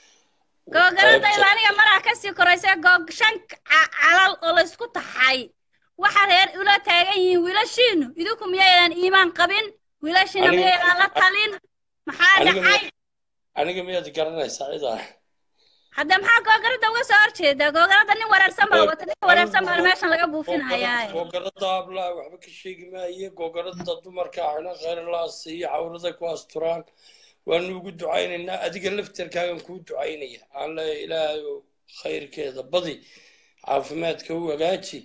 googaradayda aniga maraa kasii koraysa goog shan ca- calal oo laysku taxay waxa reer ula taagan yihiin wiilashiinu idinku miyaydan iimaan qabin wiilashiina Aniga- miyaydan la talin maxaa aniga dhacay miya- aniga miyaad garanaysaa cidaa hadda maxaa googarada uga soo horjeedaa googarada nin wareersan baa wata nin wareersan baa meeshan laga buufinayaa googarada ablaa waxba ka sheegi maaye googarada dumarka xidhan khayr allah siiyo cawrada ku asturaan waanu ugu ducaynaynaa adiga laftarkaagan kuu ducaynaya aan leeyahay ilaahay oo khayrkeeda badi caafimaadka u hagaaji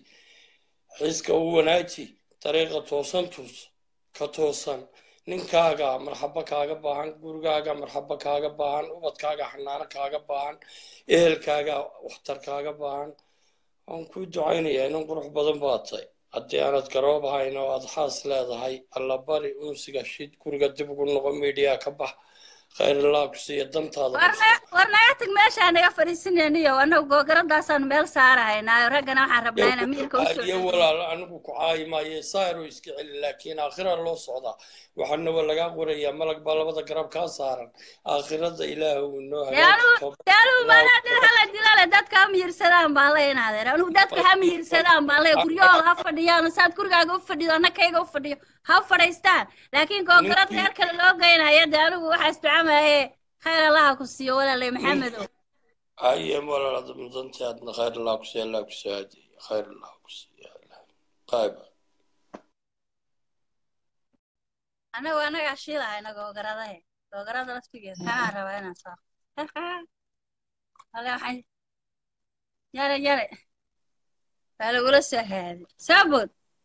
xiska u wanaaji dariiqa toosan tuus ka toosan ninkaaga marxabo kaaga baahan gurigaaga marxabo kaaga baahan ubadkaaga xanaano kaaga baahan ehelkaaga waxtar kaaga baahan waan kuu ducaynayaa inan qurux badan baa tahay haddii aanad garoob ahayn oo aad xaas leedahay alla bari unsiga shid guriga dib ugu noqo miidiya ka bax khayr allah ku siiya dantaada warna war naga tag meeshaa naga fadhiisinayniyo annagu googaradaasaan meel saarahaynaayo raggana waxaan rabnaa inaan miirka u soo iyo walaal anigu ku caayi maayo saaro iska celi laakiin aakhira loo socdaa waxaana waa lagaa qorayaa malag baa labada garab kaa saaran aakhirada ilaah uu inoo hagaaji dee anugu maanaa dad hala dilale dadka ha miyirsadaan baan le inaadeer anugu dadka ha miyirsadaan baan le guryahooda ha fadhiyaan saad gurigaaga u fadhido anna kayga u fadhiyo ha fadhaystaan laakiin googarad reer kale loo geynaya dee anigu waxaa isducamaaye khayr allaha ku siiyo walaalay maxamedow haye walaal mudantii aadna khayr allah ku siiya allah ku soo hadiye khayr allah ku siiya qayba anagu anagaa shiilahayna googaradahe googarada laftigeeda kanaa rabaa inaan soo ale waxaan yare yare waa lagula soo haaday saabod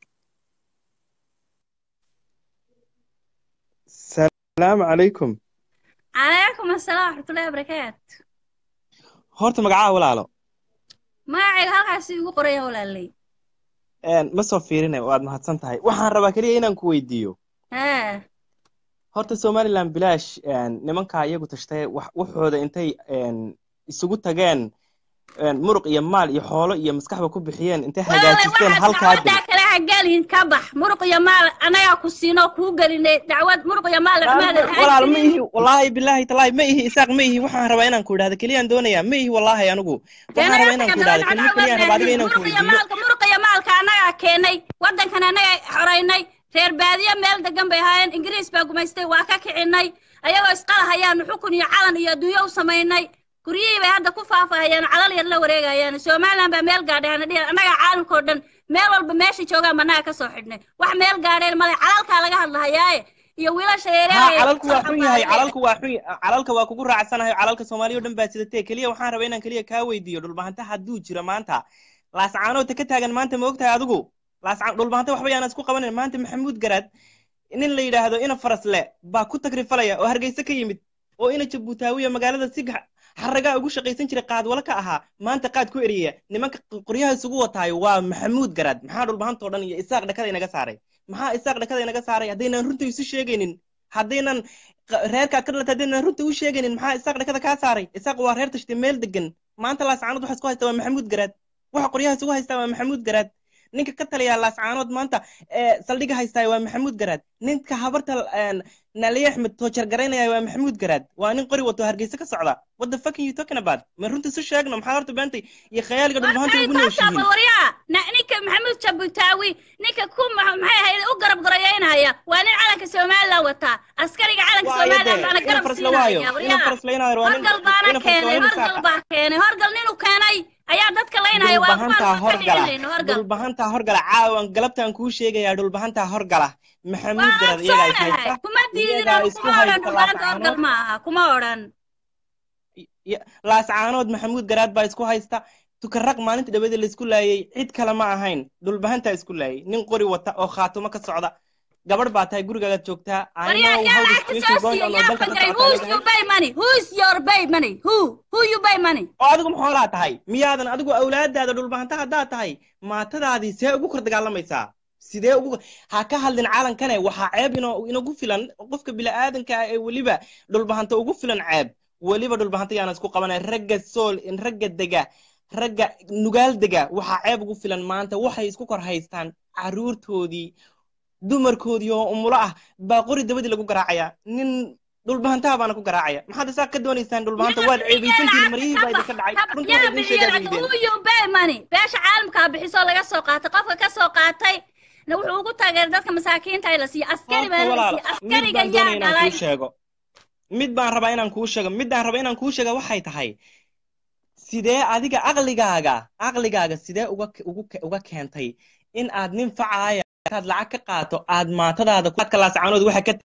salaamu calaykum calaykum asalaam waxmatullahi wabarakaatu horta magacaa walaalo magacayga halkaasi igu qoraya walaalay Een, ma soo fiirinay waad mahadsan tahay waxaan rabaa keliya inaan ku weydiiyo haa horta somaliland bilaash een, nimankaa iyagu tashtay wax- waxooda intay een, isugu tageen een, muruq iyo maal iyo xoolo iyo maskaxba ku bixiyeen intay walaalay hagaajisteen waxaad halkaa dil dacwadaa kale ha gelin ka bax muruq iyo maal anagaa ku siinoo kuu gelinay dacwad muruq iyo maal dhamaada walaal ma ihi wallaahi bilaahi talaahi ma ihi isaaq ma ihi waxaan rabaa inaan ku idhahdo keliyaan doonayaa ma ihi wallaahi anigu waxaan rabaa inaan ku idhahdo kelima keliyaan rabaa adiga inaan ku muruq iyo weydiiyo maalka muruq iyo maalka anagaa keenay waddankan anagaa xoraynay reer baadiye meel degan bay ahaayeen ingiriis baa gumaystay waa ka kicinay ayagoo isqalahayaanu xukun iyo calan iyo adduunyo u samaynay guryihii bay hadda ku faafahayaan calal yar la wareegayaan somaliland baa meel gaadhay hana dhihin annagaa caalamkao dhan meel walba meesha joogaan annaga ka soo xidhnay wax meel gaadheen male calalkaa laga hadlahayaaye iyo wiilasha ha yareeraya calalku waa xun yahay calalku waa xun calalka waa kugu raacsanahay calalka soomaaliya o dhan baa sidatee keliya waxaan rabaa inaan keliya kaa weydiiyo dhulbahanta hadduu jiro maanta laascaanoodta ka taagan maanta ma ogtahay adigu laascaan dhulbahanta waxba yaana isku qabanin maanta maxamuud garaad nin la yidhaahdo ina farasle baa ku tagrifalaya oo hargeysa ka yimid oo ina jabuutaawiya magaalada si gax- xaragaa ugu shaqaysan jiray qaadwala ka ahaa maanta qaad ku eriyaya nimanka qoryaha isugu wataayo waa maxamuud garaad maxaa dhulbahantoo dhan iyo isaaq dhakada inaga saaray maxaa isaaq dhakada inaga saaray haddaynan runta isu sheegaynin haddaynan qa- reerkaad ka dhalata haddaynan runta u sheegaynin maxaa isaaq dhakada kaa saaray isaaq waa reer tashtay meel degan maanta laascaanood waxa isku haysta waa maxamuud garaad waxa qoryaha isugu haystaa waa maxamuud garaad ninka ka taliyaa laascaanood maanta ee saldhiga haystaa waa maxamuud garaad ninka habarta een, naliye axmed toojar garaynaya waa maxamuud garaad waa nin qori wato hargeysa ka socda what the fuck are you talking about ma runta isu sheegno maxaa horta beentay iyo khayaaliga dhulbahanta ugu nooshihiin waryaa ninka maxamuud jabutaawi ninka ku ma- maxay ahayd u garab garayeynaya waa nin calanka somalilan wataa askariga calanka waayo somalilan dee baana ina garab farsla waayo siinaya ina waryaa farsla inaadeer waa nin horgal baana ina farsla waa keenay nin horgal saaqa baa keenay horgal ninuu keenay ayaa dadka laynaya waa dhulbahantaa kuwaan ka horgala dhicinayno horgal dhulbahantaa horgala caawan galabtaan kuu sheegayaa dhulbahantaa horgala maxamuud waa garad iyagaa is ogsoonahay haysta kuma diidin iyagaa oo isku kuma odhan haysta dhulbaanta horgal laascaanood ma aha kuma odhan Ya- laascaanood maxamuud garaad baa isku haysta tukaraq maalinta dhaweeda laisku laayay cid kale ma ahayn dhulbahantaa isku laayay nin qori wata oo khaatumo ka socda gabadh baa tahay gurigaagaad joogtaa I waryaa know yaa how the lacagta situation soo going siiya on oo yaa dalka ka fangaray socota who's leedahay you pay money who's your pay money who who you pay money oo adigu maxoolaa tahay miyaadan adigu awlaadaada dhulbahanta haddaad tahay maatadaadii see ugu kor dagaalamaysaa sidee ugu ha ka hadlin calankane waxaa ceeb ino inagu filan qofka bila'aadanka ah ee weliba dhulbahanta ugu filan ceeb weliba dhulbahanta yaana isku qabanay ragga sool ragga dega ragga nugaal dega waxaa ceeb ugu filan maanta waxay isku kor haystaan caruurtoodii dumarkoodii oo umulo ah baa qori dabadii lagu garaacaya nin dhulbahantaha baana ku garaacaya maxaad isaa ka doonaysaan dhulbahanta waad ceebaysantihiin maryihii baa idinka dhacay runta yaa waa idin bixiyo sheegaa lacag diideen who you pay money beesha caalamkaa bixisoo laga soo qaatay qofka ka soo qaatay na wuxuu ugu taageeray dadka masaakiinta ay la siiyo askari horta baa la walaal siiyo mid askariga baan yaa doonaya inaan dhalay kuu sheego mid baan rabaa inaan kuu sheego midaan rabaa inaan kuu sheega waxay tahay sidee adiga aqligaaga aqligaaga sidee uga ugu uga keentay in aad nin facaaya aad lacag ka qaato aad maatadaada ku adka laascaanood waxa ka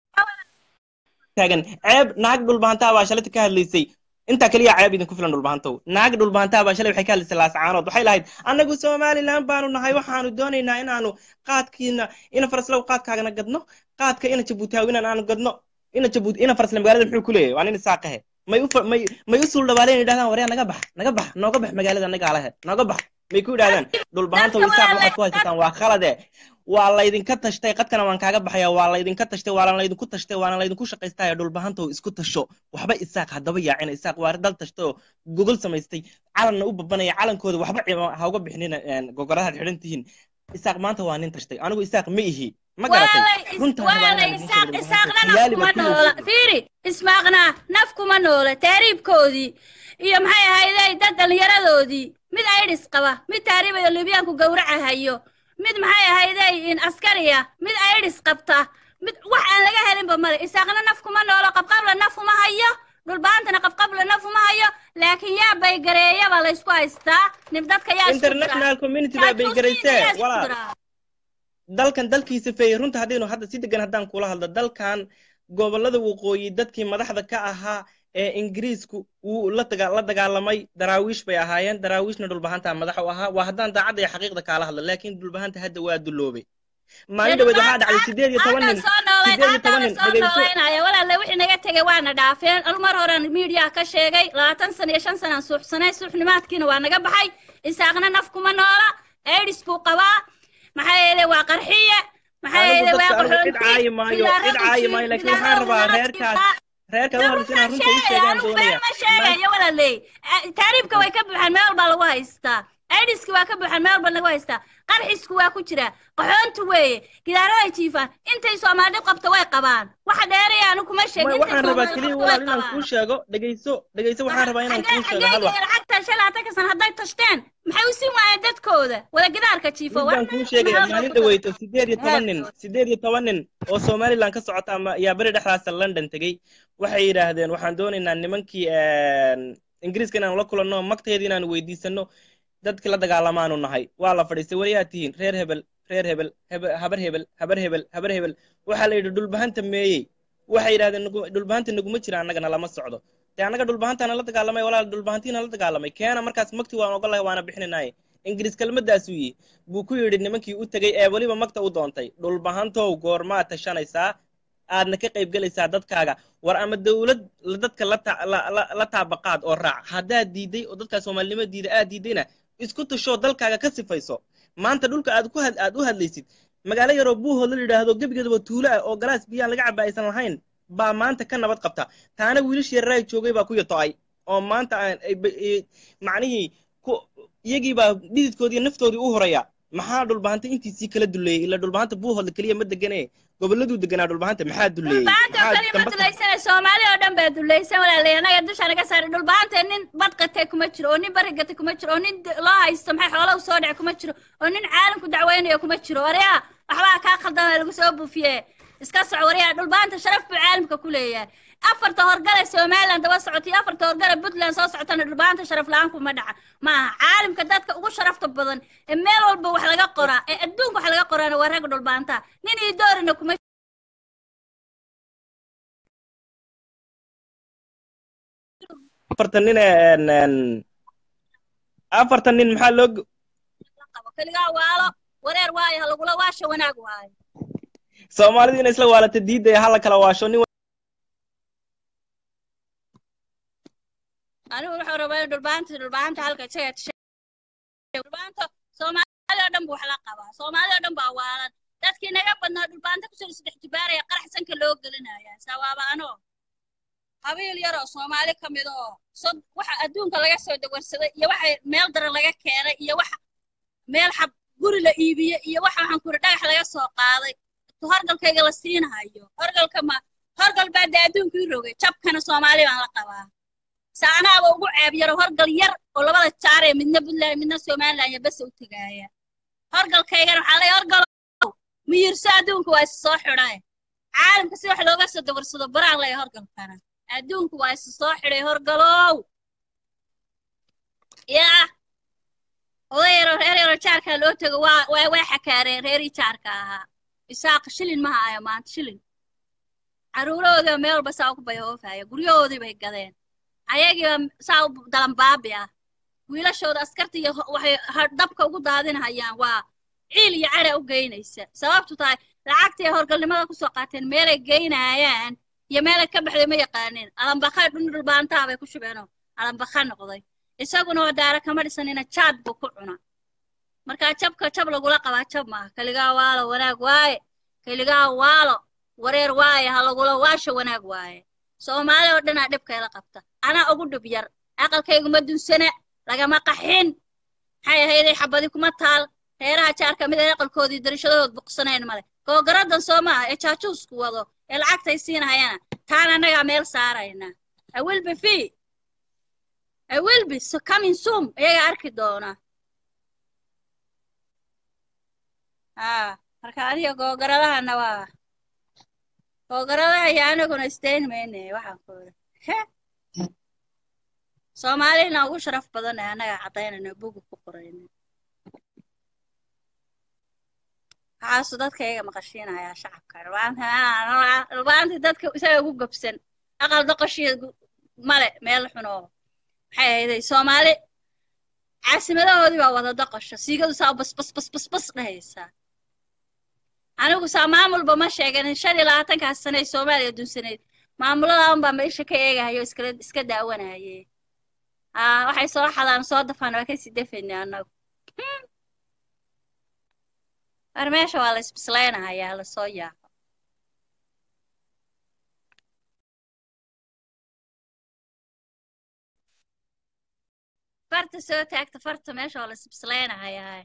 taagan ceeb naag dhulbahantaa baa shalayta ka hadlaysay intaa keliya ceeb idinku filan dhulbahantow naag dhulbahantaa baa shalay waxay ka hadlaysay laascaanood waxay lahayd annagu somaliland baanu nahay waxaanu doonaynaa inaanu qaadkiina ina faraslow qaadkaagana gadno qaadka ina jabuutaawinaan aanu gadno ina jabuut ina farasle magaalada muxuu ku leeyahay waa nin isaaqahe may u fa- may may u suul dhawaaleen yidhahdaan waryaa naga bax naga bax nooga bax magaalada nagaa lehe nooga bax may ku yidhahdaan dhulbahantow isaaq waxaad ku haysataan waa khalade waa laydinka tashtay qadkana waan kaaga baxaya waa laydinka tashtay waana laydinku tashtay waana laydinku shaqaystaya dhulbahantow isku tasho waxba isaaq haddaba yaacina isaaq waa dal tashtay oo gogol samaystay calanna u babanaya calankooda waxba cima- ha uga bixinina een, gogoradaad xidhan tihiin isaaq maanta waa nin tashtay anigu isaaq ma ihi ma garatay runtaan rabaa waalay inaan idin isaaq sheego isaaqna naf khiyaali kuma baad ku noola leeyihiin fiiri ismaaqna naf kuma noola taariibkoodii iyo maxay ahayday dad dhallinyaradoodii mid aidhis qaba mid taariibayo libyaanku gowracahayo mid maxay ahayday in askariya mid aidhis qabta mid wax aan laga helinba male isaaqna naf kuma noolo qabqabla naf uma hayo dhulbaantana qabqabla naf uma hayo laakiin yaa baygareeyaba laysku haystaa nin dadka yaa isku international community baa baygaraysee walaal dalkan dalkiisa feeyey runta haddaynu hadda si degan haddaan kula hadlo dalkan gobollada waqooyi dadkii madaxda ka ahaa ee ingiriisku wuu la daga la dagaalamay daraawiish bay ahaayeen daraawiishna dhulbahantaa madax u ahaa waa haddaan daacadda iyo xaqiiqda kaala hadla laakiin dhulbahanta hadda waa duloobay maalin dhaweed waxaa dhacday sideed iyo toban nin sideed iyo toban nin soo dhegeyso noolaynaya walaalle wixii naga tegay waana dhaafeen anu mar horean miidiyaa ka sheegay labaatan sana iyo shan sanaan suuxsanay suuxnimaadkiina waa naga baxay isaaqna naf kuma noola aidis buu qabaa maxaa yeele waa qarxiye maxaa anigu yeele waa dadka anigu cid qaxoonti caayi maayo cid caayi maayo laakiin waxaan rabaa reerkaas reerkaad u hadlaysa inaan runta u sheegaan doonaya ma sheegayo walaaley taariibka way ka buuxaan meel walbaa lagu haystaa aidiski waa ka buuxaan meel walba lagu haystaa qarxisku waa ku jira qaxoontu weeye gidaaraday jiifaan intay soomaali qabto way qabaan waxa dheeraya anu kuma sheegin May- intay waxaan rabaa soomaali keliya qabto way walaal inaan qabaan kuu sheego dhegeyso dhegeyso waxaan rabaa inaan kuu sheego hal wax xageegaya lacagta shalaata kasan hadday tashteen maxay u siin waayeen dadkooda wada gidaarka jiifo mid baan kuu sheegaya maalin dhaweyto sideed iyo toban nin sideed iyo toban nin oo somaliland ka socota ama ayaa beri dhexdaasa london tegey waxay yidhaahdeen waxaan doonaynaa nimankii ingiriiska inaanu la kulanno magteeda inaanu weydiisano dadkii la dagaalamaanu nahay waa la fadhiistay wariyaa tihiin reer hebel reer hebel hebe- habar hebel habar hebel habar hebel waxaa la yidhi dhulbahanta meeyey waxay yidhahdeen nagu- dhulbahanta naguma jira annagana lama socdo dee annaga dhulbahantaana la dagaalamay walaal dhulbahantiina la dagaalamay keena markaas magti waan ogolahay waana bixinanaye ingiriis kelmaddaasuu yihi buu ku yidhi nimankii u tegey ee weliba magta u doontay dhulbahantow goormaad tashanaysaa aadna ka qayb gelaysaa dadkaaga war ama dowlad la- dadka la ta- la- la- la taabaqaad oo raac haddaad diiday oo dadkaa soomaalinimo diida aad diidayna isku tashoo dalkaaga ka sifayso maanta dhulka aad ku had aad u hadlaysid magaalo yaroo buuhood la yidhaahdo gebigeedaba tuulo ah oo galaas biyaan laga caba aysan lahayn baa maanta ka nabad qabta taana wiilish yararaay joogay baa ku yato'ay oo maanta aan ay ba- ee, macnihii ku iyagii baa dhididkoodii naftoodii u horaya maxaa dhulbahanta intiisii kala duleeyey ila dhulbahanta buuhoodla keliya ma degane gobolladuu deganaa dhulbahanta maxaa duleeyey dhulbaanta oo maxaa kaliya ma dambas duleysana soomaali oo dhan baa dulaysan walaalay anaga dusha naga saaray dhulbaanta nin bad qatay kuma jiro oo nin bari gatay kuma jiro oo nin d- loo haysto maxay xoola u soo dhacay kuma jiro oo nin caalamku dacweynayo kuma jiro waryaa waxbaa kaa khaldama lagu soo buufiye iska soco waryaa dhulbaanta sharaf buu caalamka ku leeyahay afarta horgale somaliland daba socotay iyo afarta horgale puntland soo socotana dhulbaanta sharaf la-aan kuma dhaca maaha caalamka dadka ugu sharafta badan ee meel walba wax laga qoraa ee adduunka wax laga qoraana waa ragga dhulbaanta nin iyo doorina kuma afartan nin ee, een, een, afartan nin maxaa loo go- qabo keligaa waalo wareer waayo ha lagula waasha wanaag waayo soomaalidu inay isla waalata diidaya hala kala waasho nin anigu wuxuu rabaa in dhulbaanta dhulbaanta halka isaga tishay dhulbaanta soomaali oo dhan buu wax la qabaa soomaali oo dhan baa waalan dadkii naga badnaa dhulbaanta kusoo saddex jibaaraya qarax sanka loo gelinaya sawaaba anoo qabiil yar oo soomaali ka mid oo sod waxa adduunka laga soo dawarsaday iyo waxa meel daran laga keenay iyo waxa meel xab guri la iibiye iyo waxa waxaan kuri dhagax laga soo qaaday horgalkayga la siinahayo horgalka ma horgal baa dee adduunkii rogay jabkana soomaali baan la qabaa saanaaba ugu ceeb yaro horgal yar oo labada jaar ee midna puntland midna somaliland iyo bes u tegaaya horgalkaygana waxaa leeyahay horgalow miyirso adduunka waa is soo xidhay caalamka si wax looga soo dawarsado baraan leeyahay horgalkana adduunku waa is soo xidhay horgalow yaa oday yaro reer yaro jaarkaa loo tego waa waa way xakaareen reerii jaarka ahaa isaaqa shilin maha ayo maanta shilin caruurahooda meel walba saa ugu bayoofaya guryahoodii bay gadeen ayagiiba saa u dalanbaabi ah wiilashooda askarta iyo ho- waxay ha- dabka ugu daadinahayaan waa ciil iyo cara u geynaysa sababtu tahay lacagtii horgalnimada kusoo qaateen meelay geynayaan iyo meelay ka baxday ma yaqaaneen alambakha dhun dhulbaantaha bay ku shubeenoo alambakha noqday isaguna oo daara kama dhisanina jaad buu ku cuna markaa jabka jab lagula qabaa jab maaha keligaa waalo wanaag waaye keligaa waalo wareer waaye ha lagula waasho wanaag waaye soomaali oo dhanaa dhibkayla qabta anaa ugu dhib yar aqalkayguma dunsana lagama qaxin maxay ahayday xabadi kuma taal reeraha jaarka mid ay aqalkoodii darashadahood buqsanayn male googaradan soo maaha ee jaajuusku wado ee lacagtay siinahayana taan annagaa meel saarayna i will be fee i will be so coming soon iyaga arki doona haa marka adiga googaradahana waa googaradaha iyo aniguna isdayn mayne waxaan ku iri soomaalina ugu sharaf badan ee annaga caddaynayna bugu ku qorayna waxaasu dadka iyaga maqashiinayaa shacabka dhulbaantii dadka isaga ugu gobsan aqal doqoshii male meel xunoo maxay ahayday soomaali caasimadahoodii baa wada doqosha siigadu saa bas bas bas bas bas dhahaysaa anigu saa maamulba ma sheeganin shan iyo labaatankaas sane ee soomaaliya dunsanayd maamuladaa unbaa meesha ka eegahayo iskala iska daawanaye aa waxay soo xadaan soo dafaan waa kasii dafayna annagu war meesha waa la isbislaynahayaa lasoo yaaqo farta soo taagta farta meesha waa la isbislaynahayaa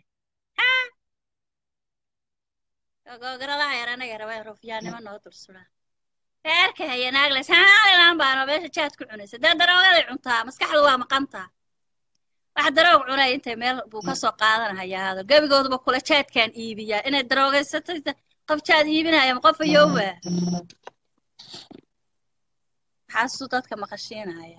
googoradaha yar anaga rabaa rufyaannimo noo dul suraa reerka haya naagles haalilaan baano meesha jaad ku cunaysa dee daroogaday cuntaa maskaxdu waa maqantaa wax daroog cunay intay meel buu ka soo qaadanahayaa hado gebigooduba kula jaadkaan iibiyaa inay daroogaysatay qof jaad iibinaya ma qof ayooba maxaasuu dadka maqashiinaya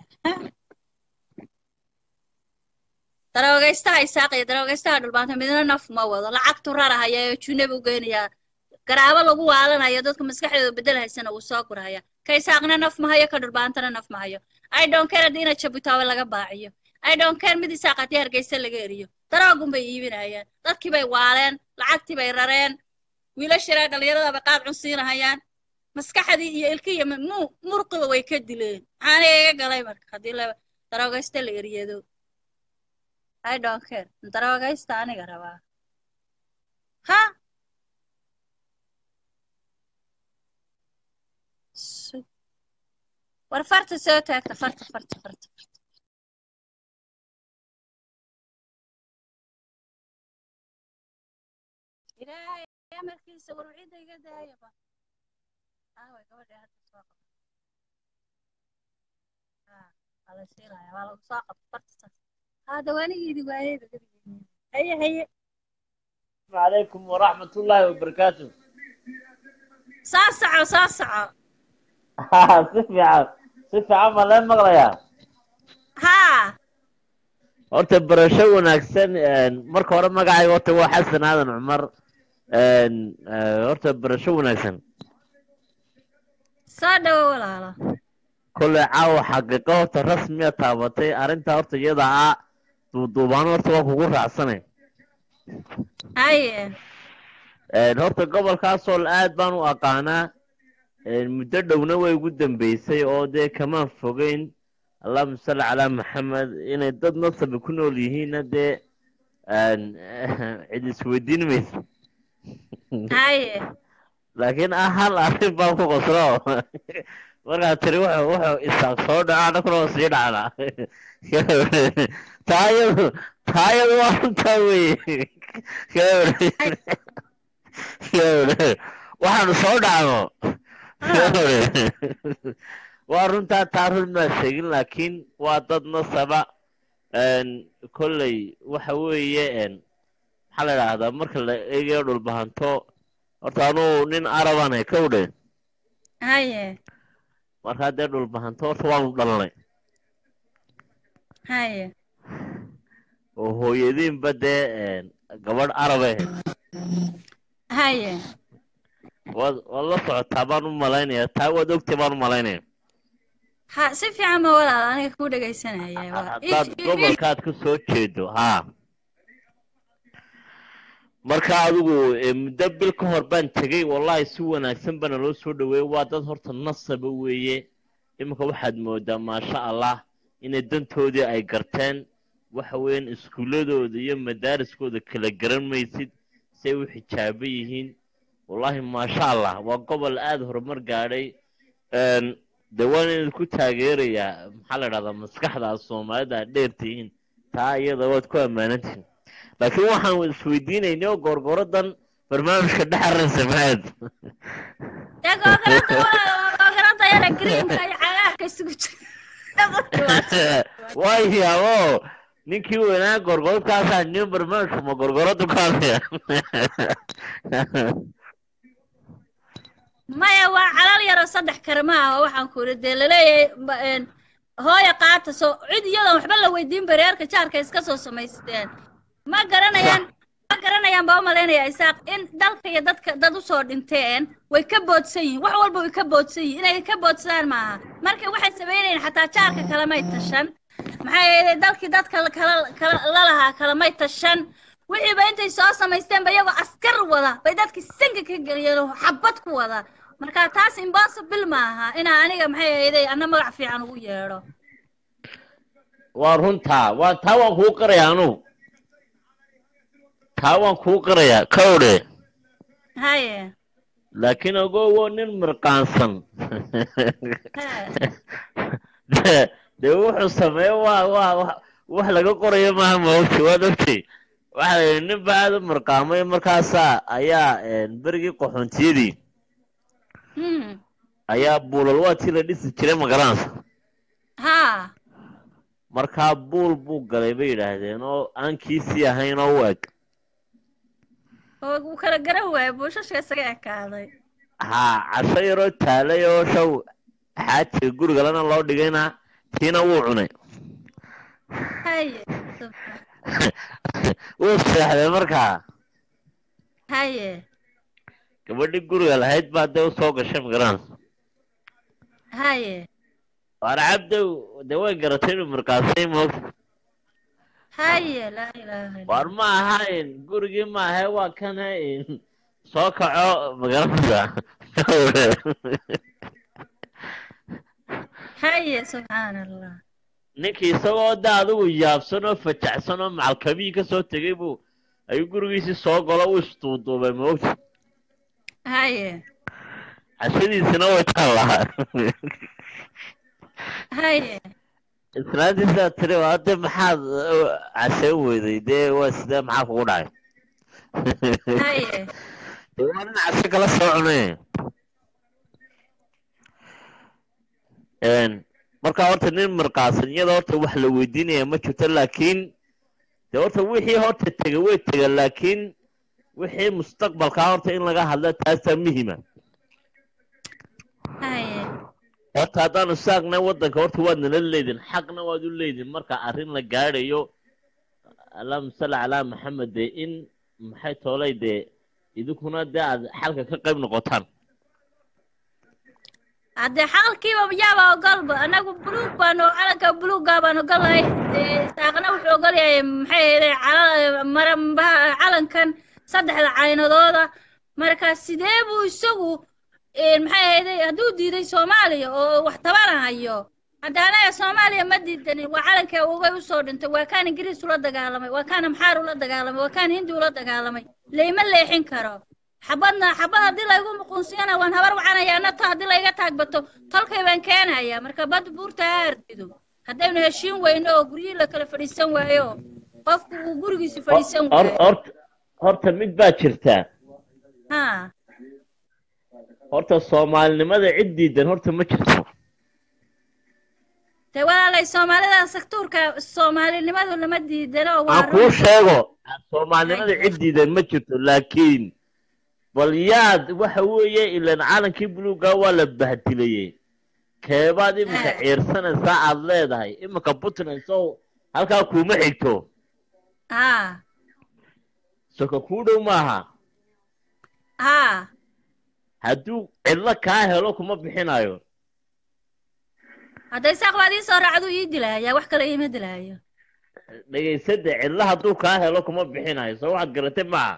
daroogaystaha isaaq iyo daroogaystaha dhulbaanta midna naf ma wado lacagtu rarahaya ee junabi u geynayaa garaabo lagu waalanayo dadka maskaxdooda bedelahaysana wuu soo gurahaya ka isaaqna naf ma hayo ka dhulbaantana naf ma hayo i don't care haddii ina jabutaawe laga baaciyo i don't care mid isaaq haddii hargeysa laga eriyo daroogun bay iibinayaan dadkii bay waaleen lacagtii bay rareen wiilashara dhallinyarada bay qaad cunsiinahayaan maskaxdii iyo ilkiya mu murqiba way ka dileen maxaana iga galay marka haddii la daroogaysta la eryado i don't care daroogaysta aniga rabaa ha Su- war farta soo taagta farta farta farta ilaahay amarkiisa war wixida iga daayaba aaway gabadha hadda soo qabta haa waa la siinaya waa lagu soo qabta farta saas haa dawaanigeedi waayeyba gabigeedi haye haye عليكم ورحمة الله وبركاته soo soco soo soco si fiican si fiican ma leen maqlayaa haa horta barasho wanaagsan een, marka hore magacayga horta waa xasan aadan cumar een, eh, horta barasho wanaagsan soo dhawo walaalo kolley caawa xaqiiqo horta rasmiya taabatay arrintaa horta iyada ah duuduubaan horta waa kugu raacsanay haye Een, horta gobolkaasoo aad baan u aqaanaa een, muddo dhowna way ugu dambeysay oo dee kamaan fogeyn allahuma salli calaa maxamed inay dad nasabi ku nool yihiinna dee een, cid isweydiin mayso haye laakiin ah hal arrin baan ku qoslo markaad tiri wuxuu wuxuu isaaq soo dhaca anaguna waa sii dhacnaa taayadu taayadu waa runtaa weye waxaanu soo dhacno waa runtaa taa run maa sheegin laakiin waa dad nasaba een, kolley waxa weeye een, maxaa la idhaahdaa marka la eegayo dhulbahanto horta anuu nin arabanay ka udhe haye markaa dee dhulbahanto horta waanu dhalnay haye oo hooyadiinba dee een, gabadh arabe haye waad waad la socotaa baan u malaynaya taa waad ogtay baan u malaynaya ha si fiican ma walaalo aniga ku dhegaysanaya waa haddaad gobolkaad ka soo jeedo haa marka adigu eh, muddo bil ka hor baan tegey wallahi si wanaagsan bana loo soo dhaweeyey waa dad horta nasaba weeye iminka waxaad moodaa maasha allah inay dantoodii ay garteen waxa weeyaan iskuuladooda iyo madaariskooda kala garan maysid si ay u xijaaban yihiin wallahi maasha allah waa gobol aada horumar gaadhay een, dee waan idinku taageerayaa maxaa la dhahdaa maskaxda aad soomaalida aad dheer tihiin taa iyada waad ku ammaanantihiin laakiin waxaan isweydiinaynay oo goorgooradan barnaamijka dhexaran samaad dee googarada walaalo waa googarada yara greenka iyo cagaarka isugu jira waayaabo ninkii weynaa gorgorodkaasaa nin barnaamijka ma gorgoradu ka hadlaya maya waa calal yaro saddex karma ah oo waxaan ku iri dee laleeyahay ba- een, hooya qaata soo cid iyadoon waxba la weydiin bareerka jaarka iska soo samaysteen ma garanayaan ma garanayaan baa u malaynaya isaaq in dalka iyo dadka dad usoo dhinteen way ka boodsan yihiin wax walba way ka boodsan yihiin inay ka boodsadaan maaha marka waxay samaynayeen xataa jaarka kalamay tashan maxaa yeelay dalkii dadka la- kala kala lalahaa kalamay tashan wixiiba intay soo samaysteen ba iyagoo askar wada bay dadkii sanka ka geliyeen oo xabad ku wada marka taas impossible maaha inaa aniga maxay ahayday anna magac fiican ugu yeedho waa runtaa waa taa waan kuu qirayaa anugu taa waan kuu qirayaa kawdhe haye laakiin ogowo nin mirqaansan dee dee wuxuu sameeyo waa waa wa- wax laga qorayo maaha maogti waad ogtay waxa la yidhi nin baa aada u mirqaamay markaasaa ayaa een, berigii qaxoontiyadii Hmm. ayaa buulal waatii la dhisi jiray magaranaysa ha markaa buul buu galay bay yidhaahdeen oo aan kiisii ahayn oo u eg oo uu kala garan waayo buushashka isaga ekaaday haa casho yaroo taalay oo shaw xaajiga gurigalana loo dhigayna tiina wuu cunay haye wuu seexday markaa haye gabadhii guriga lahayd baa dee usoo gashay magaranaysa haye waana cabdow dee way garatay inuu mirqaasay moogta haye laa ilaaha illa war ma ahayn gurigii ma ahe waa kan hayn soo kaco magaalada haye subxaan allah ninkii isagoo da adigu yaabsan oo fajacsan oo macalkamihii ka soo tegay buu ayuu gurigiisii soo galo u isduuduubay moogta haye cashadiisina way taallaa haye islaantiisaa tiri waa de maxaad uh, cashayn weyday dee waa sidee maxaa kugu dhacay haye dee waa nin casho kala soo cunay Een, marka horta nin marqaasan iyada horta wax la weydiinaya ma jirto laakiin dee horta wixii horta tega way tega laakiin wixii mustaqbalkaa horta in laga hadla taasaa muhima haye horta haddaanu saagnay waddanka horta waad nala leedin xaqna waad u leedin marka arrin la gaadhayo allahuma salli calaa maxamed dee in maxay toolay dee idinkuna dee aad xalka ka qayb noqotaan haddee xalkiiba yaaba ogolba anagu buluug baanu calanka buluugga baan ogolahay dee saaqna wuxuu ogol yahay maxay ahayd cala- maranbaha calankan saddexda caynadooda marka sidee buu isagu een, maxay ahayd hadduu diiday soomaaliya oo wax tabanahayo hadda anaga soomaaliya ma diidanin waa calankee ugay usoo dhintay waa kaan ingiriis ula dagaalamay waa kaan amxaar ula dagaalamay waa kaan hindi ula dagaalamay layma leexin karo xabadna xabad haddii laygu muquunsiyana waan habar wacanayaa nato haddii layga taagbato tolkay baan keenayaa marka bad buurta ha ardido haddaynu heshiin weyno oo guryihii la kala fadhiisan waayo qofku uu gurigiisi fadhiisan Hor- waayo horta horta mid baa jirtaa ha horta soomaalinimada cid diidan horta ma jirto dee walaalay soomaalida saktuurka soomaalinimadu lama diidano waa aan kuu run sheego soomaalinimada cid diidan ma jirto laakiin bal yaad waxa weeye ilan calankii buluuga waa la bahdilayey keebaad iminka ciirsanaysaa aad leedahay iminka puntland sow halkaa kuuma xigto ha soka kuu dhow maaha ha hadduu cidlo kaa helo kuma bixinayo hadday saaq baad ii soo raacdu ii dilahayaa wax kale iima dilahayo dhegaysada cidlo hadduu kaa helo kuma bixinayo soo waxaad garatay maaha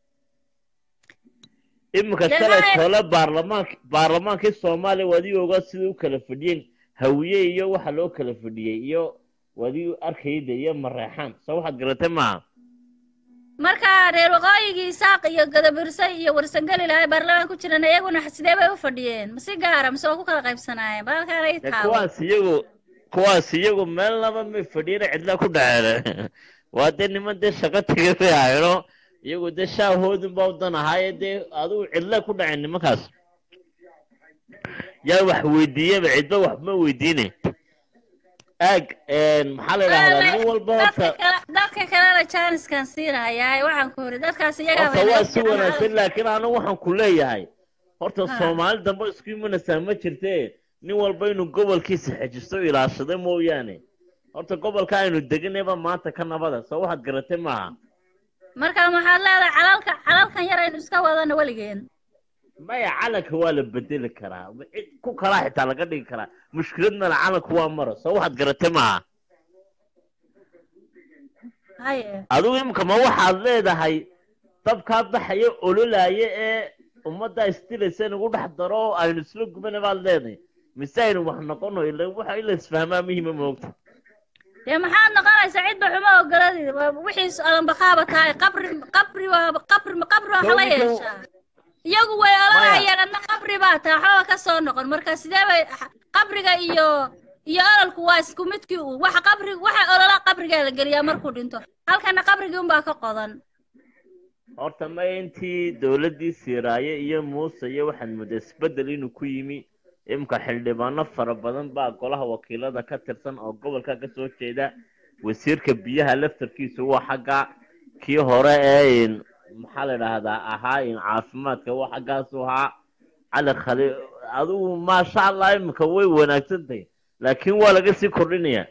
iminka Dee shalay maxay- tole baarlamaank baarlamaankii soomaaliya waadii ogaa sida u kala fadhiyeen hawiye iyo waxa loo kala fadhiyey iyo waadii arkayda iyo mareexaan soo waxaad garatay maaha marka reer waqooyigii isaaq iyo gadabirse iyo warsangeli lahay baarlamaan ku jiran iyaguna sidee bay u fadhiyeen masi gaara mise waa ku kala qaybsanaayeen balkaan ay dee taawo kuwaas iyagu kuwaas iyagu meel laba may fadhiyeen cidla ku dhaceen waa dee niman dee shaqo tegay bay ahayno iyagu dee shaahoodin baa u dan ahaaye dee adigu cidla ku dhaceen nimankaas yaa wax weydiiyaba cidba wax ma weydiine aag maxaa la idhahdaa nin walba dadka horta kale dadka kalena jaaniskan siinahayaa waxaan ku iri dadkaas iyagaa horta waa si wanaagsan laakiin anigu waxaan ku leeyahay horta soomaali dambe isku imanaysaa ma jirte nin walba inuu gobolkiisa xejisto ilaashada mooyaane horta gobolka aynu deganayba maanta ka nabada soo waxaad garatay maaha marka maxaad leedahay calalka calalkan yar aynu iska wadano weligeen maya calanka waa la bedeli karaa cid ku kalaa xitaa laga dhigi karaa mushkilad male calanku waa maro soo waxaad garatay maaha haye adigu imika ma waxaad leedahay dabkaa baxaya ololaya ee ummadda isdilaysa in ugu dhex daro oo aynu isla gubana baad leedahay mise aynu wax noqono ila waxa in la isfahmaa muhiima moogta dee maxaad noqonaysaa cidba xumo ogoladid wixiis alanbaqaaba tahay qabri qabri waa qabri qabri waa kala Sawirkan- yeeshaa iyagu way ololahayeen adna qabri baa tahay waxba ka soo noqon marka sidee bay qabriga iyo iyo ololku waa isku midkii u waxa qabri waxa olola qabrigaa la geliyaa markuu dhinto halkana qabrigii unbaa ka qodan horta ma intii dowladdii siiraaye iyo muuse iyo waxaad moodaa isbeddel inuu ku yimi imika xildhibaano fara badan baa golaha wakiilada ka tirsan oo gobolka ka soo jeeda wasiirka biyaha laftarkiisu waa xagga kii hore ee in maxaa la idhaahdaa ahaa in caafimaadka waa xaggaasu ahaa cali khali adigu maasha allah imika way wanaagsan tahay laakiin waa laga sii kordhinayaa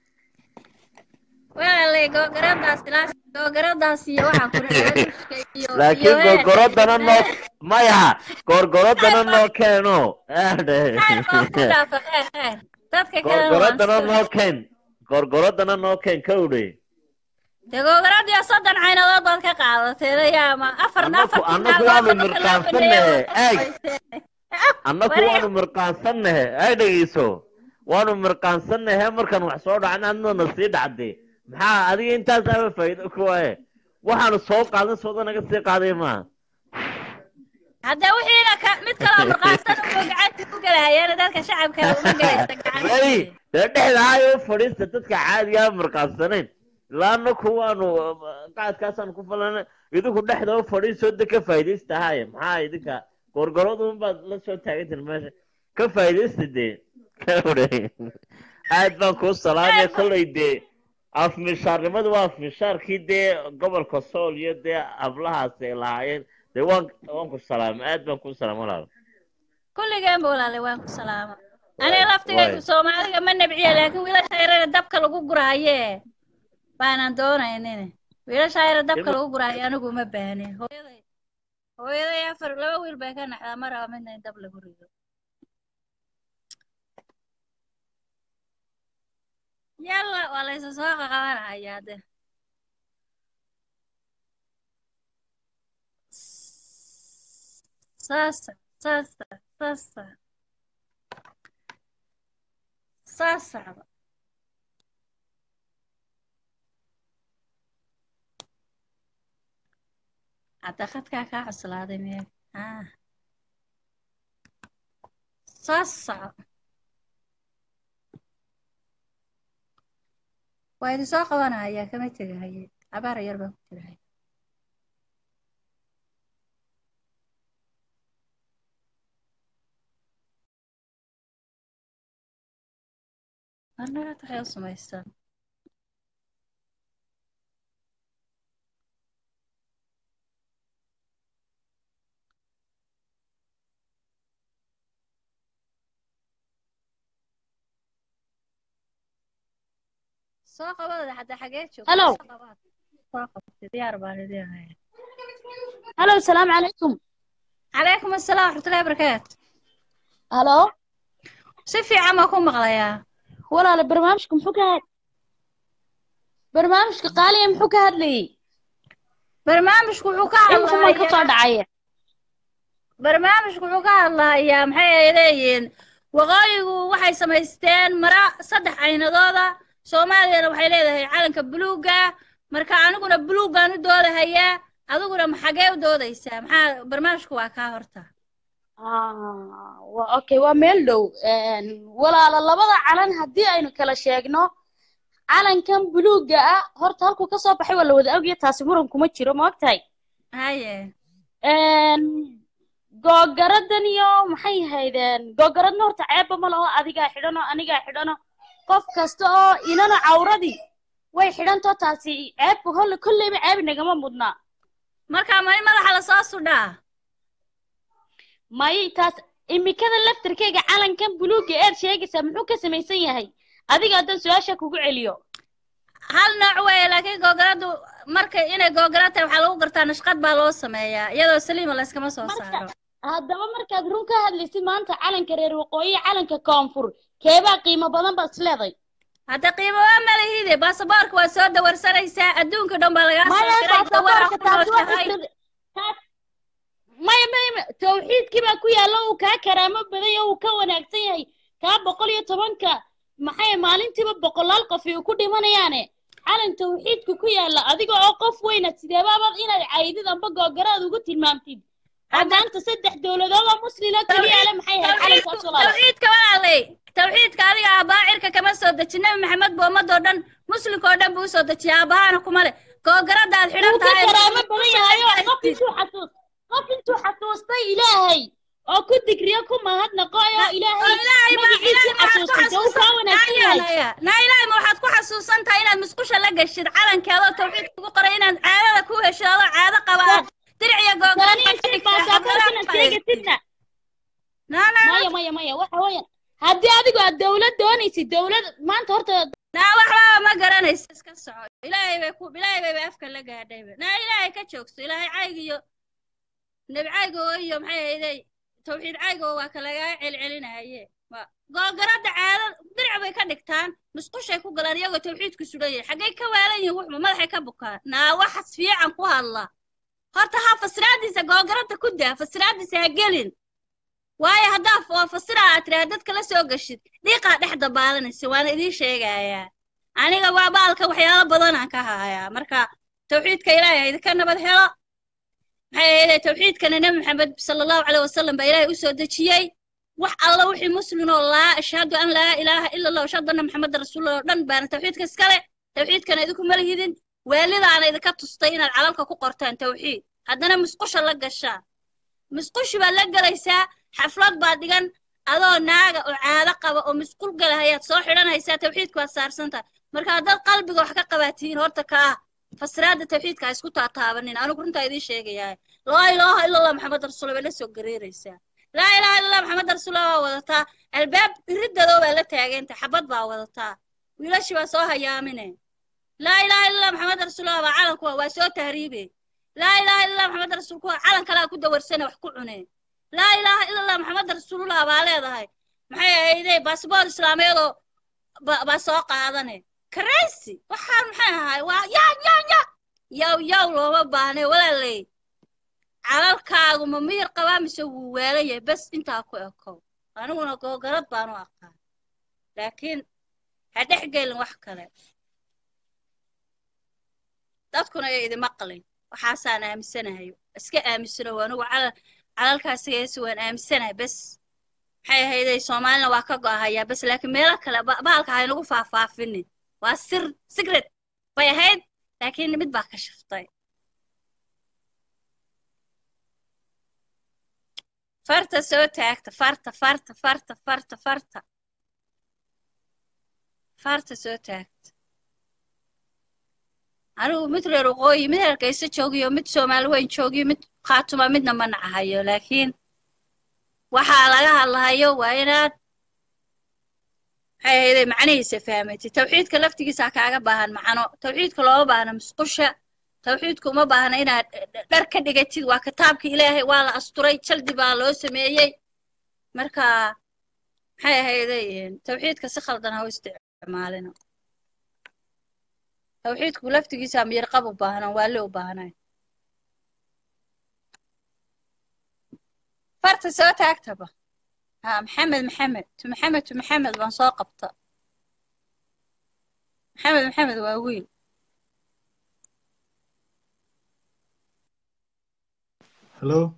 walaalay googaradaas ilaa googaradaas iyo waxaa ku dhacay iyo laakiin gorgorodana noo maya gorgorodana noo keeno dadka kalena waan gorgorodana noo keen gorgorodana noo keen kawdhe dee googaradiyo soddon caynadood baad ka qaadatay yaama afarna annaku afartii annaku naagood waanu marka loo baneeyo mirqaansannahe waad eeg qabayseen annaku wareer waanu mirqaansannahe ay dhegeyso waanu mirqaansannahe markaan wax soo dhacna adnana sii dhacday maxaa adiga intaasaaba faa'iido kuwaye waxaanu soo qaadan sooda naga sii qaaday maaha haddee wixiina ka mid kaloo murqaansan uu gacanta ku gelahayeena dadka shacabka uma gelaysa may gacantii dee dhexda hayo fadhiista dadka caadigaa mirqaansanayn ilaa annaku waanu qaadkaasaan ku falana idinku dhexda u fadhiisoo de ka faa'iidaysta haaye maxaa idinka gorgoradun baad la soo taagantiin meesha ka faa'iidaysta dee aad baan kuu salaamaya kollay dee afmishaarnimadu waa afmishaarkii dee gobolka sool iyo dee hablahaas ay lahaayeen dee waan waan ku salaamay aad baan kuu salaamay walaal kulligeen ba walaalay waan ku salaama aniga laftigaygu waay soomaaliga ma nabciya laakiin wiilasha yarana dabka lagu guraaye baanan doonaynin wiilasha yara dabka Ima- lagu guraayo anigu uma baahnin hooyaday hooyaday afar laba wiil bay ka naxdaa ma raba midna in dab lagu rido yalla waa laysa soo qaqabanaya de sasa sasa sasa sasaba hadda khadkaa kaa cuslaaday meel ah sasa waa idin soo qabanaya kama tegahaye cabaar yar baan ku jirahay annaga waxay u samaystaan soo qabada hadda xagee joogta Hello. soo qabaad soo qabtay diyaar baan idin haya هلو السلام عليكم calaykum asalaam waraxmatullahi wabarakaatu هلو si fiican baan ku maqlayaa ولا برنامجكم محو كهاد برنامجك قالي محو كهاد لي barnaamijku wuxuu ka إمكم ما يكسر hadlayaa دعاية barnaamijku wuxuu ka hadlayaa maxay ay leeyihiin waqooyigu waxay samaysteen mara saddex caynadooda soomaaliyana waxay leedahay calanka buluugga marka aniguna buluuggaan u doodahayaa adiguna ma xagee u doodaysaa maxaa barnaamijku waa kaa horta آه و- أوكي وميل دو إن ولا لبضع علن هدي أينو كلا شيغنو علن كان بلوغا آه هورتا هالكو كسو بحي ولا ودا أوغي تاسي مرن كوما جيرو ما وقتاي haye إن googaraddan iyo maxay haydeen googaradna horta ceebba ma laho adigaa xidhano anigaa xidhano qof kasta oo inana cawradii way xidhantoo taasi ceebka holle kolleyba ceeb nagama mudnaa marka mari madaxa lasoo sudhaa may taas imikada laftarkeyga calankan buluugga eed sheegaysaa muxuu ka samaysan yahay adiga haddaan su-aasha kugu celiyo hal nooc weeye laakiin googaradu marka inay googara tahay waxaa lagu gartaa nashqad baa loo sameeyaa iyadoo saliima layskama soo saaro haddaba markaad run ka hadlaysid maanta calanka reer waqooyi calanka koonfur keebaa qiimo badan baad isleeday hadda qiimo waa malahide baasaboorka waa soo dawarsanaysaa adduunka dhan baa lagaa soo maya diray dawara baasaboorka ku taasi waa nooshahay fikrad taas maya maya maya tawxiidkii baa ku yaalla uu kaa karaamo badan yahay uu ka wanaagsan yahay kaa boqol iyo tobanka maxay maalintiiba boqolaal qof ay ku dhimanayaane calan tawxiidka ku yaalla adiga oo qof weyna sideebaabaad inaad caydid amba googaraad ugu tilmaamtid oo maanta saddex dowladood oo muslima keliya le maxay ahayd calankaas walaala tawxiidka walaalay tawxiidka adiga aabbaa cirka kama soo dejin nabi maxamed bu ummadoo dhan muslimka oo dhan buu usoo dejiyay aabbahaana kuma le googarada aad xidhan wuu ka tahay karaamo badan yahay oo qof intuu xasuus qof intuu xasuustay ilaahay oo ku digriyo ku mahadnaqo oo ilaahay magaciisii xasuustay dee uu kaa wanaagsan yahay naa ilaahay ma waxaad ku xasuusan tahay inaad musqusha la gashid calankeedoo tawxiidka ugu qoray inaad caadada ku hesho adoo caado qaba aad diric iyo googara ثانيا ka شيء dhigtaa باسبوركنا شيء سيدنا مايا مايا مايا waxa weeyaan haddii adigu aad dawlad doonaysid dawlad maanta horta naa waxbaba ma garanaysa iska soco ilaahay bay ku ilaahay bayba afka la gaadhayba naa ilaahay ka joogso ilaahay caygiyo nebi caygo iyo maxay ahayday tawxiid caygo waa ka lagaa celcelinaye Wa- googaradda caado diric bay ka dhigtaan musqushay ku galaan iyagoo tawxiidku sugan yahay xaggay ka waalan yihiin wuxuma madaxay ka bukaan naa waxas fiican ku hadla horta ha fasiraadiisa googaradda ku daa fasiraadiisa ha gelin waayo haddaa f- fasira aad tiraha dadka la soo gashid dhiiqaa dhex dabaalanaysa waana idiin sheegayaa aniga waa baalka waxyaalo badan aan ka hayaa marka tawxiidka ilaahay ha idinka nabad helo maxay ahaydee tawxiidkana nebi maxamed sala allahu caleyh wasalam baa ilaahay u soo dejiyey wax alla wixii muslim oo laa ashhadu an laa ilaaha ila allah ashhadu anna maxameda rasuulullah oo dhan baana tawxiidka iskale tawxiidkana idinku ma lihidin waalidaana idinka tustay inaad calalka ku qortaan tawxiid haddana musqusha la gashaan musqushi baad la gelaysaa xaflad baad dhigan adoo naaga oo caado qaba oo musqul galahayaad soo xidhanaysaa tawxiidku waad saarsantahay marka haddaad qalbiga wax ka qabaatiin horta ka ah fasiraadda tawxiidka ha isku taataabanin anigu runtaa idiin sheegayaa laa ilaaha ila allah maxamed rasuulullah bay la soo gareeraysaa laa ilaaha illa allah maxamed rasuulullah baa wadataa albaab iridadoo baa la taaganta xabad baa wadataa wiilashii baa soo hayaamine laa ilaaha illa allah maxamed rasuulullah baa calanku waa soo tahriibe laa ilaaha illa allah maxamed rasuulku waa calan kalaa ku dawarsane wax ku cune laa ilaaha illa allah maxamed rasuulullah baa leedahay maxay ahaydee baasboor islaameedoo ba- baa soo qaadane crazy waxaan maxay ahay waa yaa yaa yaa yaw yaw looma baahne walaaley calalkaagu ma miyir qabaa mise wuu waalan yahay bes intaa ku ekow aniguna googarad baanu aqaan laakiin ha dhex gelin wax kale dadkuna ay idima qalin waxaasaan aaminsanahay iska aaminsano anigu calal calalkaasigeesi waan aaminsanahay bes maxay ahaydey soomaalina waa ka go'ahayaa bes laakiin meelo kale ba- bahalka haynagu faahfaafinin waa sir secret bay ahayd laakiin mid baa ka shiftay farta soo taagta farta farta farta farta farta farta soo taagta anigu mid reer waqooyi mid hargeysa joogiyo mid soomaali weyn joogiyo mid khaatuma midna ma nacahayo laakiin waxaa laga hadlahayo waa inaad maxay ahayde macnihiisa fahmatid tawxiidka laftigiisa kaaga baahan macno tawxiidka looma baahna musqusha tawxiidku uma baahna inaad dhar ka dhigatid waa kitaabka ilaahay waa la asturay jaldi baa loo sameeyey marka maxay ahayde tawxiidka si khaldan ha u isticmaalina tawxiidku laftigiisa miyirqab u baahnan waa le u baahnay farta soo taagtaba ha maxamed maxamed tu maxamed tu maxamed baan soo qabta maxamed maxamed waa wiil هلو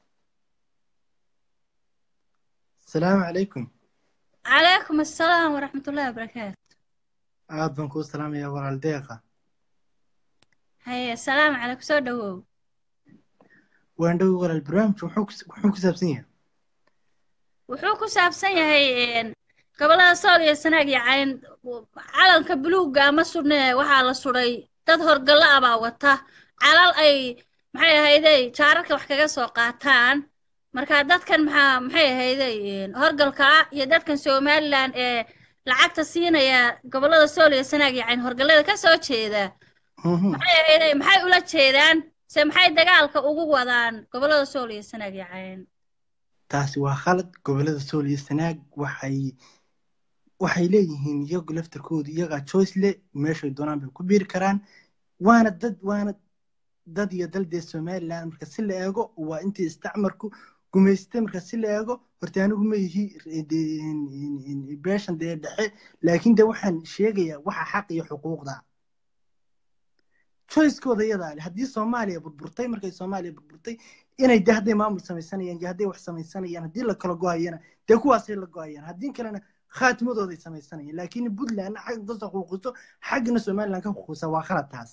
السلام عليكم calaykum assalaam waraxmat ullahi wabarakaatu aad baan kuu salaamayaa walaal deeqa haye asalaamu calaykum soo dhawow waan dhowi walaal barnaamijku muxuu ku- muxuu ku saabsan yahay wuxuu ku saabsan yahay een, gobollada sool iyo sanaag iyo cayn calanka buluugga ama sudhne waxaa la sudhay dad horgallo ah baa wata calal ay maxay ahaydey jaararka wax kaga soo qaataan marka dadkan maxaa maxay ahaydey een, horgalka ah iyo dadkan somalilan ee lacagta siinaya gobollada sool iyo sanaag iyo cayn horgallada ka soo jeeda maxay ahaydey maxay ula jeedaan se maxay dagaalka ugu wadaan gobollada sool iyo sanaag iyo cayn taasi waa khalad gobollada sool iyo sanaag waxay waxay leeyihiin iyagu laftarkoodu iyagaa choice le meeshay doonaan bay ku biiri karaan waana dad waana dad iyo dal dee somaliland marka si la eego waa intii isticmarku gumaystay marka si la eego horta anigu ma yihi beeshan dee dhexe laakiin de waxaan sheegayaa waxa xaq iyo xuquuqda choicekooda iyadaa leh haddii soomaaliya burburtay markay soomaaliya burburtay inay de hadday maamul samaysanayaan iyo hadday wax samaysanayaan haddii la kala go-ayana dee kuwaasay la go-ayaan haddii kalena khaatimadooday samaysanayaan laakiin puntlandna xagga kasoo xuquuqiso xaggana somaliland ka xuquuqisa waa khalad taas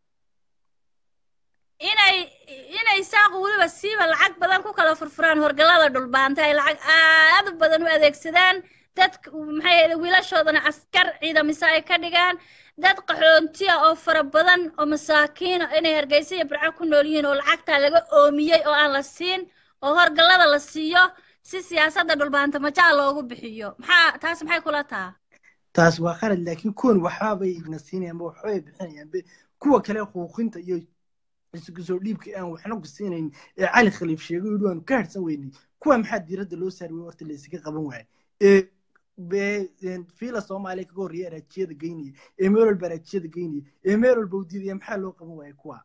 inay inay saaqu weliba siiba lacag badan ku kala furfuraan horgallada dhulbaanta ay lacag aad u badan u adeegsadaan dadka maxay ahayd wiilashoodana askar ciidamisa ay ka dhigaan dad qaxoontiya oo fara badan oo masaakiina inay hargeysa iyo burco ku nool yihiin oo lacagtaa laga oomiyey oo aan la siin oo horgallada la siiyo si siyaasadda dhulbaanta majaa loogu bixiyo maxaa taas maxay kula taha taas waa khalad laakiin kuwan waxaabay na siinayaan ba waxbay bixinayaan be kuwa kale xuquuqinta iyo isugu soo dhiibka aan waxna ku siinayn ee cali khaliif sheegay yidhi waanu ka harsan weynay kuwa maxaa diiradda loo saari wey horta la isaga qaban waayay ee be- een, fiila soomaaliya kaga horreeya araajiyada geynaya ee meel walba araajiyada geynaya ee meel walba u diidaya maxaa loo qaban waaya kuwa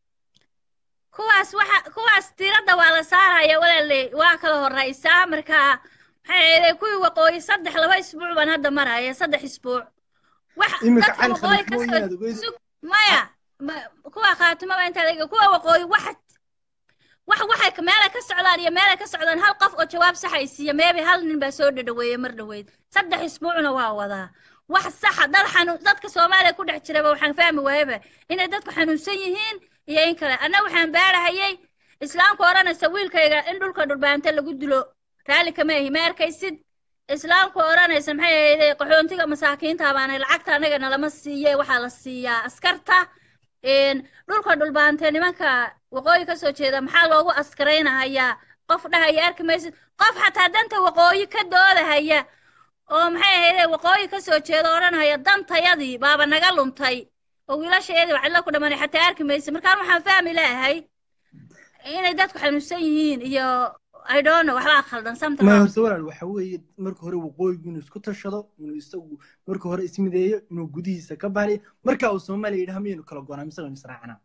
kuwaas waxa kuwaas tiradda waa la saaraya walaale waa kala horeysaa marka maxay ahayd kuwii waqooyi saddex laba isbuuc baan hadda maraya saddex isbuuc wax iminka dadka cali waqooyi khaliif ka mooyin aad soo ogeyd sug maya ma- kuwa khaatimaba intaa laga kuwa waqooyi wax wax waxay ka- meelay ka socdaan iyo meelay ka socdaan hal qof oo jawaab sax ay siiya meebi hal nin baa soo dhadhaweeyey mar dhaweyd saddex isbuucna waa wadaa wax saxa dad xanuun dadka soomaaliya ku dhex jiraba waxaan fahmi waayaba inay dadku xanuunsan yihiin iyo in kale anna waxaan baarahayay islaamku odhanaysa wiilkayga in dhulka dhulbaante lagu dilo raalli kama ahi ma arkaysid islaamku odhanaysa maxay ahayde qaxoontiga masaakiinta baana lacagta anaga nalama siiye waxaa la siiyaa askarta een, dhulka dhulbaante nimanka waqooyi ka soo jeeda maxaa loogu askaraynahayaa qof dhahaya arki maysid qof xataa danta waqooyi ka doodahaya oo maxay ahayde waqooyi ka soo jeeda odhanaya dantayadii baaba naga luntay oo wiilashayadii wacdla ku dhamanay xataa arki maysid markaan waxaan fahmi leeyahay inay dadku xanuunsan yihiin iyo i don't know waxbaa khaldan something ma wrong. horta walaal waxa weeye marka hore waqooyigu inuu isku tashado inuu isagu marka hore ismideeyo inuu gudihiisa ka baaliyo marka uu soomaaliya yidhaha miyaynu kala goonaa mise waynu israacanaa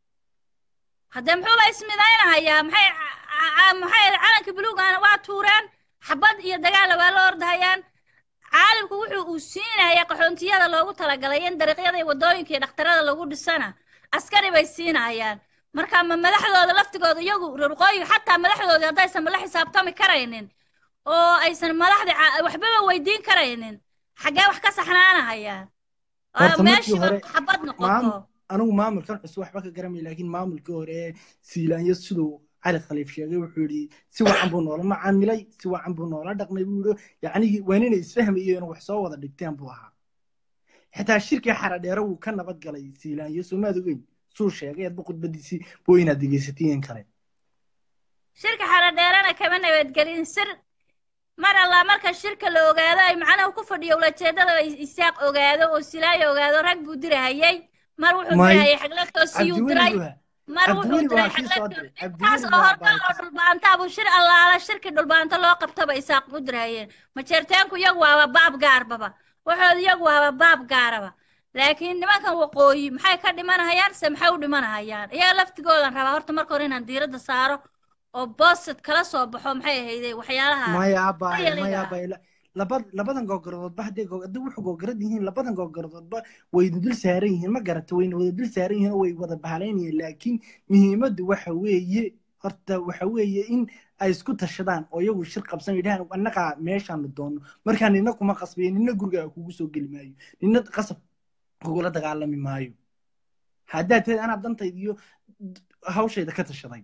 haddee muxuuba ismidaynahayaa maxay ca- ca- maxay calanka buluugana waa tuureen xabad iyo dagaalla waa la ordahayaan caalamku wuxuu uu siinayaa qaxoontiyada loogu talagalay in dariiqyada iyo waddooyinka iyo dhakhtarada lagu dhisana askari bay siinayaan marka ma madaxdooda laftigooda iyagu rurqooyiga xataa madaxdooda haddaysan la xisaabtami karaynin oo aysan madaxda ca- waxbaba weydiin karaynin xaggee wax ka saxnaanahayaan oo horta markii meeshiiba hore xabad maamul noqoto anigu maamulkan cusub waxba ka garanay laakiin maamulkii hore ee siilaanyo siduu cali khaliif sheegay wuxuu yidhi si wacan buu noola macaamilay si wacan buu noola dhaqmay buu yidhi yacnii waa inay isfahmayeen wax soo wada dhigteen buu ahaa xitaa shirkii xaradheere wuu ka nabad galay siilaanyo soomaad ogeyn suu sheegay adba khudbadiisii buu inaad dhegeysatiin kale shirka xaradheerana kama nabadgelin sir mar allaa marka shirka la ogaado ay macnaha ku fadhiyo ulajeedada ay isaaq ogaado oo silaayo ogaado rag buu dirahayay mar wuxuu may dirahayay xagladtoosiyuu cabdiweli diray buu ahaa mar wuxuu cabdiweli buu diray ahaa kii soo diray xagladtoos cabdiweli intaas buu oo ahaa horta oo baakis dhulbaantaa buu shir allaala shirkii dhulbaanta loo qabtaba isaaq u dirahayeen majeerteenku iyagu waaba baab gaarbaba waxooda iyagu waaba baab gaaraba laakiin nimankan waqooyi maxay ka dhimanahayaan se maxay u dhimanahayaan iyaga laftigoodan rabaa horta marka hore inaan diiradda saaro oo boosid kala soo baxo maxay ahayde waxyaalaha maya abaye realiga maya ah abaye laba labadan googaradoodba hadday goo- haddii wuxuu googorad yihiin labadan googaradoodba way dul saaran yihiin ma garata wayna wada dul saaran yihiin oo way wada bahalaynayeen laakiin muhiimaddu waxa weeye horta waxa weeye in ay isku tashadaan oo iyagu shir qabsan yidhahaan annagaa meeshaanu doonno markaa nina kuma qasbayo nina gurigaa kugu soo geli maayo nina qasab kugula dagaalami maayo haddaad tahay anaa dantayda iyo hawshayda ka tashaday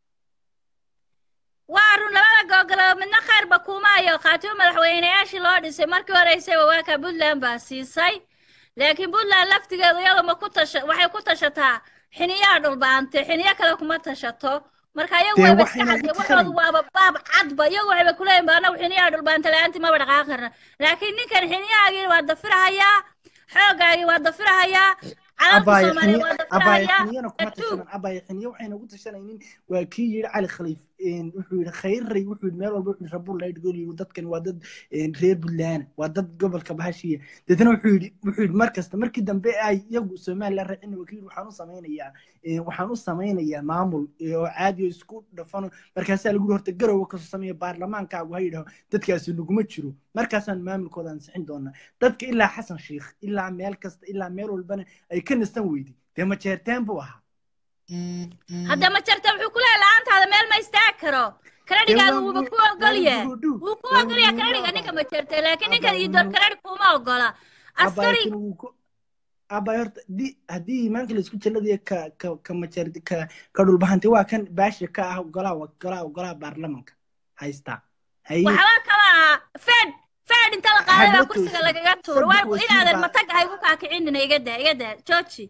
waa run labada googolood midna khayrba kumaayo khaatimo madaxweynayaashii loo dhisay markii horeysayba waa ka puntland baa siisay laakiin puntland laftigeedu iyadu ma ku tasha waxay ku tashataa xiniyaa dhulbaante xiniyo kale kuma tashato marka iyagu dee wayba iska waxayna ugu cadde waxoodu tashanayn waaba baab cadba iyagu waxayba kuleeyihin ba anagu xiniyaa dhulbaante la-aantii maba dhaqaaqi karna laakiin ninkan xiniyahaagii waa dafirahayaa xooggaagii waa dafirahayaa calanka abaaye soomaaliya xiniye waa abaaye dafirahayaa xiniyana kuma adduun tashanan abaaye xiniye waxayna ugu tashanaynin waa kii yidhi cali khaliif een, wuxuu yidhi khayray wuxuu yidhi meel walba wuxuu yidhi rabul laydhgol yidhi dadkan waa dad een, reer buntland waa dad gobolka bahashiya deetana wuxuu yidhi wuxuu yidhi mar kasta markii dambe ay iyagu somaliland raacina waa kii yidhi waxaan u samaynayaa een, waxaan u samaynayaa maamul ee, oo caadi oo isku dhafano markaasaa lagu yidhi horta garowa kasoo sameeya baarlamaankaagu ha yidhaho dadkaasi naguma jiro markaasaan maamulkooda ansixin doonaa dadka ilaa xasan sheikh ilaa meel kasta ilaa meel walbana ay ka nastan weydi dee majeerteen buu ahaa hadda ma jarta wuxuu ku leeyahay la-aantaada meel ma istaagi karo dee karadhigaaga waa wuuba mu- ku waa ogolyahay muruudhu wuu ku waa ogolyahay muruudhu karadhiga ninka abaaye ma jarta laakiin ninkan abaaye iyo dood muru karadhig kuma ogola abaaye askari kan wuu ku abaaye horta di haddii imaanka laisku jalladayo ka ka ka majeer ka ka dhulbahantay waa kan baasha ka ah golaha golaha golaha baarlamanka haystaa haye waxba kama aha fed fed inta la qaaday baa habla kursiga toosin lagaga tuuro saddex waa wasiir inaadan baa matag haygu kaakicinina iga daa iga daa jooji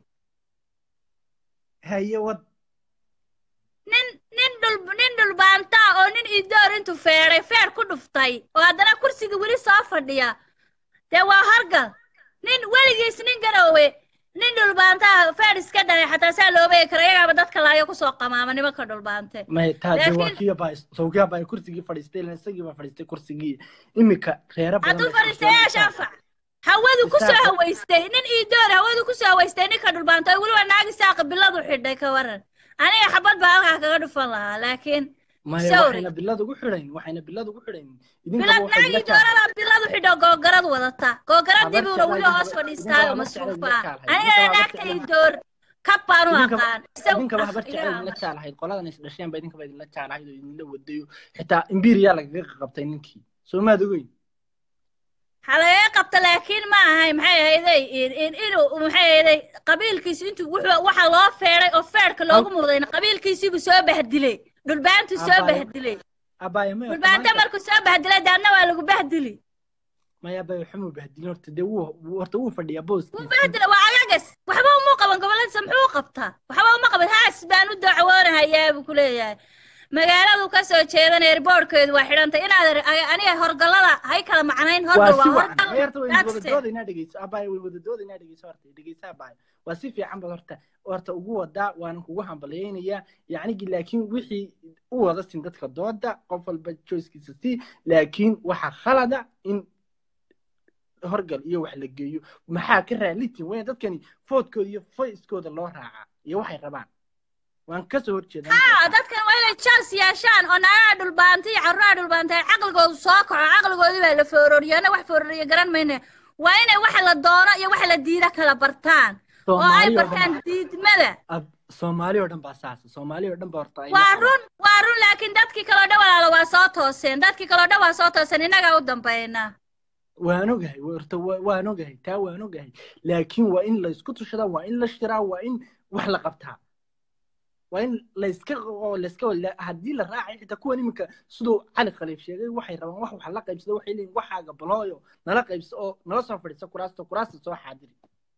haye wad nin nin dhul nin dhulbaanta oo nin idoor intuu feeday feer ku dhuftay oo haddana kursiga weli soo fadhiya dee waa horgal nin weligiis nin garoowe nin dhulbaantaa feer iska dhalay xataa saa looba eegi karo iyagaaba dadka laayo kusoo qamaama nimanka dhulbaante may taa dee waa laakiin kii baa sawkiya baa kursigii fadhiistay ilan isagii baa fadhiistay kursigii imika reero badan hadduu bay fadhiistayaasha fadhiistaan anfac hawadu kusoo isaaq hawaystay nin iidoor hawadu kusoo hawaystay ninka dhulbaanta weliba naagi saaqa biladu xidhay ka waran aniga xabad baa halkaa kaga dhufan lahaa laakiin maya sawri waxayna bilad ugu xidhayn waxayna bilad ugu xidhayn idinkaba bilad waxay naagii la jaal doorada biladu xidho googarad wadata googaradii habar buuna weli jeclaa hoos idinkaba fadhiistaayo idinkaba habar jeclaa masruufa idinla ah jaalahayd aniga idinkaba naagta idinkaba ii door idinkaba kab habar jeclaa idinla baanu aqaan isaga jaalahayd qoladan is dhasheen ba idinkaba idinla jaalahayd oo idinla wadayo xitaa imbiriyaa lagaga qabtay ninkii soo maad ogeyn halagaga qabta laakiin ma ahay maxay ahayday inuu maxay ahayday qabiilkiisi intuu wuxuu waxa loo feeday oo feerka loogu mudayna qabiilkiisiibuu soo bahdilay dhulbaantu soo abaayo bahdilay abaayo may horta dhulbaanta maanta markuu soo bahdilay daadna waa lagu bahdili maya abaayo xumuu bahdilin horta dee wuu wuu- horta wuu fadhiyaa wuu booskiisii bahdila waa agagas waxba uma qaban goboladiisa muxuu u qabtaa waxba uma qaban haas baan u dacwoonahayaa buu ku leeyahay magaaladu ka soo jeedan eerboorkeedu waa xidhantay inaad ar- a- aniga horgallada hay kala macnayn waa horgal si waa wacan horgal may horta waynu wada that's it doodaynaa dhegeyso abaayo way wada doodaynaa dhegeyso horta dhegeysa abaayo waa si fiican bad horta horta ugu wadaa waana kugu hambalyaynayaa yacnigi laakiin wixii u wada sin dadka dooda qof walba choicekiisa si laakiin waxaa khalada in horgal iyo wax la geeyo maxaa ka raalitin weyna dadkani foodkooda iyo foyskooda loo raacaa iyo waxay rabaan waan kasoo horjeedaa haa dadkan waa inay chance yeeshaan oo naagaha dhulbaanta iyo carruuraha dhulbaanta ay caqligoodu soo kaco caqligoodii baa la foororiyo ana wax foororiyo garan mayne waa inay waxa la doono iyo waxa la diida kala bartaan oo ay soomaali oo dhan bartaan diidmada ab soomaali oo dhan baa saasa soomaali oo dhan baa horta ay la waa qabaan run waa run laakiin dadkii kaloo dhan walaalo waa soo tooseen dadkii kaloo dhan waa soo tooseen innagaa u dambaynaa waan ogahay horta wa- waan ogahay taa waan ogahay laakiin waa in laysku tushadaa waa in la shiraa waa in wax la qabtaa waa in layska oo layska la- haddii la raacay xitaa kuwan iminka siduu cali khaliif sheegay waxay rabaan wax wax la qaybsada waxay leeyihin waxaaga balooyo nala qaybso oo nala soo fadhiiso kuraasta kuraasta soo xaadiri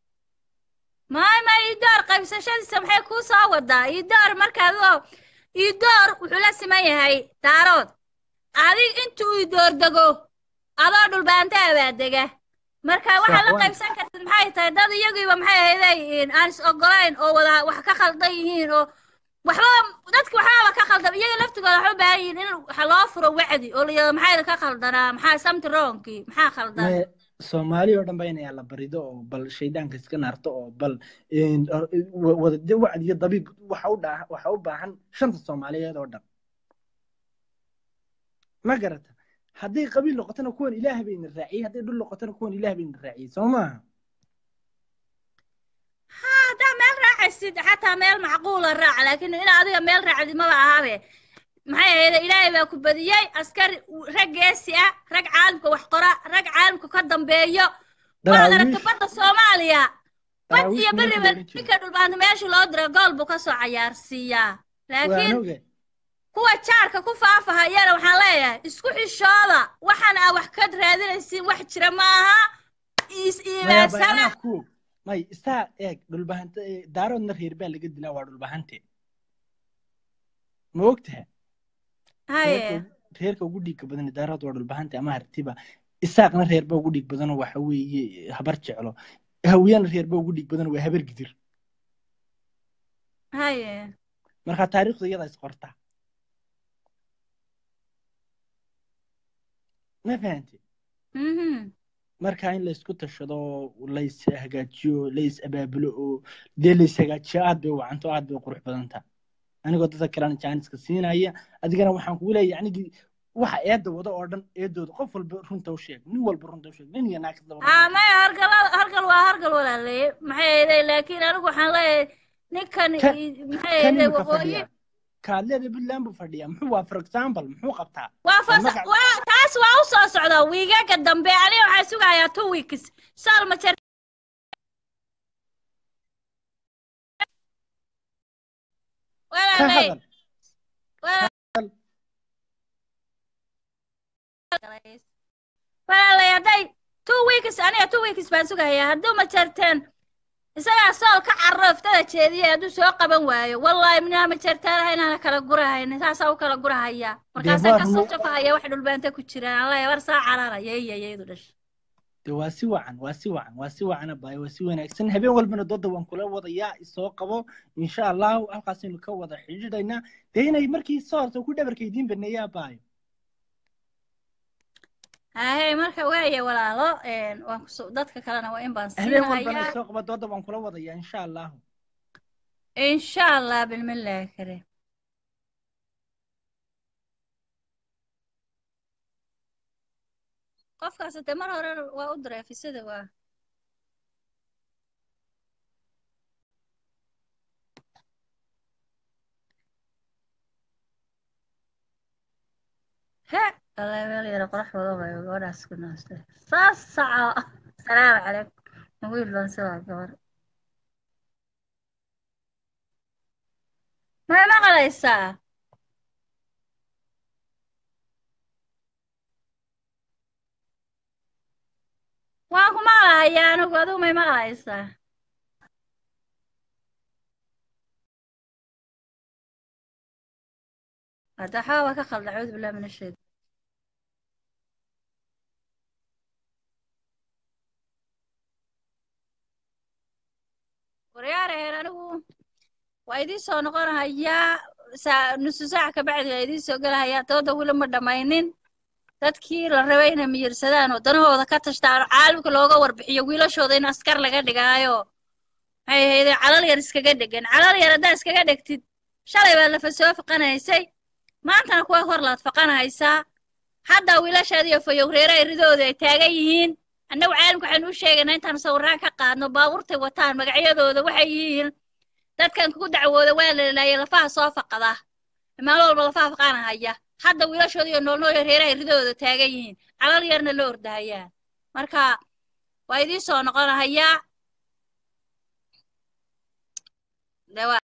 maay ma iidoor qaybsashadiisa maxay kuu soo wadaa iidoor markaad oo iidoor wuxuu la siman yahay daarood adig intuu iidoor dego adoo dhulbaantaa baa dega marka waxaa sax la waan qaybsan kartid maxay tahay dad iyagiiba maxay ahayday aan is ogolayn oo wada wax ka khaldan yihiin oo waxba dadki waxbaaba ka khaldan iyaga laftigooda waxay u baahan yihiin in waxa loo furo wacdi oo la yidhahdo maxaa ka khaldanaa maxaa samti wrongkii maxaa khaldan Maya, soomaali oo dhan baa inay alla barido oo bal shaydaanka iska naarto oo bal een, or- wa- wada de- wacdi iyo dabiib waxa u dhaa- waxa u baahan shanta soomaaliyeed oo dhan ma garata hadday qabiil noqotona kuwan ilaah bayna raaciyey hadday dhul noqotona kuwan ilaah bayna raaciyey soo maaha haa haddaa meel raacaysid xataa meel macquula raac laakiin in adiga meel raacdid maba ahaabe maxay ahayd ilaahay baa ku badiyey askari rag geesi ah rag caalamka wax qora rag caalamka ka dambeeyo waxaad aragta daraawiish badda soomaaliya bad daraawiish iyo nimankii beriba la odhan jiray ninka dhulbaanta meesha loo dira gool buu ka soo cayaarsiiyaa waan laakiin ogahay kuwa jaarka ku faafahayana waxaan leeyahay isku xishooda waxaan aa wax ka raadinaysiin wax jira maaha is maya bay iimaansana anaa ku og may isaa eeg dhulbahante ee, daaroodna reer baa laga dilaa waa dhulbahante ma ogtaha reerka haye ugu- reerka ugu dhiigga badan daarood waa dhulbahante ama hartiba isaaqna reer baa ugu dhiig badanoo waxa weeye habar jeclo hawiyana reer baa ugu dhiig badanoo waa habar gidir haye marka taariikhda iyadaa is qorta ma fahante mhm marka in laysku tashado lays hagaajiyo lays abaabulo oo dee lays hagaajiyo aad bay u wacanto aad bay u qurux badanta anigoo dadka kalena jaaniska siinaya adigana waxaan kugu leeyahay anigii waxa eedda wada oo dhan eedooda qof walba runta u sheeg nin walba runta u sheeg nin iyo naag kastaba runta haa u sheeg maya hargal hargal waa hargal walaalaye maxay ahayday laakiin anigu waxaan leeyahay ninkan kan i- maxay kan ahayday imika waqooyi fadhiya kaadleeda puntland buu fadhiyaa muxuu waa for example muxuu qabtaa waa waa fasa magac waa taas waa u soo socdaa wiigaga dambe aniga waxaan sugayaa two weeks saalma jer ka walaalay hadal walaalay walaalay hadday two weeks aniga two weeks baan sugayaa hadduu ma jarteen isagaa sool ka carro iftada jeediye hadduu soo qaban waayo wallaahi minaa ma jartaanaha inaana kala gurahaynin saasaa u kala gurahayaa dee markaasaan waa kasoo rumo jafahaya wax dhulbaanta ku jiraan alla war saa cararaya iyayadu dhasha de waa si wacan waa si wacan waa si wacan abaayo waa si wanaagsan habeen walbana dooda waan kula wadayaa isoo qabo insha allahu halkaasaynu ka wada xidhiidhaynaa dee inay markii soo horta ku dhabarka idiin baneeya abaayo haye marka waaya walaalo een, waan kuso dadka kalena waa in baan habeen walbana siinahayaa isoo qabo dooda waan kula wadayaa insha allahu insha allah bilmillaahi kariim qofkaas de mar hore waa u diray fisada waa he alla meel yara qorax wado bay gabadhaas ku naastay saas saca salaamu calaykum wiil baan si waa gabar may maqlaysaa waan ku maqlahayaa anigu adigu may maqlaysaa hadda waxaa waa ka khalda acuudu billahi min ashaytan waryaaraheen anigu waa idiin soo noqonahayaa saa nusu saac ka bacdi waa idiin soo gelahayaa dooda weli ma dhammaynin dadkii la rabay inay miyirsadaan oo danahooda ka tashtaan oo caalamka looga warbixiyo wiilashooda in askar laga dhigaayo maxay ahayde calal yar iskaga dhegan calal yar haddaa iskaga dhegtid shalay baad lafa soo faqanaysay maantana kuwa hor laad faqanahaysaa hadda wiilashaadiyo fayowreere ay ridooda ay taagan yihiin annagu caalamka waxaynu u sheegaynaa intaan sawiraan ka qaadno baabuurtay wataan magacyadooda waxay yihiin dadkan kugu dacwooda waa la laayay lafaha soo faqada maalin walba lafaha faqanahaya hadda wiilashooda iyo noolnool reeraha ridooda taagan yihiin calal yarna la ordahayaan marka waa idiin soo noqonahayaa